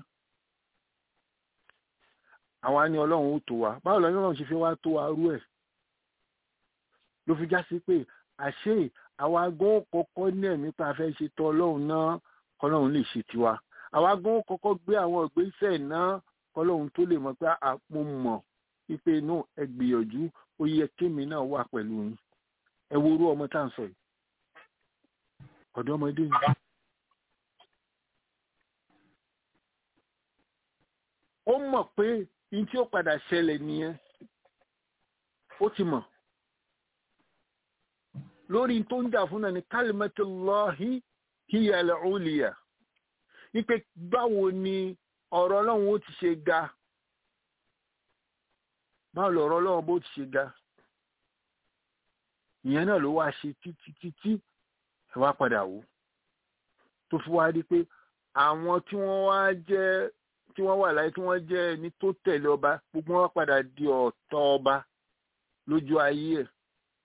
[SPEAKER 7] àwa ni ọlọ́run ó tó wa báwo lọ́yìn ọlọ́run ṣe fi wá tó wa rú ẹ̀ ló fi já sí pé àṣé àwa gan kọ́kọ́ ní ẹ̀mí pa fẹ́ ṣe tọ́ ọlọ́run náà kọ́lọ́run lè ṣe tiwa àwa gan kọ́kọ́ gbé àwọn ìgbésẹ̀ náà kọ́lọ́run tó lè mọ̀ pé àpò mọ̀ wípé náà ẹ gbìyànjú ó yẹ kémi náà wà pẹ̀lú yín ẹ wo orú ọmọ tá à ń sọ yìí ọ̀dọ́mọdé ni. ó mọ̀ pé ní tí ó padà ṣẹlẹ̀ nìyẹn ó ti mọ̀ lórí tó ń jà fún náà ni kalimatullahi hiya al-uliya wípé báwo ni ọ̀rọ̀ ọlọ́run ó ti ṣe ga báwo lọ̀rọ̀ ọlọ́run bó ti ṣe ga ìyẹn náà ló wá ṣe títí títí ẹ wá padà wò tó fi wá rí pé àwọn tí wọ́n wá jẹ́ tí wọ́n wà láyé tí wọ́n jẹ́ ẹni tó tẹ̀lé ọba gbogbo wọn padà di ọ̀tọ̀ ọba lójú ayé ẹ̀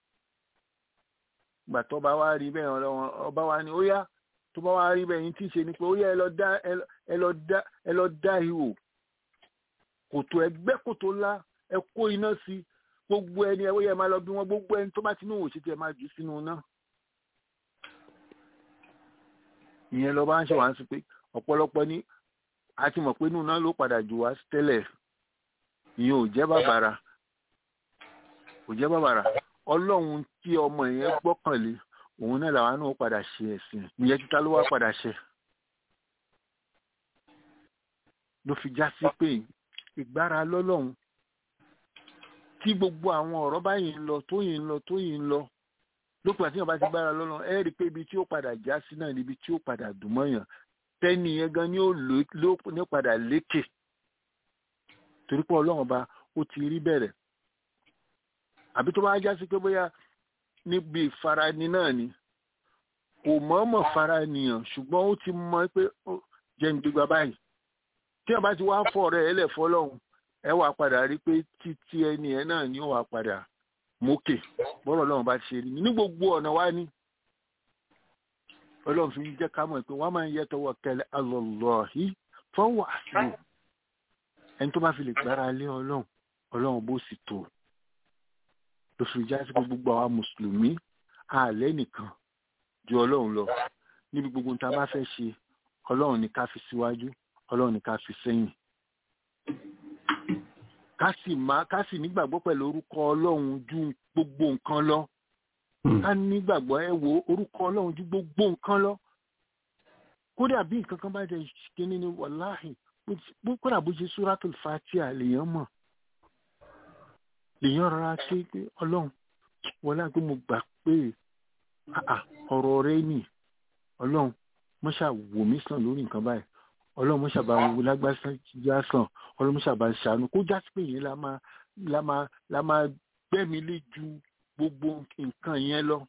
[SPEAKER 7] gbà tó bá wá rí bẹ́ẹ̀ ọlọ́run ọba wa ni ó yá tó bá wá rí bẹ́ẹ̀ yín tí ì ṣe ni pé ó yá ẹ lọ dá ẹ lọ dá ẹ lọ dá ihò kòtò ẹgbẹ́ kòtò ńlá ẹ kó iná sí gbogbo ẹni ẹwọ́ yẹ máa lọ bí wọ́n gbogbo ẹni tó bá ti ní òwò ṣètì ẹ̀ máa jù sínú náà ìyẹn lọ bá ń ṣe wá ń sọ pé ọ̀pọ̀lọpọ̀ ní a ti mọ̀ pé inú náà ló padà jù wá tẹ́lẹ̀ ìyẹn ò jẹ́ bàbàrà ò jẹ́ bàbàrà ọlọ́run tí ọmọ yẹn gbọ́kànlé òun náà làwọn náà padà ṣe ẹ̀sìn ìyẹn títa ló wá padà ṣe ló fi já sí pé ìgbára lọ́lọ́run tí gbogbo àwọn ọ̀rọ̀ báyìí ń lọ tóyìn ń lọ tóyìn ń lọ lópin àti ìyànbá ti gbára lọ́lọ́run ẹ rí i pé ibi tí ó padà já sí náà níbi tí ó padà dùn mọ́yàn tẹ́ni yẹn gan ni ó ní padà lékè torí pé ọlọ́run ọba ó ti rí bẹ̀rẹ̀ àbí tó bá já sí pé bóyá níbi ìfarani náà ni kò mọ̀ọ́mọ̀ faranìyàn ṣùgbọ́n ó ti mọ pé jẹ́ ń gbégbá báyìí tí ọba ti wá fọ rẹ̀ ẹlẹ̀ fọlọ́hún ẹ wà padà rí pé títí ẹni ẹ náà ni ó wà padà mókè bọ́rọ̀ ọlọ́run bá ṣe rí ní gbogbo ọ̀nà wá ní ọlọ́run fi jẹ́ ká mọ̀ pé wọ́n máa ń yẹ tọwọ́ kẹlẹ́ alọ́lọ́hí fọwọ́ àṣìwò ẹni tó bá fi lè gbára lé ọlọ́run ọlọ́run bó sì tó ló fi já sí pé gbogbo àwa mùsùlùmí àlẹ́ nìkan ju ọlọ́run lọ níbi gbogbo tá a bá fẹ́ ṣe ọlọ́run ní ká fi síwájú ọlọ́run ní ká fi sẹ́yìn ká sì má ká sì nígbàgbọ́ pẹ̀lú orúkọ ọlọ́run ju gbogbo nǹkan lọ ká nígbàgbọ́ ẹ wo orúkọ ọlọ́run ju gbogbo nǹkan lọ kódà bí nǹkan kan bá jẹ kíní ni wàláhì kódà bó ṣe súrátùl fàtíà lèèyàn mọ̀ lèèyàn rọra ké pé ọlọ́run wọlé àgbẹ̀ mo gbà pé ọ̀rọ̀ rẹ nì ọlọ́run mọ́ṣà wò mí sàn lórí nǹkan báyìí ọlọ́run mọ́ṣà bá wo lágbáṣá sàn ọlọ́run mọ́ṣà bá ṣàánú kó já sí pé yẹn la máa la máa la máa gbẹ́mi lé ju gbogbo nǹkan yẹn lọ.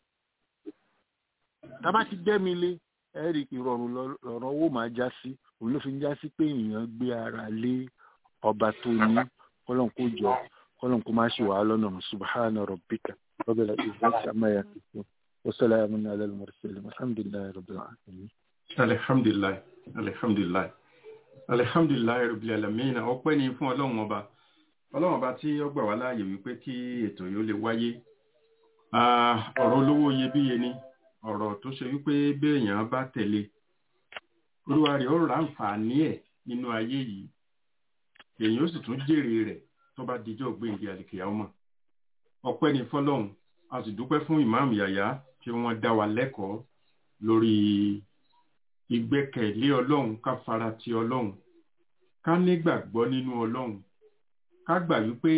[SPEAKER 7] tábà ti gbẹ́mi lé ẹ̀rí ìrọ̀rùn lọ́rọ̀ owó máa já sí òun ló fi ń já sí pé èèyàn gbé ara lé ọba tó ní kọ́lọ́n kó jọ kọ́lọ́n kó má ṣe wàhálà lọ́nà subhana rabbika rabbil izzati amma yasifun wa salamun ala al-mursalin alhamdulillahi rabbil alamin.
[SPEAKER 4] alihamdulilayi alihamdulilayi alihamdulilayi rabbil alamin ọpẹ́ ni fún ọlọ́run ọba ọlọ́run ọba tí ó gbà wá láàyè wípé kí ètò yìí ó lè wáyé ọ̀rọ̀ olówó iyebíye ni ọ̀rọ̀ tó ṣe wípé béèyàn bá tẹ̀lé olúwa rẹ̀ ó ra àǹfààní ẹ̀ nínú ayé yìí èèyàn ó sì tún jèrè rẹ̀ tó bá dijọ́ gbèǹde àlìkìyà ọmọ ọpẹ́ ni fọlọ́run a sì dúpẹ́ fún ìmáàmù yàyà tí wọ́n dá wa lẹ́kọ̀ọ́ lórí ìgbẹ́kẹ̀lé ọlọ́run ká fara ti ọlọ́run ká nígbàgbọ́ nínú ọlọ́run ká gbà wípé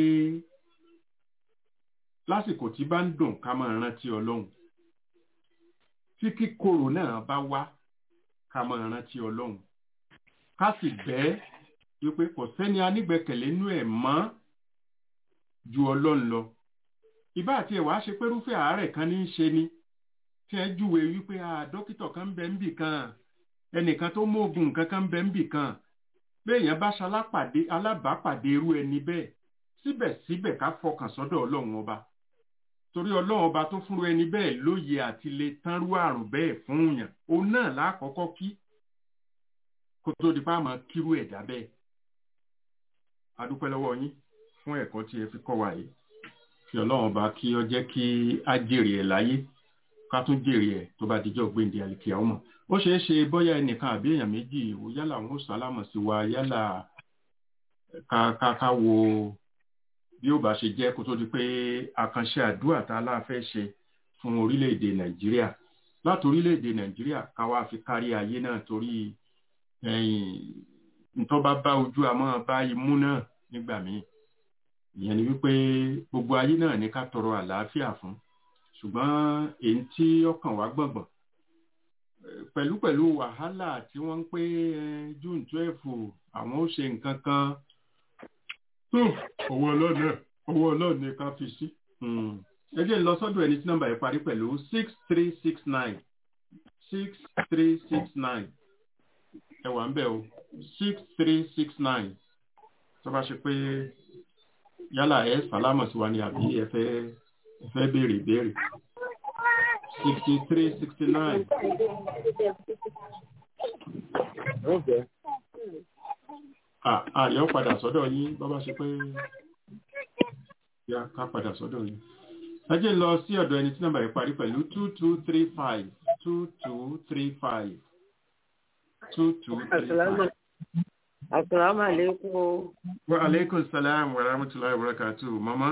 [SPEAKER 4] lásìkò tí bá ń dùn ká máa rántí ọlọ́run tí kíkorò náà bá wá ká máa rántí ọlọ́run ká sì bẹ́ẹ̀ wípé kò sẹ́ni anígbẹ́kẹ̀lé nú ẹ̀ mọ́ ju ọlọ́run lọ ìbá àti ẹ̀wà ṣe pé irúfẹ́ àárẹ̀ kan ní í ṣe ni tí ẹ júwe wípé dókítà kan ń bẹ ń bì kan ẹnìkan tó mú oògùn nǹkan kan ń bẹ ń bì kan béèyàn bá ṣalápàdé alábàápàdé irú ẹni bẹ́ẹ̀ síbẹ̀síbẹ̀ ká fọkàn sọ́dọ̀ ọlọ́run ọba torí ọlọ́run ọba tó fúnru ẹni bẹ́ẹ̀ lóye àti lè tánrú àrùn bẹ́ẹ̀ fún yàn òun náà lákọ̀ọ́kọ́ kí kó tó di bá máa kírú ẹ̀dá bẹ́ẹ̀ adúpẹ́ lọ́wọ́ yín fún ẹ̀kọ́ tí ẹ fi kọ́ wa yìí kí ọlọ́run ọba kí ọ jẹ́ kí á jèrè ẹ̀ láyé ká tún jèrè ẹ̀ tó bá dijọ́ gbéǹde àlìkìyà ọmọ ó ṣeé ṣe bóyá ẹnìkan àbí èèyàn méjì ìwò yálà wọn ó sálámọ̀ sí wa yálà ká ká ká wo bí ó bá ṣe jẹ́ kó tó di pé àkànṣe àdúrà tá a láfẹ́ ṣe fún orílẹ̀-èdè nàìjíríà láti orílẹ̀-èdè nàìjíríà ká wá fi kárí ayé náà torí ntọ́ bá bá ojú àmọ́ bá imú náà nígbà míì ìyẹn ni wípé gbogbo ayé náà ní ká tọrọ àlàáfíà fún ṣùgbọ́n èyí tí ọkàn wá gbọ̀ngbọ̀n pẹ̀lú pẹ̀lú wàhálà tí wọ́n ń pé june twelve àwọn ó ṣe nǹkan kan tó owó ọlọ́ọ̀nà owó ọlọ́ọ̀nà ká fi sí. ẹ jẹ́ lọ sọ́dọ̀ ẹni tí nọ́mbà yẹn parí pẹ̀lú six three six nine six three six nine ẹ wà ń bẹ̀ o six three six nine tó bá ṣe pé yálà ẹ sàlámọ̀ sí wa ni àbí ẹ fẹ́ ẹ fẹ́ béèrè ìbéèrè sixty three sixty nine. àyọ̀ padà sọ́dọ̀ yín bọ́ bá ṣe pé yá ká padà sọ́dọ̀ yìí. ẹ jẹ́ lọ sí ọ̀dọ̀ ẹni tí nọ́mbà rẹ̀ parí pẹ̀lú two two three five two two three five two two three five.
[SPEAKER 8] Assalamu alaikum.
[SPEAKER 4] wa aleykum salaam wa rahmatulahi wa barakatu mama.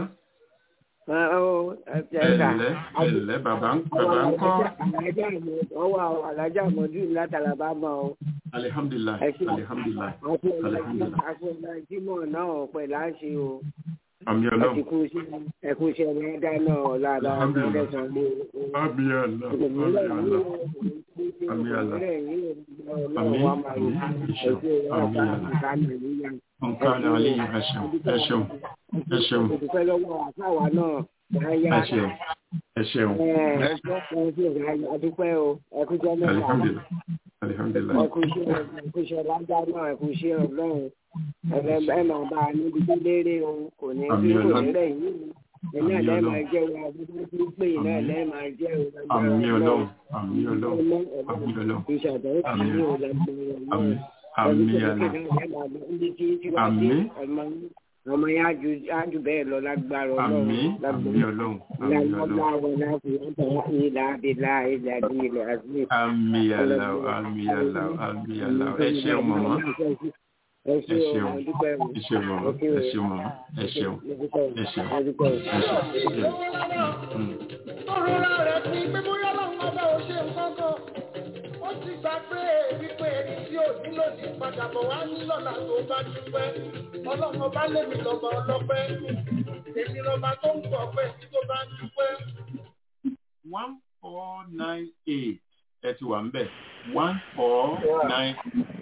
[SPEAKER 8] Ẹ̀lẹ́
[SPEAKER 4] ẹ̀lẹ́ ẹ̀lẹ́ bàbá ń bàbá ń kọ́.
[SPEAKER 8] Ọwọ́ àwọn alájà mọ̀jú látara bá mọ̀ ọ́.
[SPEAKER 4] alihamdulilayi
[SPEAKER 8] Ẹ ṣé.
[SPEAKER 4] alihamdulilayi
[SPEAKER 8] Àti
[SPEAKER 4] alihamdulilayi
[SPEAKER 8] ọ̀nà ìjímọ̀ náà pẹ̀lú àṣẹ o.
[SPEAKER 4] àmì
[SPEAKER 8] Ẹ ti
[SPEAKER 4] ọlọ́run
[SPEAKER 8] kú sí ẹkú iṣẹ́ rẹ̀ dáná ọ̀la àbá
[SPEAKER 4] Alhamdulillah.
[SPEAKER 8] ẹ̀sán lé o.
[SPEAKER 4] àmì ọlọ́run àmì ọlọ́run Àmì Allah. Àmì, àmì, ìṣeun, àmì Allah. nǹkan àlẹ́ ẹ ṣeun ẹ ṣeun ẹ ṣeun
[SPEAKER 8] Òdùpẹ́ lọ́wọ́ àfáwà náà máa yá.
[SPEAKER 4] ẹ ṣeun ẹ ṣeun
[SPEAKER 8] Adúpẹ́ o, ẹkújọ́ mẹ́ta.
[SPEAKER 4] alihamdulilayi alihamdulilayi
[SPEAKER 8] Ẹkúṣẹ́ ẹkúṣẹ́ lágbá náà, ẹkúṣẹ́ ọlọ́run. Ẹ̀rẹ̀ ẹ máa bá a níbi tó léèrè o, kò ní
[SPEAKER 4] Àmì
[SPEAKER 8] sí kò ní
[SPEAKER 4] Ọlọ́run.
[SPEAKER 8] rẹ̀ yìí. Iná
[SPEAKER 4] Àmì
[SPEAKER 8] lẹ́
[SPEAKER 4] Ọlọ́run.
[SPEAKER 8] máa jẹ́ wa, bí wọ́n ti ń pè iná
[SPEAKER 4] Àmì.
[SPEAKER 8] lẹ́ máa jẹ́ o.
[SPEAKER 4] àmì ọlọ́run àmì ọlọ́run àmì ọlọ́run
[SPEAKER 8] Ìṣàdọ̀rọ̀
[SPEAKER 4] Àmì.
[SPEAKER 8] kìí ò lágbára
[SPEAKER 4] àmì
[SPEAKER 8] náà.
[SPEAKER 4] àmì àlà Àmì.
[SPEAKER 8] ọmọ yẹn á ju- á jù bẹ́ẹ̀ lọ lágbára
[SPEAKER 4] àmì
[SPEAKER 8] ọlọ́run
[SPEAKER 4] àmì
[SPEAKER 8] lágbára
[SPEAKER 4] ọlọ́run àmì ọlọ́run
[SPEAKER 8] ìlà àbílà ìlà ìlà àbí.
[SPEAKER 4] àmì àlà àmì àlà àmì àlà ẹ ṣeun mọ̀mọ́
[SPEAKER 8] ẹ
[SPEAKER 4] ẹ
[SPEAKER 8] ṣeun
[SPEAKER 4] ṣeun
[SPEAKER 8] o dúpẹ́ o.
[SPEAKER 4] ẹ ṣeun mọ̀mọ́ ẹ ṣeun mọ̀mọ́ ẹ ṣeun ẹ ṣeun
[SPEAKER 8] a dúpẹ́ o.
[SPEAKER 4] ẹ ṣeun. Mm.
[SPEAKER 6] Tọ́rọ̀lá rẹ̀ ti pé bóyá lọ́wọ́ ọba ò ṣe nǹkan kan. Ó ti gbà pé wípé ẹni tí ò nílò ní padà bọ̀ wá ní lọ́la tó bá dúpẹ́. Ọlọ́run ọba lèmi lọ́ba ọlọ́pẹ́. Èmi lọ́ba tó ń pọ̀ pẹ́ tí tó bá dúpẹ́.
[SPEAKER 4] one four nine eight ẹ ti wà ń bẹ̀ one four nine.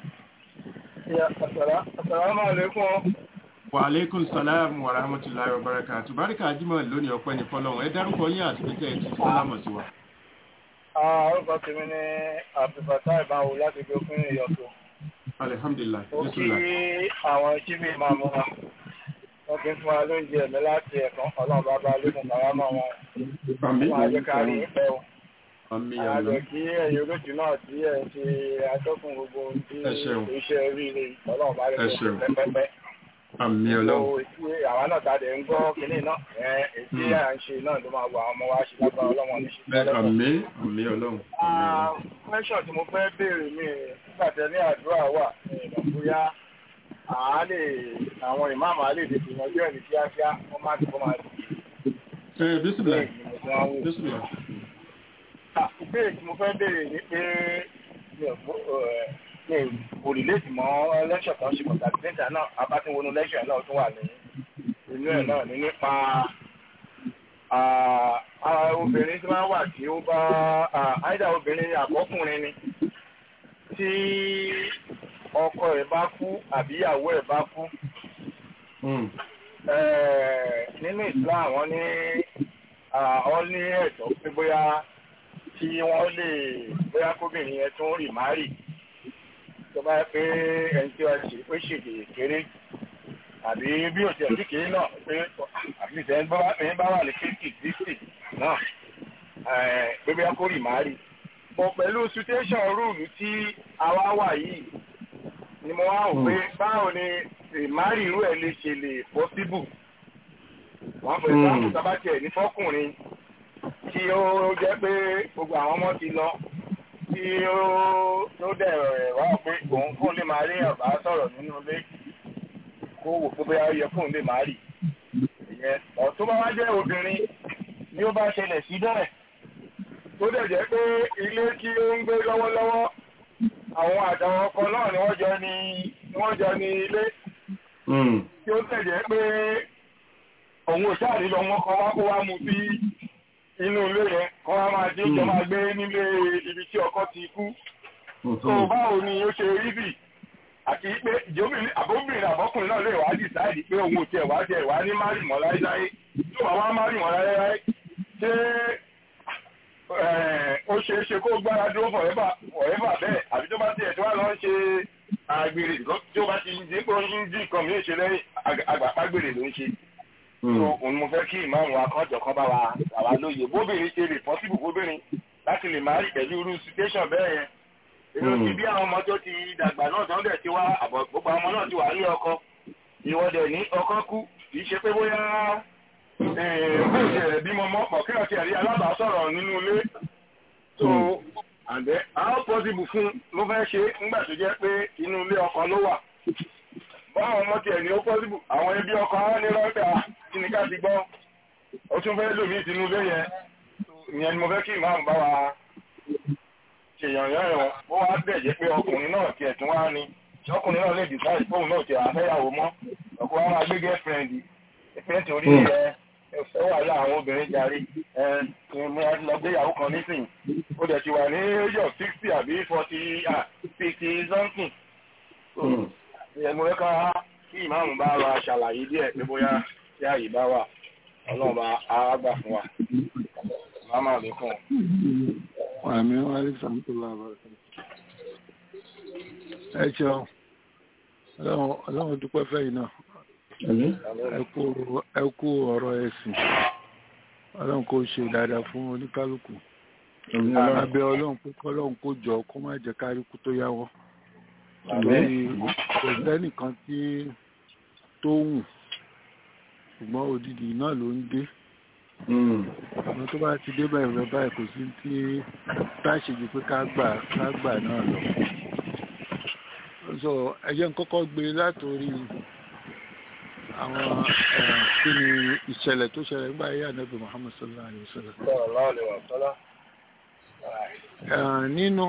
[SPEAKER 9] Assalamu alaikum.
[SPEAKER 4] wa aleykum salaam wa rahmatulahi wa barakatu barika ajimọ lónìí ọpẹ́ ní fọ́lọ́run ẹ dárúkọ yín àti pété ẹ ti sálámọ sí wa.
[SPEAKER 9] Orúkọ tèmi ní Abdulfatah Ìbáwo láti gbé fún ìyọ̀tọ̀.
[SPEAKER 4] alihamdulilayi
[SPEAKER 9] Ó kí
[SPEAKER 4] bisimilayi
[SPEAKER 9] àwọn jíbì máa mú wa. Wọ́n fi ń fún wa lóúnjẹ ẹ̀mí láti ẹ̀kan ọlọ́run bàbá lókun bàbá máa wọn.
[SPEAKER 4] àmì
[SPEAKER 9] Wọ́n á jẹ́ ká rí ìpẹ́ o.
[SPEAKER 4] àmì
[SPEAKER 9] Àjọ
[SPEAKER 4] àlọ
[SPEAKER 9] kí ẹ̀yìn olóòtú náà tí ẹ̀ ń ṣe atọ́kùn gbogbo ohun tí
[SPEAKER 4] Ẹ ṣeun.
[SPEAKER 9] iṣẹ́ oríire ọlọ́run bá
[SPEAKER 4] Ẹ
[SPEAKER 9] rẹ̀
[SPEAKER 4] ṣeun.
[SPEAKER 9] pẹ́pẹ́pẹ́.
[SPEAKER 4] àmì ọlọ́run
[SPEAKER 9] Gbogbo etí àwa náà tàdé ń gbọ́ kínní náà. Ẹ̀ ètí
[SPEAKER 4] Hmm.
[SPEAKER 9] à ń ṣe náà ló máa wọ àwọn ọmọ wa ṣe lágbára ọlọ́run ní ṣe tẹ́lẹ̀
[SPEAKER 4] àmì àmì ọlọ́run àmì
[SPEAKER 9] Ah,
[SPEAKER 4] ọlọ́run.
[SPEAKER 9] question tí mo fẹ́ béèrè mi nígbàtẹ́ ní àdúrà wà ní ìmọ̀ bóyá àá lè àwọn ìmáàmù á lè tètè yanjú ẹ̀ ní kíákíá wọ́n má ti kọ́ máa di
[SPEAKER 4] ẹ bisimilayi
[SPEAKER 9] ìgbìmọ̀ tí wọ́n wò.
[SPEAKER 4] bisimilayi.
[SPEAKER 9] Ah, ìbéèrè tí mo fẹ́ béèrè ni pé mi ò gbọ́ ẹ̀ mi ò kò rìlẹ́tì mọ́ lẹ́ṣọ̀ kan ṣe pàtàkì níta náà abátínwónú lẹ́ṣọ̀ náà tún wà ní inú ẹ̀ náà ní nípa ah, ah, obìnrin tí wọ́n wà tí ó bá àìdá obìnrin àbọ́kùnrin ni tí ọkọ ẹ̀ bá kú àbí ìyàwó ẹ̀ bá kú
[SPEAKER 4] Mm.
[SPEAKER 9] Eh, nínú Islam wọ́n ní ah, wọ́n ní ẹ̀tọ́ pé bóyá tí wọ́n lè bóyá kóbìnrin yẹn tún rì márì tó bá yẹ pé ẹni tí wọ́n ṣe pé ṣèdè kéré àbí bí òtí ẹ̀dí kéré náà pé àbí ìṣẹ́ ẹni bá wà ní fifty sixty náà eh, pé bóyá kó rì márì bọ̀ pẹ̀lú situation rúùlù tí àwa wà yìí ni mo wá wò pé báwo ni ìmárì irú ẹ̀ lè ṣe lè possible wọ́n fẹ́ sáàmù tábàtì ní fọ́kùnrin tí ó jẹ́ pé gbogbo àwọn ọmọ ti lọ tí ó tó dẹ̀ wá pé òun fún lè máa rí ọ̀bá sọ̀rọ̀ nínú ilé kó wò pé bóyá ó yẹ fóun lè máa rì ìyẹn ọ̀tún bá wá jẹ́ obìnrin ni ó bá ṣẹlẹ̀ sí bẹ́ẹ̀ tó dẹ̀ jẹ́ pé ilé tí ó ń gbé lọ́wọ́lọ́wọ́ àwọn àtàwọn ọkọ náà ni wọ́n jọ ní ni wọ́n jọ ní ilé
[SPEAKER 4] Mm.
[SPEAKER 9] tí ó tẹ̀jẹ́ pé òun ò sáà nílò wọn kan wá kó wá mu sí inú ilé yẹn kọ́ wá máa dé jọ máa gbé nílé ibi tí ọkọ ti kú. tó
[SPEAKER 4] Mhm.
[SPEAKER 9] báwo ni ó ṣe rí bì àti pé ìjọbìnrin àbóbìnrin àbọ́kùnrin náà lè wá dìsáìdì pé òun ò tiẹ̀ wá tiẹ̀ wá ní márì mọ́ láéláé tó wà wá márì mọ́ láéláé ṣé eh, ó ṣeé ṣe kó gbára dúró forever forever bẹ́ẹ̀ àbí tó bá tiẹ̀ tó wà lọ ń ṣe àgbèrè tí ó bá ti ń dín pé ó ń dín nǹkan mìíràn ṣe lẹ́yìn àgbàpágbèrè ló ń ṣe so
[SPEAKER 4] Mm.
[SPEAKER 9] òun mo fẹ́ kí ìmáàmù akọ́jọ kan bá wa àwa lóye bóbìnrin ṣe lè pọ́sibù bóbìnrin láti lè máa rí pẹ̀lú irú situation bẹ́ẹ̀ yẹn èmi ò ti bí àwọn ọmọ tó ti dàgbà náà tó ń dẹ̀ ti wá àbọ̀ gbogbo àwọn ọmọ náà ti wà ní ọkọ ìwọ́dẹ̀ ní ọkọ kú kì í ṣe pé bóyá bó ṣe rẹ̀ bímọ mọ́ pọ̀ kí ọ̀tí ẹ̀rí alábàásọ̀rọ̀ nínú ilé so àǹdẹ́ how possible fún ló fẹ́ ṣe nígbà tó jẹ́ pé inú ilé ọkọ ló wà báwọn ọmọ tiẹ̀ ní ó possible àwọn ẹbí ọkọ wọn ní rọ́ọ̀dà kí ni ká ti gbọ́ ó tún fẹ́ lòmí ìtinú ilé yẹn ìyẹn ni mo fẹ́ kí ìmáàmù bá wa ṣèyàn yán ẹ̀wọ̀n ó wá bẹ̀ jẹ́ pé ọkùnrin náà tiẹ̀ tún wá ní ọkùnrin náà lè decide fóun náà tiẹ̀ àfẹ́yàwó mọ́ ọkọ wa máa gbé girlfriend ìfẹ́ torí ẹ ẹ̀fẹ́ wà lá àwọn obìnrin jarí ẹ mo lọ gbé ìyàwó kan nísìnyí ó dẹ̀ ti wà ní age of sixty àbí forty fifty something ìyẹn mo fẹ́ ká kí ìmáàmù bá wa ṣàlàyé díẹ̀ pé bóyá tí àyè bá wà ọlọ́run bá á gbà fún wa màmá mi kàn.
[SPEAKER 7] àmì wàlí sàmútòlá àbàrẹ̀. ẹ ṣeun ọlọ́run dúpẹ́ fẹ́yìn náà ẹ kú ọ̀rọ̀ ẹ̀sìn ọlọ́run kò ṣe dáadáa fún oníkálukú abẹ́ ọlọ́run pé kọ́lọ́run kó jọ kó má jẹ́ káríkú tó yáwọ́ lórí kò sẹ́nìkan tí tó wù ṣùgbọ́n òdìdí náà ló ń dé ọmọ tó bá ti dé báyìí rẹ báyìí kò sí tí táṣejù pé ká gbà ká gbà náà lọ so ẹ jẹ́ n kọ́kọ́ gbé látòrí àwọn kí ni ìṣẹ̀lẹ̀ tó ṣẹlẹ̀ nígbà ayé ànábì Muhammad sallallahu alayhi wa sallam nínú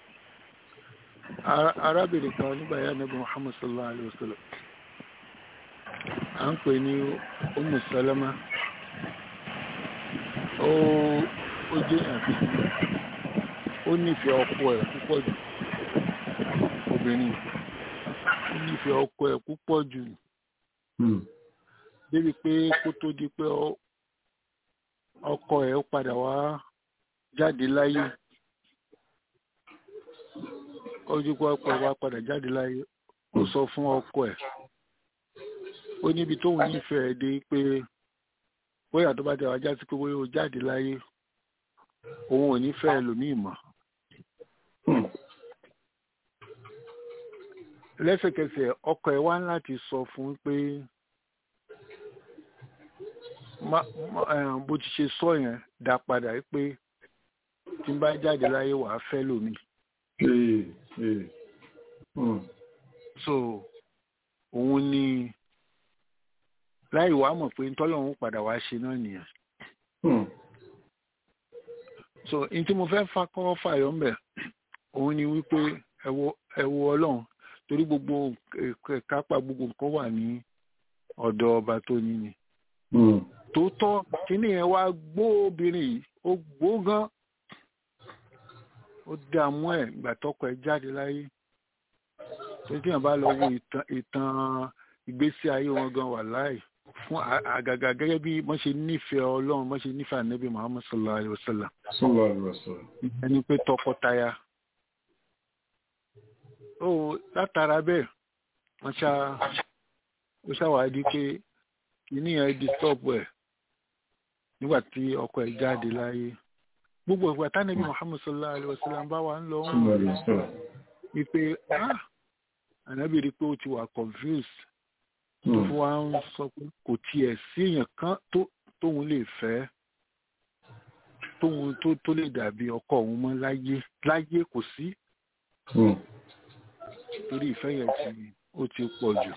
[SPEAKER 7] arábìnrin kan nígbà ayé ànábì Muhammad sallallahu alayhi wa sallam à ń pè ní Ummu Salama ó ó jẹ́ ẹ̀fí ó nífẹ̀ẹ́ ọkọ ẹ̀ púpọ̀ jù obìnrin ó nífẹ̀ẹ́ ọkọ ẹ̀ púpọ̀ jù débi pé kó tó di pé ọkọ ẹ̀ ó padà wá jáde láyé ó di pé ọkọ ẹ̀ wá padà jáde láyé ó sọ fún ọkọ ẹ̀ ó níbi tóun nífẹ̀ẹ́ dé pé bóyá tó bá jẹ́ wájá sí pé bóyá o jáde láyé òun ò ní fẹ́ ẹlòmíì mọ́. lẹ́sẹ̀kẹsẹ̀ ọkọ ẹ̀ wá láti sọ fún pé bó ti ṣe sọ yẹn dá padà pé tí n bá jáde láyé wàá fẹ́ lòmíì. so òun ni láì wá mọ̀ pé ntọ́lọ́run padà wá ṣe náà nìyẹn. so n tí mo fẹ́ fa kọ́ fàyọ̀ mbẹ̀ òun ni wípé ẹ wo ọlọ́run torí gbogbo kápá gbogbo nǹkan wà ní ọ̀dọ̀ ọba tó ní ni. tòótọ́ kíní yẹn wá gbó obìnrin yìí ó gbó gan ó dààmú ẹ̀ ìgbà tọkọ ẹ̀ jáde láyé tó tí yẹn bá lọ wo ìtàn ìgbésí ayé wọn gan wà láì fún àgàgà gẹ́gẹ́ bí wọ́n ṣe nífẹ̀ẹ́ ọlọ́run wọ́n ṣe nífẹ̀ẹ́ ànábì muhammad sallallahu alayhi wa sallam.
[SPEAKER 4] sallallahu alayhi wa sallam.
[SPEAKER 7] ẹni pé tọkọtaya. ó látara bẹ́ẹ̀ wọ́n ṣá ó ṣàwádìí pé kìíní yẹn disturb ẹ̀ nígbà tí ọkọ ẹ̀ jáde láyé. gbogbo ìgbà tánàbí muhammad sallallahu alayhi wa sallam bá wà ń lọ wọn wípé ànábì rí pé ó ti wà confused tó fún wa ń sọ pé kò tiẹ̀ sí èèyàn kan tóun lè fẹ́ tóun tó lè dàbí ọkọ òun mọ́ láyé láyé kò sí torí ìfẹ́ yẹn tí ó ti pọ̀ jù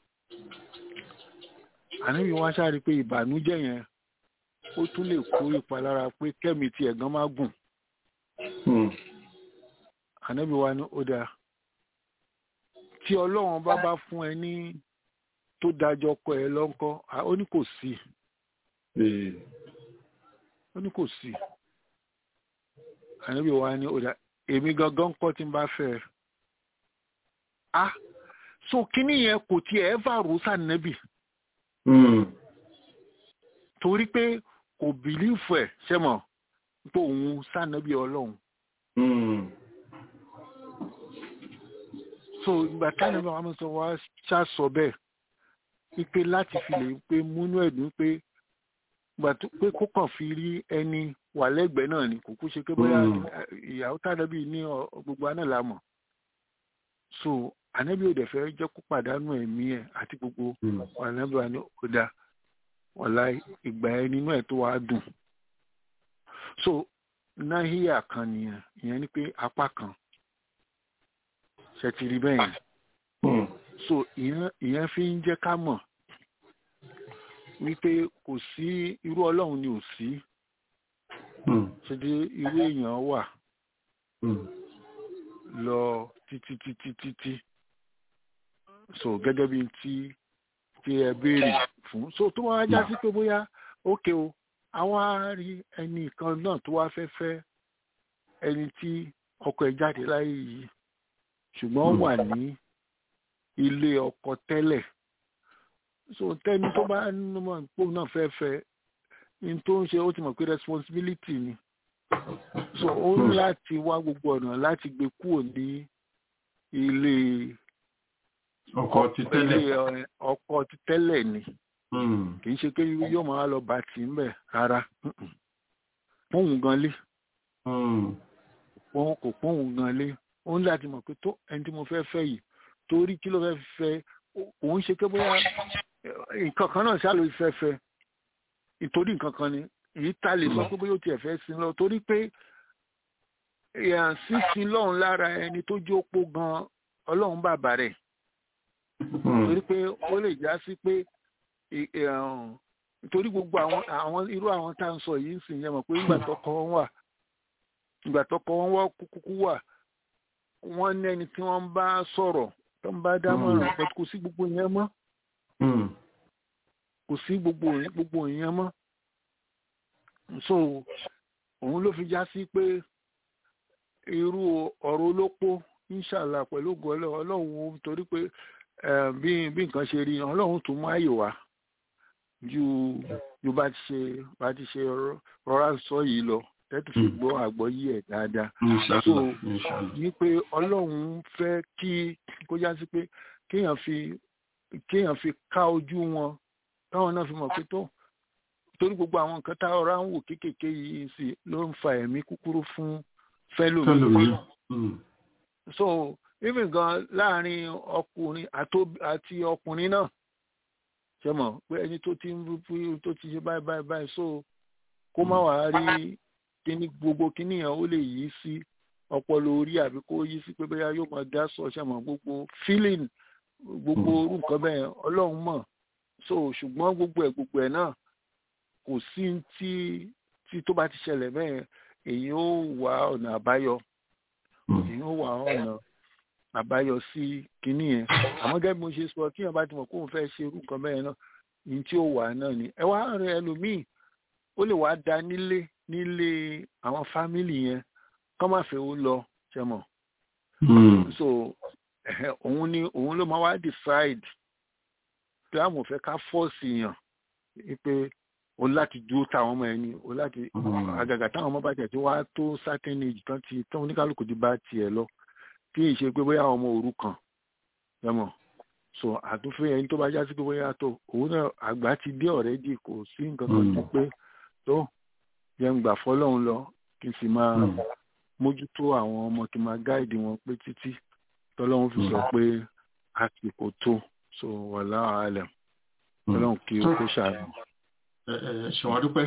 [SPEAKER 7] àníbi wọn ṣáà rí pé ìbànújẹ́ yẹn ó tún lè kó ìpalára pé kẹ́mi tí ẹ̀gán má gùn àníbi wa ní ó dáa tí ọlọ́run bá bá fún ẹ ní tó dájọ́ kọ ẹ lọ́nkọ́ ó ní kò sí ó ní kò sí àníbi wa ní ọ̀dà èmi gangan kọ́ tí n bá fẹ́ ẹ ah so kíní yẹn kò tiẹ̀ ẹ́ fà rú sànẹ́bì torí pé kò bìlífù ẹ̀ sẹ́mọ̀ pé òun sànẹ́bì ọlọ́run so ìgbà táwọn ẹgbẹ́ wọn sọ wá ṣàṣọ bẹ́ẹ̀ wípé láti fi lè pé múnú ẹ̀dùn pé gbà tó pé kó kàn fi rí ẹni wà lẹ́gbẹ̀ẹ́ náà ni kò kú ṣe pé bóyá ìyàwó tàbí ní gbogbo àná la mọ̀ so ànábì ò dẹ̀ fẹ́ jẹ́ kó pàdánù ẹ̀mí ẹ̀ àti gbogbo ànábì wa ní ọ̀dà ọ̀la ìgbà ẹ nínú ẹ̀ tó wá dùn so náhíyà kan nìyẹn ìyẹn ni pé apá kan ṣe ti rí bẹ́ẹ̀ yẹn so ìyẹn ìyẹn fi ń jẹ́ ká mọ̀ wípé kò sí irú ọlọ́run ni ò sí ṣe dé irú èèyàn wà lọ títí títí títí so gẹ́gẹ́ bí tí tí ẹ béèrè fún so tó wá já sí pé bóyá ókè o àwọn á rí ẹnì kan náà tó wá fẹ́ fẹ́ ẹni tí ọkọ ẹ̀ jáde láyé yìí ṣùgbọ́n wà ní ilé ọkọ tẹ́lẹ̀ so tẹ́ni tó bá mọ̀ pò náà fẹ́ fẹ́ ní tó ń ṣe ó ti mọ̀ pé responsibility ni so ó ní láti wá gbogbo ọ̀nà láti gbé kúrò ní ilé
[SPEAKER 4] ọkọ ti tẹ́lẹ̀
[SPEAKER 7] ilé ọkọ ti tẹ́lẹ̀ ni kì í ṣe pé yóò máa lọ bá tì ń bẹ̀ rárá pọ́ùn gan lé wọn kò pọ́ùn gan lé ó ní láti mọ̀ pé tó ẹni tí mo fẹ́ fẹ́ yìí torí kí ló fẹ́ fẹ́ òun ṣe pé bóyá nǹkan kan náà ṣáà ló fẹ́ fẹ́ ìtorí nǹkan kan ni èyí ta lè sọ pé bóyá ó tiẹ̀ fẹ́ sin lọ torí pé sísin lọ́run lára ẹni tó jókòó gan ọlọ́run bàbá rẹ̀ torí pé ó lè já sí pé torí gbogbo àwọn àwọn irú àwọn tá à ń sọ yìí ń sìn yẹn mọ̀ pé ìgbà tọkọ wọn wà ìgbà tọkọ wọn wà kúkú wà wọ́n ní ẹni tí wọ́n ń bá sọ̀rọ̀ tó ń bá dámọ̀ràn pé kò sí gbogbo yẹn mọ́ kò sí gbogbo gbogbo yẹn mọ́ so òun ló fi já sí pé irú ọ̀rọ̀ olópó inṣàlá pẹ̀lú ògùn ọlọ́run torí pé bí bí nǹkan ṣe rí ọlọ́run tún mú àyè wá ju ju bá ti ṣe bá ti ṣe rọra sọ yìí lọ tẹ́tù fi gbọ́ àgbọ́yé ẹ̀ dáadáa so ní pé ọlọ́run fẹ́ kí kó já sí pé kéèyàn fi kéèyàn fi ká ojú wọn káwọn náà fi mọ̀ pé tó torí gbogbo àwọn nǹkan tá ọ̀rá ń wò kéékèèké yìí sí ló ń fa ẹ̀mí kúkúrú fún fẹ́lòmí so even gan láàrin ọkùnrin àti ọkùnrin náà ṣe mọ̀ pé ẹni tó ti ń rú tó ti ṣe báyìí báyìí báyìí so kó má wàá rí kíní gbogbo kíní yẹn ó lè yí sí ọpọlọ orí àbí kó yí sí pé bóyá yóò máa dá sọ ṣe mọ̀ gbogbo feeling gbogbo orú nǹkan bẹ́ẹ̀ ọlọ́run mọ̀ so ṣùgbọ́n gbogbo ẹ̀ gbogbo ẹ̀ náà kò sí tí tí tó bá ti ṣẹlẹ̀ bẹ́ẹ̀ èyí ó wá ọ̀nà àbáyọ èyí ó wá ọ̀nà àbáyọ sí kinní yẹn àmọ́ gẹ́gẹ́ bí mo ṣe sọ kí èèyàn bá ti mọ̀ kóun fẹ́ ṣe irú nǹkan bẹ́ẹ̀ náà ní tí ó wà náà ni ẹ wá rẹ ẹlòmíì ó lè wá da nílé nílé àwọn fámìlì yẹn kọ́ má fẹ́ ó lọ ṣe mọ̀ so òun ni òun ló máa wá decide pé àwọn ò fẹ́ ká fọ́ọ̀sì yàn pé o láti dúró táwọn ọmọ ẹni o láti àgàgà táwọn ọmọ bá tẹ̀ tí wàá tó certain age tán ti tán oníkálukú ti bá tiẹ̀ lọ kí n ṣe pé bóyá àwọn ọmọ òrukàn yẹmọ so àtúnfẹ́ ẹni tó bá já sí pé bóyá tó òun náà àgbà ti dé already kò sí nǹkan kan tó pé tó yẹn gbà fọlọ́run lọ kí n sì máa mójútó àwọn ọmọ kí n máa gáìdì wọn pé títí tọ́lọ́run fi sọ pé àsìkò tó so wàhálà àlẹ̀ tọ́lọ́run kí o kó ṣàánú
[SPEAKER 4] ṣèwọ́n dúpẹ́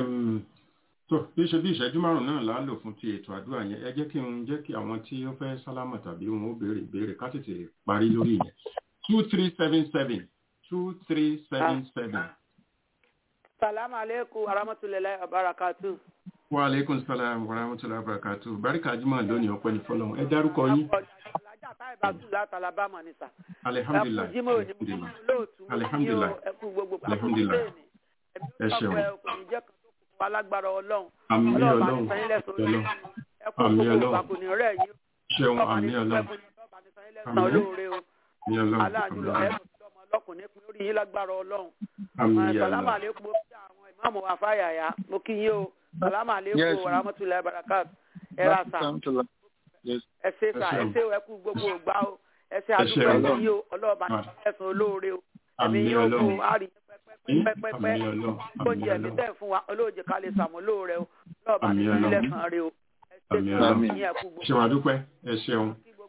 [SPEAKER 4] tó bí ṣe bí ìṣẹ́jú márùn náà là á lò fún ti ètò àdúrà yẹn ẹ jẹ́ kí n jẹ́ kí àwọn tí ó fẹ́ sálámà tàbí wọn ó béèrè béèrè ká tètè parí lórí yẹn two three seven seven two three seven seven.
[SPEAKER 10] salamu aleykum warahmatulahi wabarakatu.
[SPEAKER 4] wa aleykum salaam warahmatulahi wabarakatu barika jimoh lónìí ọpẹ́ ní fọ́lọ́run ẹ dárúkọ yín.
[SPEAKER 10] alájà táyì bá tù láti alabama ní sà.
[SPEAKER 4] alihamdulilayi
[SPEAKER 10] ẹkú jimoh ní mo lóòtú
[SPEAKER 4] alihamdulilayi
[SPEAKER 10] ẹkú gbogbo
[SPEAKER 4] alihamdulilayi ẹ ṣeun
[SPEAKER 10] alágbára ọlọ́run
[SPEAKER 4] àmì
[SPEAKER 10] ọlọ́run bá
[SPEAKER 4] ọlọ́run
[SPEAKER 10] ní sanyílẹ̀ sórí
[SPEAKER 4] ọlọ́run
[SPEAKER 10] ẹkú
[SPEAKER 4] àmì
[SPEAKER 10] gbogbo
[SPEAKER 4] ọlọ́run
[SPEAKER 10] ìgbàkùnì rẹ̀ yìí
[SPEAKER 4] ṣeun
[SPEAKER 10] ọlọ́run bá
[SPEAKER 4] àmì
[SPEAKER 10] ní
[SPEAKER 4] ọlọ́run
[SPEAKER 10] sanyílẹ̀ sàn olóore o
[SPEAKER 4] àmì ọlọ́run
[SPEAKER 10] aláàjùlọ
[SPEAKER 4] àmì
[SPEAKER 10] ẹ̀sùn tí ọmọ ọlọ́kùnrin pín lórí yín lágbára ọlọ́run
[SPEAKER 4] àmì
[SPEAKER 10] sàlámà
[SPEAKER 4] ọlọ́run
[SPEAKER 10] lẹ́kùn mo kí àwọn ìmáàmù àfáyàyà mo kí yín o sàlámà
[SPEAKER 7] Yes.
[SPEAKER 10] lẹ́kùn wàràmọ́tulẹ̀ barakat ẹ̀rà sà
[SPEAKER 7] Yes.
[SPEAKER 10] ẹ̀sẹ̀ sà
[SPEAKER 4] Ẹ ṣeun.
[SPEAKER 10] ẹ̀sẹ̀ ẹ̀kú gbogbo ògbà o ẹ̀sẹ̀
[SPEAKER 4] Ẹ
[SPEAKER 10] àdúgbò
[SPEAKER 4] ṣeun.
[SPEAKER 10] ẹ̀sìn yìí o ọlọ́ọ̀bà ní ẹ̀sùn olóore o ẹ̀mí
[SPEAKER 4] àmì
[SPEAKER 10] yóò kú
[SPEAKER 4] ọlọ́run
[SPEAKER 10] àrí pẹ́pẹ́pẹ́
[SPEAKER 4] àmì ọlọ́run
[SPEAKER 10] oúnjẹ
[SPEAKER 4] àmì
[SPEAKER 10] mi
[SPEAKER 4] ọlọ́run
[SPEAKER 10] tẹ̀ fún wa olóòjì ká lè sàmúlò rẹ o ọlọ́ọ̀bà ní
[SPEAKER 4] Àmì Ọlọ́run.
[SPEAKER 10] ilẹ̀ kan rẹ o ẹ̀sẹ̀
[SPEAKER 4] Àmì
[SPEAKER 10] tí
[SPEAKER 4] Ọlọ́run.
[SPEAKER 10] wọ́n ní ẹ̀kú gbogbo
[SPEAKER 4] ṣeun àdúpẹ́ ẹ ṣeun
[SPEAKER 10] kí gbogbo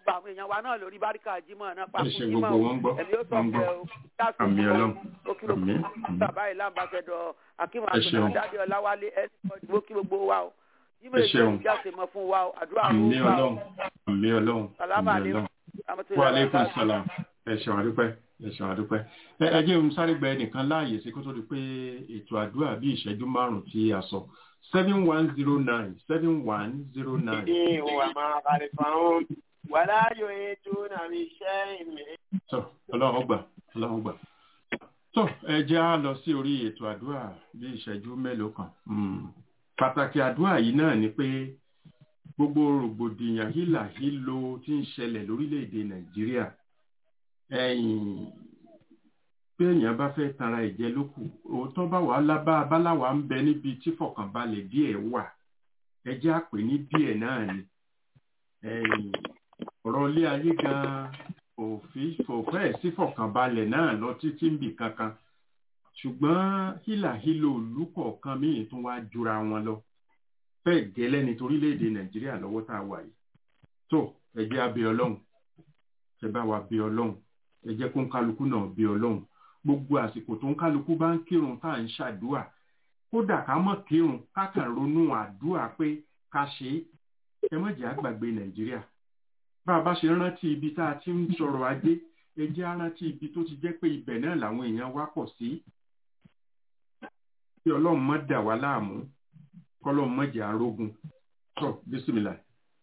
[SPEAKER 10] gbogbo àwọn èèyàn wa náà lórí báríkà jímọ̀ náà
[SPEAKER 4] ẹ
[SPEAKER 10] pàkó
[SPEAKER 4] ṣe
[SPEAKER 10] jímọ̀
[SPEAKER 4] gbogbo wọn gbọ́
[SPEAKER 10] ẹ̀mí ó sọ
[SPEAKER 4] wọn
[SPEAKER 10] pé
[SPEAKER 4] gbọ́
[SPEAKER 10] o dáàtú
[SPEAKER 4] àmì ọlọ́run
[SPEAKER 10] ó kí gbogbo
[SPEAKER 4] àmì àmì
[SPEAKER 10] bàbá ìlà àmbàṣẹdọ̀ akínwó
[SPEAKER 4] Ẹ ṣeun.
[SPEAKER 10] àgbẹ̀dọ̀ dáadé ọláwálé ẹnìkan ìdìbò kí gbogbo wa o jímọ̀
[SPEAKER 4] Ẹ
[SPEAKER 10] èdè
[SPEAKER 4] ṣeun.
[SPEAKER 10] olùjáde mọ́ fún wa o àdúrà
[SPEAKER 4] àmì
[SPEAKER 10] ló wà o
[SPEAKER 4] ọlọ́run àmì ọlọ́run
[SPEAKER 10] sàlámà
[SPEAKER 4] àmì
[SPEAKER 10] àlékún
[SPEAKER 4] ọlọ́run wa aleykum salam ẹ ṣeun àdúpẹ́ ẹ ṣeun àdúpẹ́ ẹ ẹ jẹ́ n sáré gba ẹnìkan láàyè sí kó tó di pé ètò àdúrà bí ìṣẹ́jú márùn-ún tí a sọ seven one zero nine seven one zero nine.
[SPEAKER 11] وما خلفهم ولا يحيطون بشيء من
[SPEAKER 4] tó ọlọ́run gbà ọlọ́run gbà tó ẹ jẹ́ á lọ sí orí ètò àdúrà bí ìṣẹ́jú mélòó kan Mm. pàtàkì àdúrà yìí náà ni pé gbogbo rògbòdìyàn hílà hílo tí ń ṣẹlẹ̀ lórílẹ̀‐èdè nàìjíríà ẹ̀yìn pé èèyàn bá fẹ́ tanra ẹ̀jẹ̀ lókù òótọ́ bá wà lábá abáláwa ń bẹ níbi tí fọkànbalẹ̀ díẹ̀ wà ẹ jẹ́ àpè ní díẹ̀ náà ni ẹ̀yìn ọ̀rọ̀ ilé ayé gan-an òfin fòfẹ́ sí fọkànbalẹ̀ náà lọ títí ń bì kankan ṣùgbọ́n hílàhílo ìlú kọ̀ọ̀kan míì tún wá jura wọn lọ fẹ́ẹ̀ gẹ́lẹ́ ní torílẹ̀-èdè nàìjíríà lọ́wọ́ tá a wà yìí tó ẹ jẹ́ abẹ ọlọ́run ẹ bá wa bẹ ọlọ́run ẹ jẹ́ kó ń kálukú náà bẹ ọlọ́run gbogbo àsìkò tó ń kálukú bá ń kírun tá à ń ṣàdúà kódà ká mọ̀ kírun ká kàn ronú àdúà pé ká ṣe é ẹ má jẹ́ àgbàgbé nàìjíríà bá a bá ṣe rántí ibi tá a ti ń sọ̀rọ̀ ajé ẹ jẹ́ á rántí ibi tó ti jẹ́ pé ibẹ̀ náà làwọn èèyàn wá pọ̀ sí kí ọlọ́run má dà wá láàmú kọ́lọ́run má jẹ́ arógun tó bísímìlà.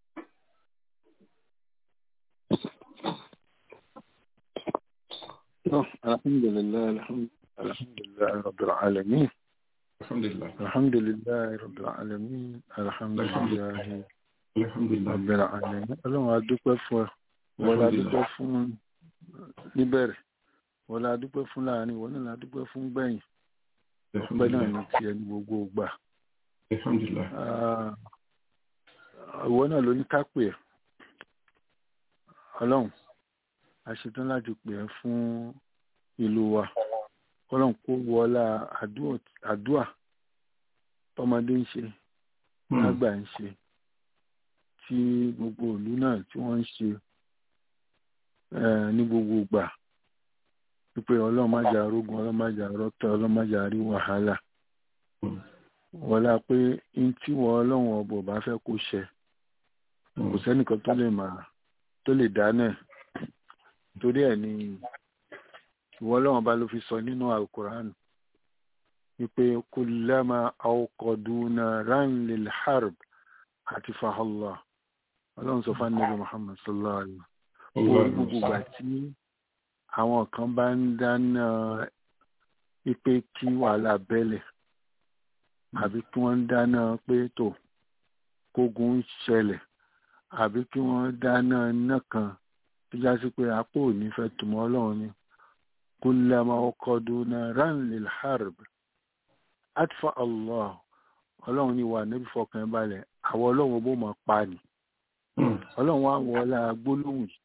[SPEAKER 7] الحمد لله الحمد الحمد لله رب العالمين
[SPEAKER 4] alhamdulilah
[SPEAKER 7] الحمد لله رب العالمين الحمد لله
[SPEAKER 4] alhamdulilah
[SPEAKER 7] رب العالمين ọlọ́run a dúpẹ́ fún ẹ wọ́n la dúpẹ́ fún níbẹ̀rẹ̀ wọ́n la dúpẹ́ fún láàrin wọ́n náà la dúpẹ́ fún gbẹ̀yìn ọpẹ́ náà ní tiẹ̀ ní gbogbo gbà
[SPEAKER 4] alhamdulilah
[SPEAKER 7] Ah, ìwọ náà ló ní ká pè ẹ́ ọlọ́run a ṣetán láti pè ẹ́ fún ìlú wa ọlọ́run kó wọlá àdúà- àdúà tọmọdé ń ṣe lágbà ń ṣe tí gbogbo ìlú náà tí wọ́n ń ṣe eh, ní gbogbo ìgbà wípé ọlọ́run má jà rógun ọlọ́run má jà rọ́tọ̀ ọlọ́run má jà rí wàhálà wọlá pé n tí wọ́n ọlọ́run ọbọ̀ bá fẹ́ kó ṣẹ kò sẹ́nìkan tó lè máa tó lè dáná ẹ̀ torí ẹ̀ ni ìwọ ọlọ́run bá ló fi sọ nínú alukur'an wípé kullama awqadu naran lil harb àti fahallá ọlọ́run sọ fún anabi muhammad sallallahu alayhi wa sallam orí gbogbo ìgbà tí àwọn kan bá ń dáná wípé kí wàhálà bẹ́lẹ̀ àbí kí wọ́n dáná pé tó kógun ń ṣẹlẹ̀ àbí kí wọ́n dáná iná kan tó já sí pé apò ò ní fẹ́ tùmọ̀ ọlọ́run ni kullama ọkọ̀dù naran lil harb atfa allah ọlọ́run ní wà níbi fọkàn ẹ̀ balẹ̀ àwọn ọlọ́run bó máa pa ni ọlọ́run wá wọlá gbólóhùn yìí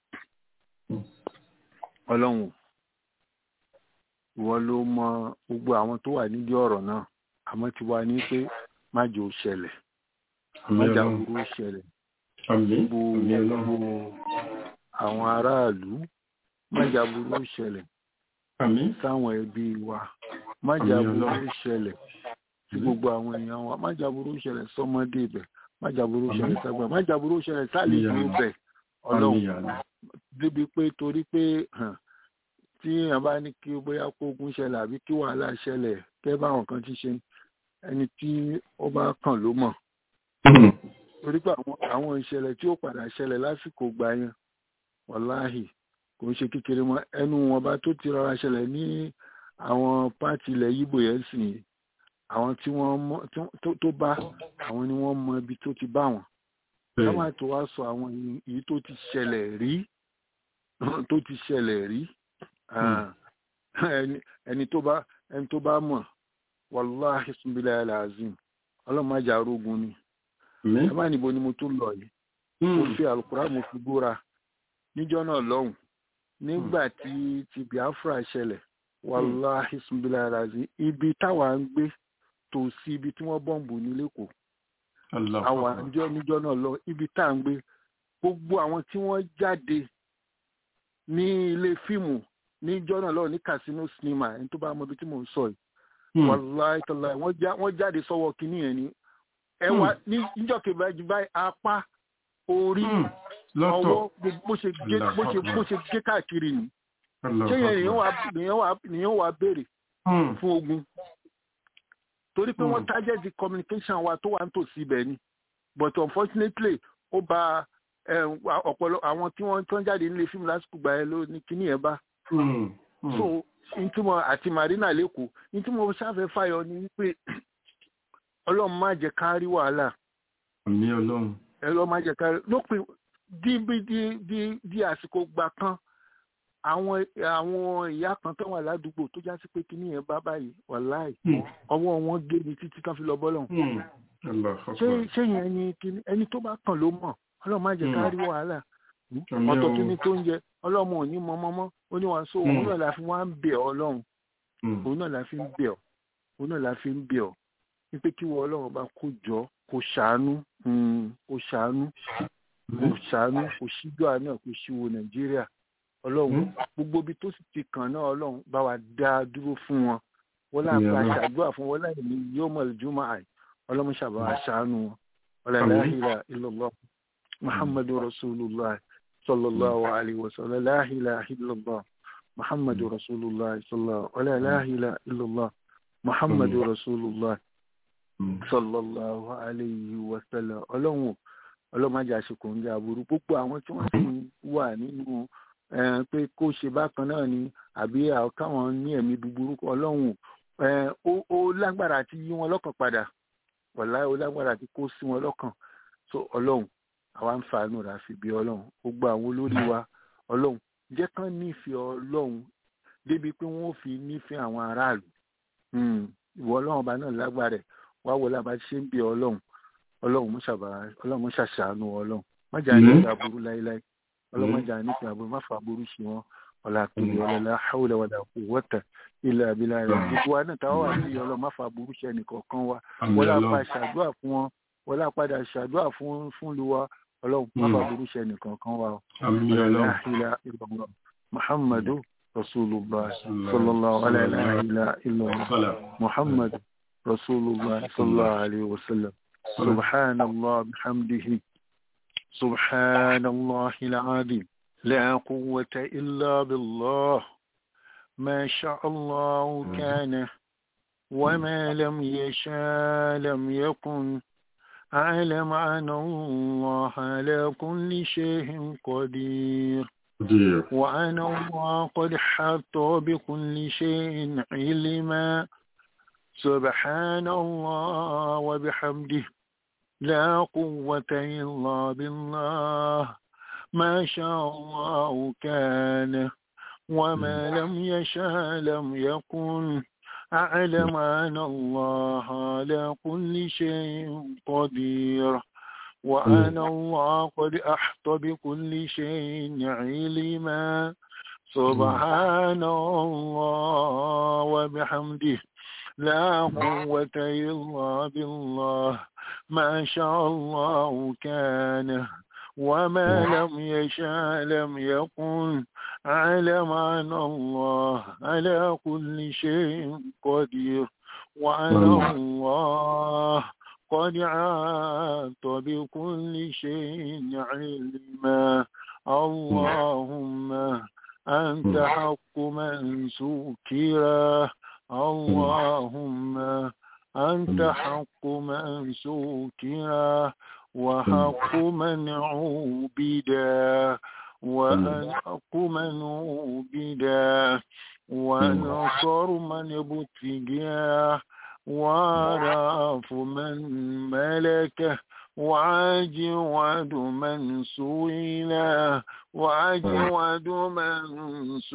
[SPEAKER 7] ọlọ́run ìwọ ló mọ gbogbo àwọn tó wà nídìí ọ̀rọ̀ náà àmọ́ ti wá ní pé má jẹ́ ó ṣẹlẹ̀ má jà burú ó ṣẹlẹ̀
[SPEAKER 4] àmín
[SPEAKER 7] gbogbo
[SPEAKER 4] àmín ọlọ́run
[SPEAKER 7] gbogbo àwọn aráàlú má jà burú ó ṣẹlẹ̀
[SPEAKER 4] àmín
[SPEAKER 7] sáwọn ẹbí wa má jà
[SPEAKER 4] Àmín
[SPEAKER 7] burú ó
[SPEAKER 4] Ọlọ́run.
[SPEAKER 7] ṣẹlẹ̀ sí gbogbo àwọn èèyàn wa má jà burú ó ṣẹlẹ̀ sọ́mọdé ibẹ̀ má jà burú ó ṣẹlẹ̀ sábà má jà burú ó ṣẹlẹ̀ sálejò
[SPEAKER 4] Àmín.
[SPEAKER 7] ibẹ̀ ọlọ́run
[SPEAKER 4] àmín àmín
[SPEAKER 7] débi pé torí pé hàn, tí èèyàn bá ní kí bóyá kógun ṣẹlẹ̀ àbí kí wàhálà ṣẹlẹ̀ kẹ́ báwọn kan ti ṣe ẹni tí ó bá kàn ló mọ̀ torí pé àwọn àwọn ìṣẹ̀lẹ̀ tí ó padà ṣẹlẹ̀ lásìkò gbà yẹn wàláhì kò ń ṣe kékeré mọ́ ẹnu wọn bá tó ti rọra ṣẹlẹ̀ ní àwọn pátì ilẹ̀ yíbò yẹn sì ní àwọn tí wọ́n mọ̀ tó- tó- tó bá àwọn ni wọ́n mọ ibi tó ti bá wọn ká má tó wá sọ àwọn èyí tó ti ṣẹlẹ̀ rí tó ti ṣẹlẹ̀ rí Ah, ẹni ẹni tó bá ẹni tó bá mọ̀ wàláhì sunbilẹ̀ alazim ọlọ́mọdé arógun ni
[SPEAKER 4] àmín
[SPEAKER 7] ẹ má níbo ni mo tún lọ yìí mo fi alukura mo fi búra níjọ́ náà lọ́hùn nígbà tí ti biafra ṣẹlẹ̀ wàláhì sunbilẹ̀ alazim ibi táwa ń gbé tòsí ibi tí wọ́n bọ́ǹbù ní lẹ́kọ̀ọ́
[SPEAKER 4] Allahu
[SPEAKER 7] àwọn
[SPEAKER 4] Akbar.
[SPEAKER 7] àjọ níjọ́ náà lọ ibi tá à ń gbé gbogbo àwọn tí wọ́n jáde ní ilé fíìmù ní jọ́nà lọ́wọ́ ní casino cinema ẹni tó bá mọ ibi tí mò ń sọ yìí wàláì tọ́lá wọ́n jáde sọ́wọ́ kínní yẹn ni ẹ wá ní níjọ́ kejì báyìí apá orí ọwọ́ bó ṣe gé bó ṣe bó ṣe gé káàkiri ni ṣé yẹn nìyẹn wà nìyẹn wà nìyẹn wà béèrè fún ogun torí pé wọ́n target the communication wa tó wà nítòsí ibẹ̀ ni but unfortunately ó ba ọ̀pọ̀lọ àwọn tí wọ́n tán jáde nílé fíìmù lásìkò gbà ẹ ló ní kíní ẹ̀ bá so ntúmọ̀ àti marina lẹ́kọ̀ọ́ ntúmọ̀ sáfẹ́ fàyọ ni wípé ọlọ́run má jẹ́ ká rí wàhálà
[SPEAKER 4] àmì ọlọ́run
[SPEAKER 7] ẹ lọ́ má jẹ́ ká rí lópin di di di di àsìkò gbà kan àwọn àwọn ìyá kan tó wà ládùúgbò tó já sí pé kíní yẹn bá báyìí wàláì ọwọ́ wọn gé ni títí kan fi lọ bọ́lọ̀ ṣé ṣé yẹn ni kíní ẹni tó bá kàn ló mọ̀ ọlọ́run má jẹ́ ká rí wàhálà ọ̀tọ̀ kíní tó ń jẹ ọlọ́run ò ní mọ mọ́mọ́ ó ní wọn so òun náà la fi wá ń bẹ̀ ọ́ ọlọ́run òun náà la fi ń bẹ̀ ọ́ òun náà la fi ń bẹ̀ ọ́ wípé kí wọ́n ọlọ́run bá kó jọ kó ṣàánú kó ṣàánú kó ṣàánú kó ṣíjú àná kó ṣíwò nàìjíríà ọlọ́run gbogbo ibi tó sì ti kàn náà ọlọ́run bá wa dá a dúró fún wọn wọ́n láà bá ṣàdúrà fún wọn láì ní yóò mọ̀ lójúmọ́ àì ọlọ́run ṣàbá wa ṣàánú wọn ọlọ́run ilaha illallah muhammadu rasulullah sallallahu alayhi wa sallam la ilaha illallah muhammadu rasulullah sallallahu la ilaha illallah muhammadu rasulullah sallallahu alayhi wa sallam ọlọ́run ọlọ́run máa jẹ́ àṣekò ń jẹ́ aburú púpọ̀ àwọn tí wọ́n sì wà nínú pé kó ṣe bákan náà ni àbí káwọn ní ẹ̀mí búburú ọlọ́run ó lágbára àti yí wọn lọ́kàn padà wàlá ó lágbára àti kó sí wọn lọ́kàn so ọlọ́run àwa ń fàánù rà fi bí ọlọ́run gbogbo àwọn olórí wa ọlọ́run jẹ́ kán nífẹ̀ẹ́ ọlọ́run débi pé wọ́n fi nífẹ̀ẹ́ àwọn aráàlú ìwọ ọlọ́run ọba náà lágbára ẹ̀ wá wọlé àbá ṣe ń bí ọlọ́run ọlọ́run mọ́ṣàbà ọlọ́run mọ́ṣàṣàánú ọlọ́run májà ní ìgbà burú láéláé ọlọ́run májà ní ìgbà burú má fà burú sí wọn ọlá pèlè ọlọ́lá haúlẹ̀ wàdà kò wọ́tà ilẹ̀ abilà rẹ̀ gbogbo wa náà táwọn wà sí ọlọ́run má fà burú sí ẹnìkọ̀ọ̀kan wa wọlé apá ṣàdúrà fún wọn wọlé apádà ṣàdúrà fún fún lu wa ọlọ́run má fà burú sí ẹnìkọ̀ọ̀kan wa ọlọ́run muhammadu rasulullah sallallahu alayhi wa sallam muhammadu rasulullah sallallahu alayhi wa sallam سبحان الله بحمده سبحان الله العظيم لا قوة إلا بالله ما شاء الله كان وما لم يشاء لم يكن أعلم أن الله على كل شيء قدير وأن الله قد حط بكل شيء علما سبحان الله وبحمده لا قوة إلا بالله ما شاء الله كان وما لم يشاء لم يكن أعلم أن الله على كل شيء قدير وأن الله قد أحط بكل شيء علما سبحان الله وبحمده لا قوة إلا بالله ما شاء الله كان وما لم يشاء لم يكن علم أن الله على كل شيء قدير وأن الله قد عاد بكل شيء علما اللهم أنت حق من سكره اللهم أنت حق من سكر وحق من عبدا وحق من عبدا ونصر من ابتغى وعرف من ملكه وعجود من سئلا وعجود من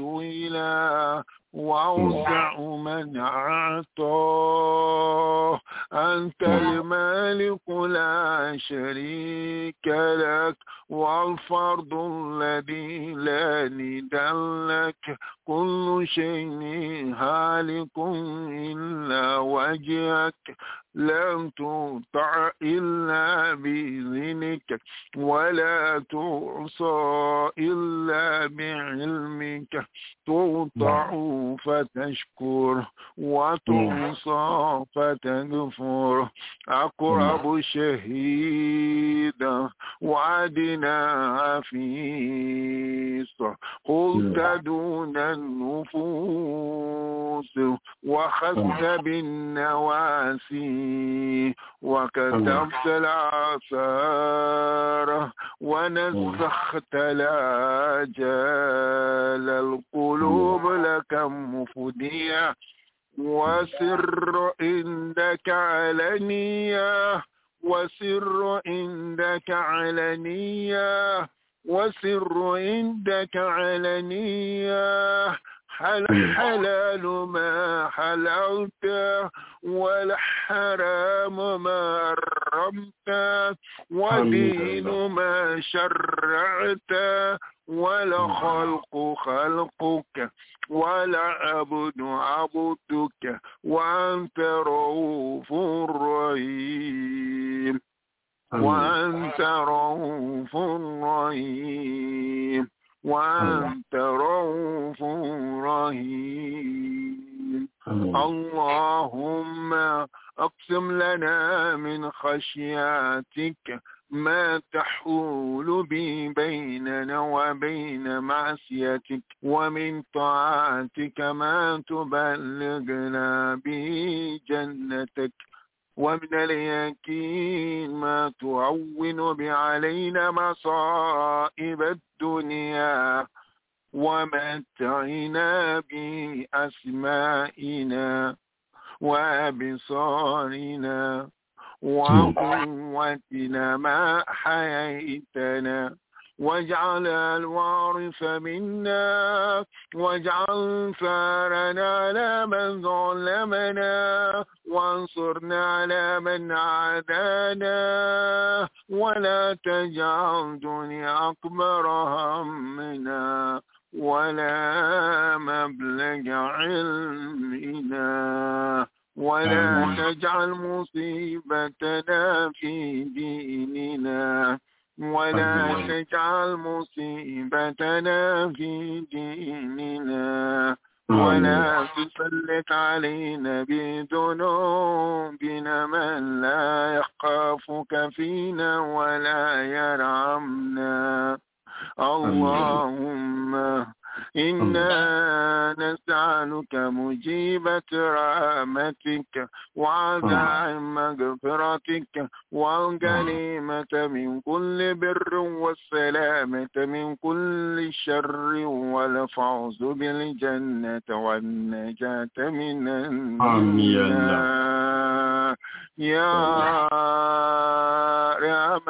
[SPEAKER 7] سئلا وأوسع من أعطاه أنت المالك لا شريك لك والفرد الذي لا ند لك كل شيء هالك إلا وجهك لم تطع إلا بإذنك ولا تعصى إلا بعلمك تطع فتشكر وتعصى فتغفر أقرب شهيدا وعدنا عفيس قلت دون النفوس وخذت بالنواسي وكتبت الآثار ونسخت الآجال القلوب لك مفدية وسر عندك علنية وسر عندك علنية وسر عندك علنية حل حلال ما حللت والحرام ما حرمت ودين ما شرعت ولا خلق خلقك ولا عبد عبدك وأنت رؤوف رحيم وأنت رؤوف رحيم وأنت رؤوف رحيم اللهم أقسم لنا من خشياتك ما تحول به بيننا وبين معصيتك ومن طاعتك ما تبلغنا به جنتك ومن اليقين ما تعون بعلينا مصائب الدنيا ومتعنا بأسمائنا وأبصارنا وقوتنا ما حييتنا واجعل الوارث منا واجعل ثارنا على من ظلمنا وانصرنا على من عادانا ولا تجعل دنيا أكبر همنا ولا مبلغ علمنا ولا تجعل مصيبتنا في ديننا ولا تجعل مصيبتنا في ديننا ولا تسلط علينا بذنوبنا من لا يخافك فينا ولا يرحمنا اللهم إنا نسألك مجيبة رحمتك وعزاء مغفرتك والغنيمة من كل بر والسلامة من كل شر والفوز بالجنة والنجاة من النار يا أرحم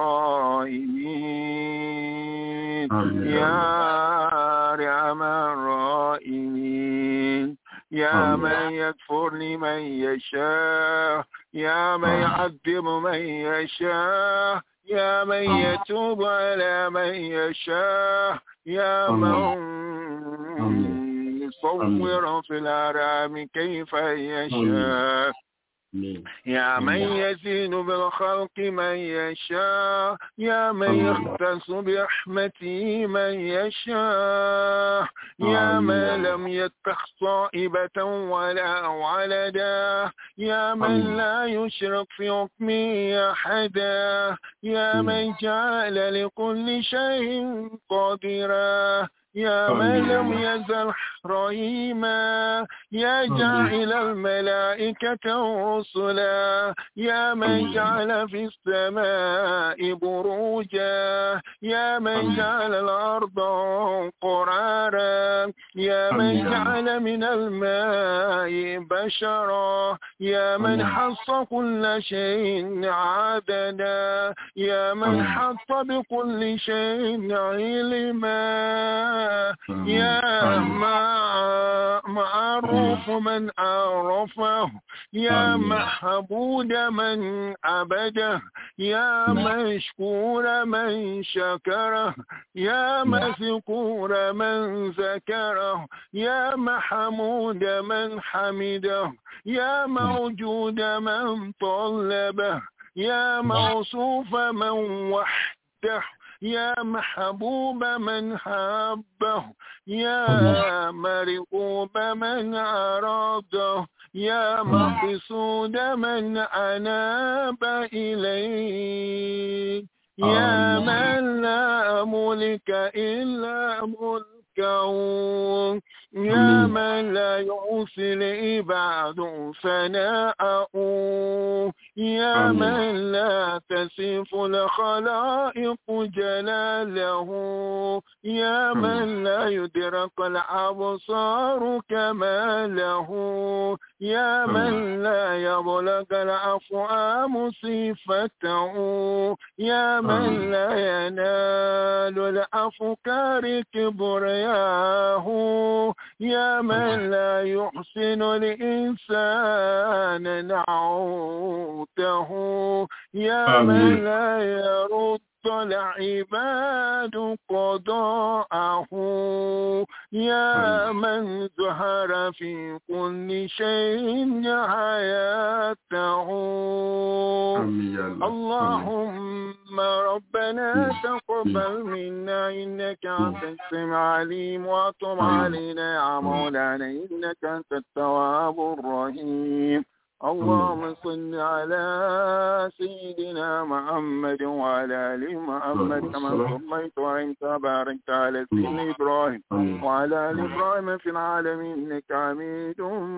[SPEAKER 7] الراحمين يا أرحم الراحمين يا من يغفر لمن يشاء يا من يعذب من يشاء يا من يتوب على من يشاء يا من يصور في الأرام كيف يشاء يا من يزين بالخلق من يشاء يا من يختص برحمته من يشاء يا من لم يتخ صائبة ولا ولدا يا من لا يشرك في حكمه أحدا يا من جعل لكل شيء قادرا يا من لم يزل رحيما يا جاعل الملائكة رسلا يا من جعل في السماء بروجا يا من جعل الأرض قرارا يا من جعل من الماء بشرا يا من حص كل شيء عددا يا من حط بكل شيء علما يا مع- معروف من عرفه يا محمود من عبده يا مشكور من شكره يا مذكور من ذكره يا محمود من حمده يا موجود من طلبه يا موصوف من وحده يا محبوب من حبه يا مرغوب من أراده يا مقصود من أناب إليه يا من لا ملك إلا ملكه يا من لا يعصي العباد ثناءه يا من لا تصف الخلائق جلاله يا من لا يدرك الأبصار كماله يا من لا يبلغ الأفهام صفته يا من لا ينال الأفكار كبرياه يا من لا يحسن الإنسان نعوته يا من لا يرد العباد قضاءه يا من ظهر في كل شيء حياته
[SPEAKER 4] Àmín ya Allah.
[SPEAKER 7] اللهم ربنا تقبل منا إنك أنت السميع العليم وتب علينا يا مولانا إنك أنت التواب الرحيم اللهم صل على سيدنا محمد وعلى آل محمد كما صليت وأنت باركت على سيدنا إبراهيم وعلى آل إبراهيم في العالمين إنك حميد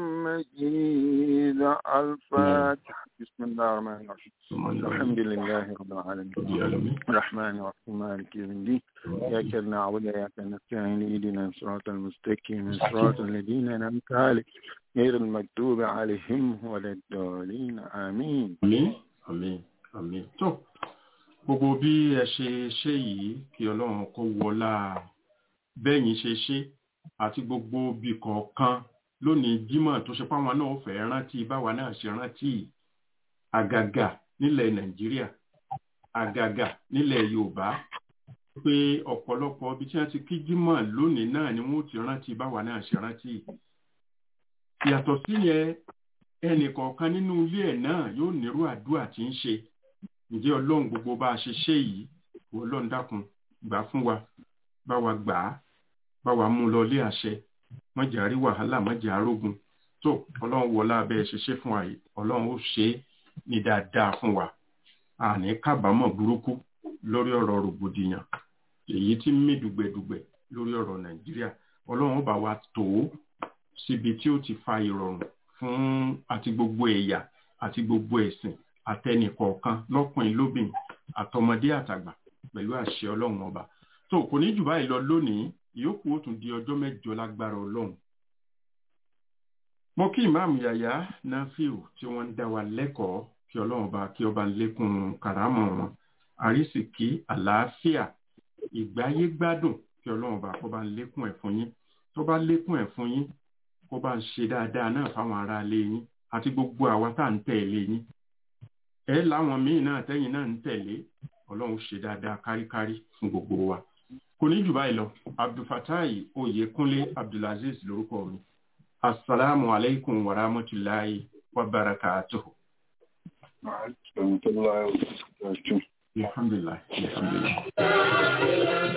[SPEAKER 7] مجيد الفاتحة بسم الله الرحمن الرحيم الحمد لله رب العالمين الرحمن الرحيم مالك يوم الدين إياك نعبد وإياك نستعين اهدنا الصراط المستقيم صراط الذين أنعمت عليهم غير المكتوب عليهم ولا الضالين آمين
[SPEAKER 4] àmín àmín àmín tó gbogbo bí ẹ ṣe ṣe yìí kí ọlọ́run kó wọlá bẹ́yìn ṣe ṣe àti gbogbo bí kọ̀ọ̀kan lónìí jímọ̀ tó ṣe páwọn náà fẹ́ rántí báwa náà ṣe rántí àgàgà nílẹ̀ nàìjíríà àgàgà nílẹ̀ yorùbá pé ọ̀pọ̀lọpọ̀ ibi tí wọ́n ti kí jímọ̀ lónìí náà ni wọ́n ti rántí báwa náà ṣe rántí yàtọ̀ síyẹn ẹnì kọ̀ọ̀kan nínú ilé ẹ̀ náà yóò nírú àdúrà tí ń ṣe ǹjẹ́ ọlọ́run gbogbo bá a ṣe ṣe yìí ìwọ ọlọ́run dákun gbà fún wa bá wa gbà á bá wa mú lọ ilé àṣẹ mọ̀jà rí wàhálà mọ̀jà arógun tó ọlọ́run wọlá abẹ́ ṣe ṣe fún wa yìí ọlọ́run ó ṣe é ní dáadáa fún wa àní kábàámọ̀ burúkú lórí ọ̀rọ̀ rògbòdìyàn èyí tí ń mí dùgbẹ̀dùgbẹ̀ lórí ọ̀rọ̀ nàìjíríà ọlọ́run ó bá wa tó síbi tí ó ti fa ìrọ̀rùn fún àti gbogbo ẹ̀yà àti gbogbo ẹ̀sìn àtẹnìkọ̀ọ̀kan lọ́kùnrin lóbìn àtọmọdé àtàgbà pẹ̀lú àṣẹ ọlọ́run ọba tó kò ní jù báyìí lọ lónìí ìyókù ó tún di ọjọ́ mẹ́jọ lágbára ọlọ́run mo kí ìmáàmù yàyà náfíù tí wọ́n ń dá wa lẹ́kọ̀ọ́ kí ọlọ́run ọba kí ọba lékún kàrámọ̀ wọn àrísìkí àlàáfíà ìgbáyé gbádùn kí ọlọ́run ọba kó bá ń lékún ẹ̀ fún yín tó bá lékún ẹ̀ fún yín kó bá ń ṣe dáadáa náà fáwọn ará ilé yín àti gbogbo àwa tá à ń tẹ̀lé yín ẹ láwọn míì náà tẹ́yìn náà ń tẹ̀lé ọlọ́run ṣe dáadáa káríkárí fún gbogbo wa kò ní jù báyìí lọ abdulfatai oyèkúnlé abdulaziz lórúkọ mi asalaamu alaykum wa rahmatulahi wa barakatuhu. alhamdulilah alhamdulilah.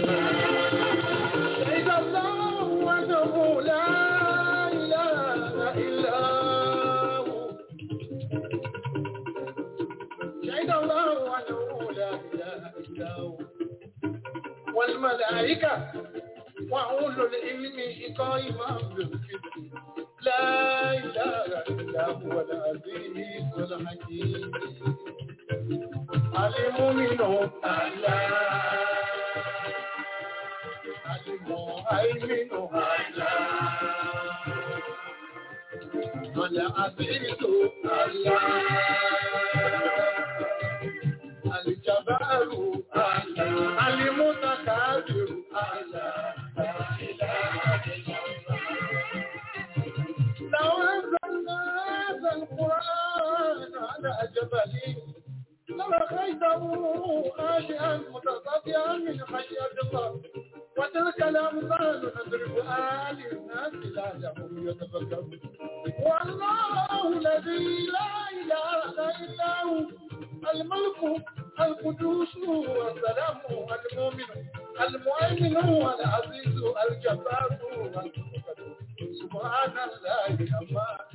[SPEAKER 6] شهد الله أنه لا إله إلا هو شهد الله أنه لا إله إلا هو والملائكة وأولو العلم قائما بالقسط لا إله إلا هو العزيز الحكيم المؤمن الله المهيمن العزيز الله الجبار الله المتكبر الله متصدعا من خشية الله وتلك الأمثال نضربها للناس لعلهم يتفكرون والله الذي لا إله إلا هو الملك القدوس والسلام المؤمن المؤمن العزيز الجبار المتكبر سبحان الله عما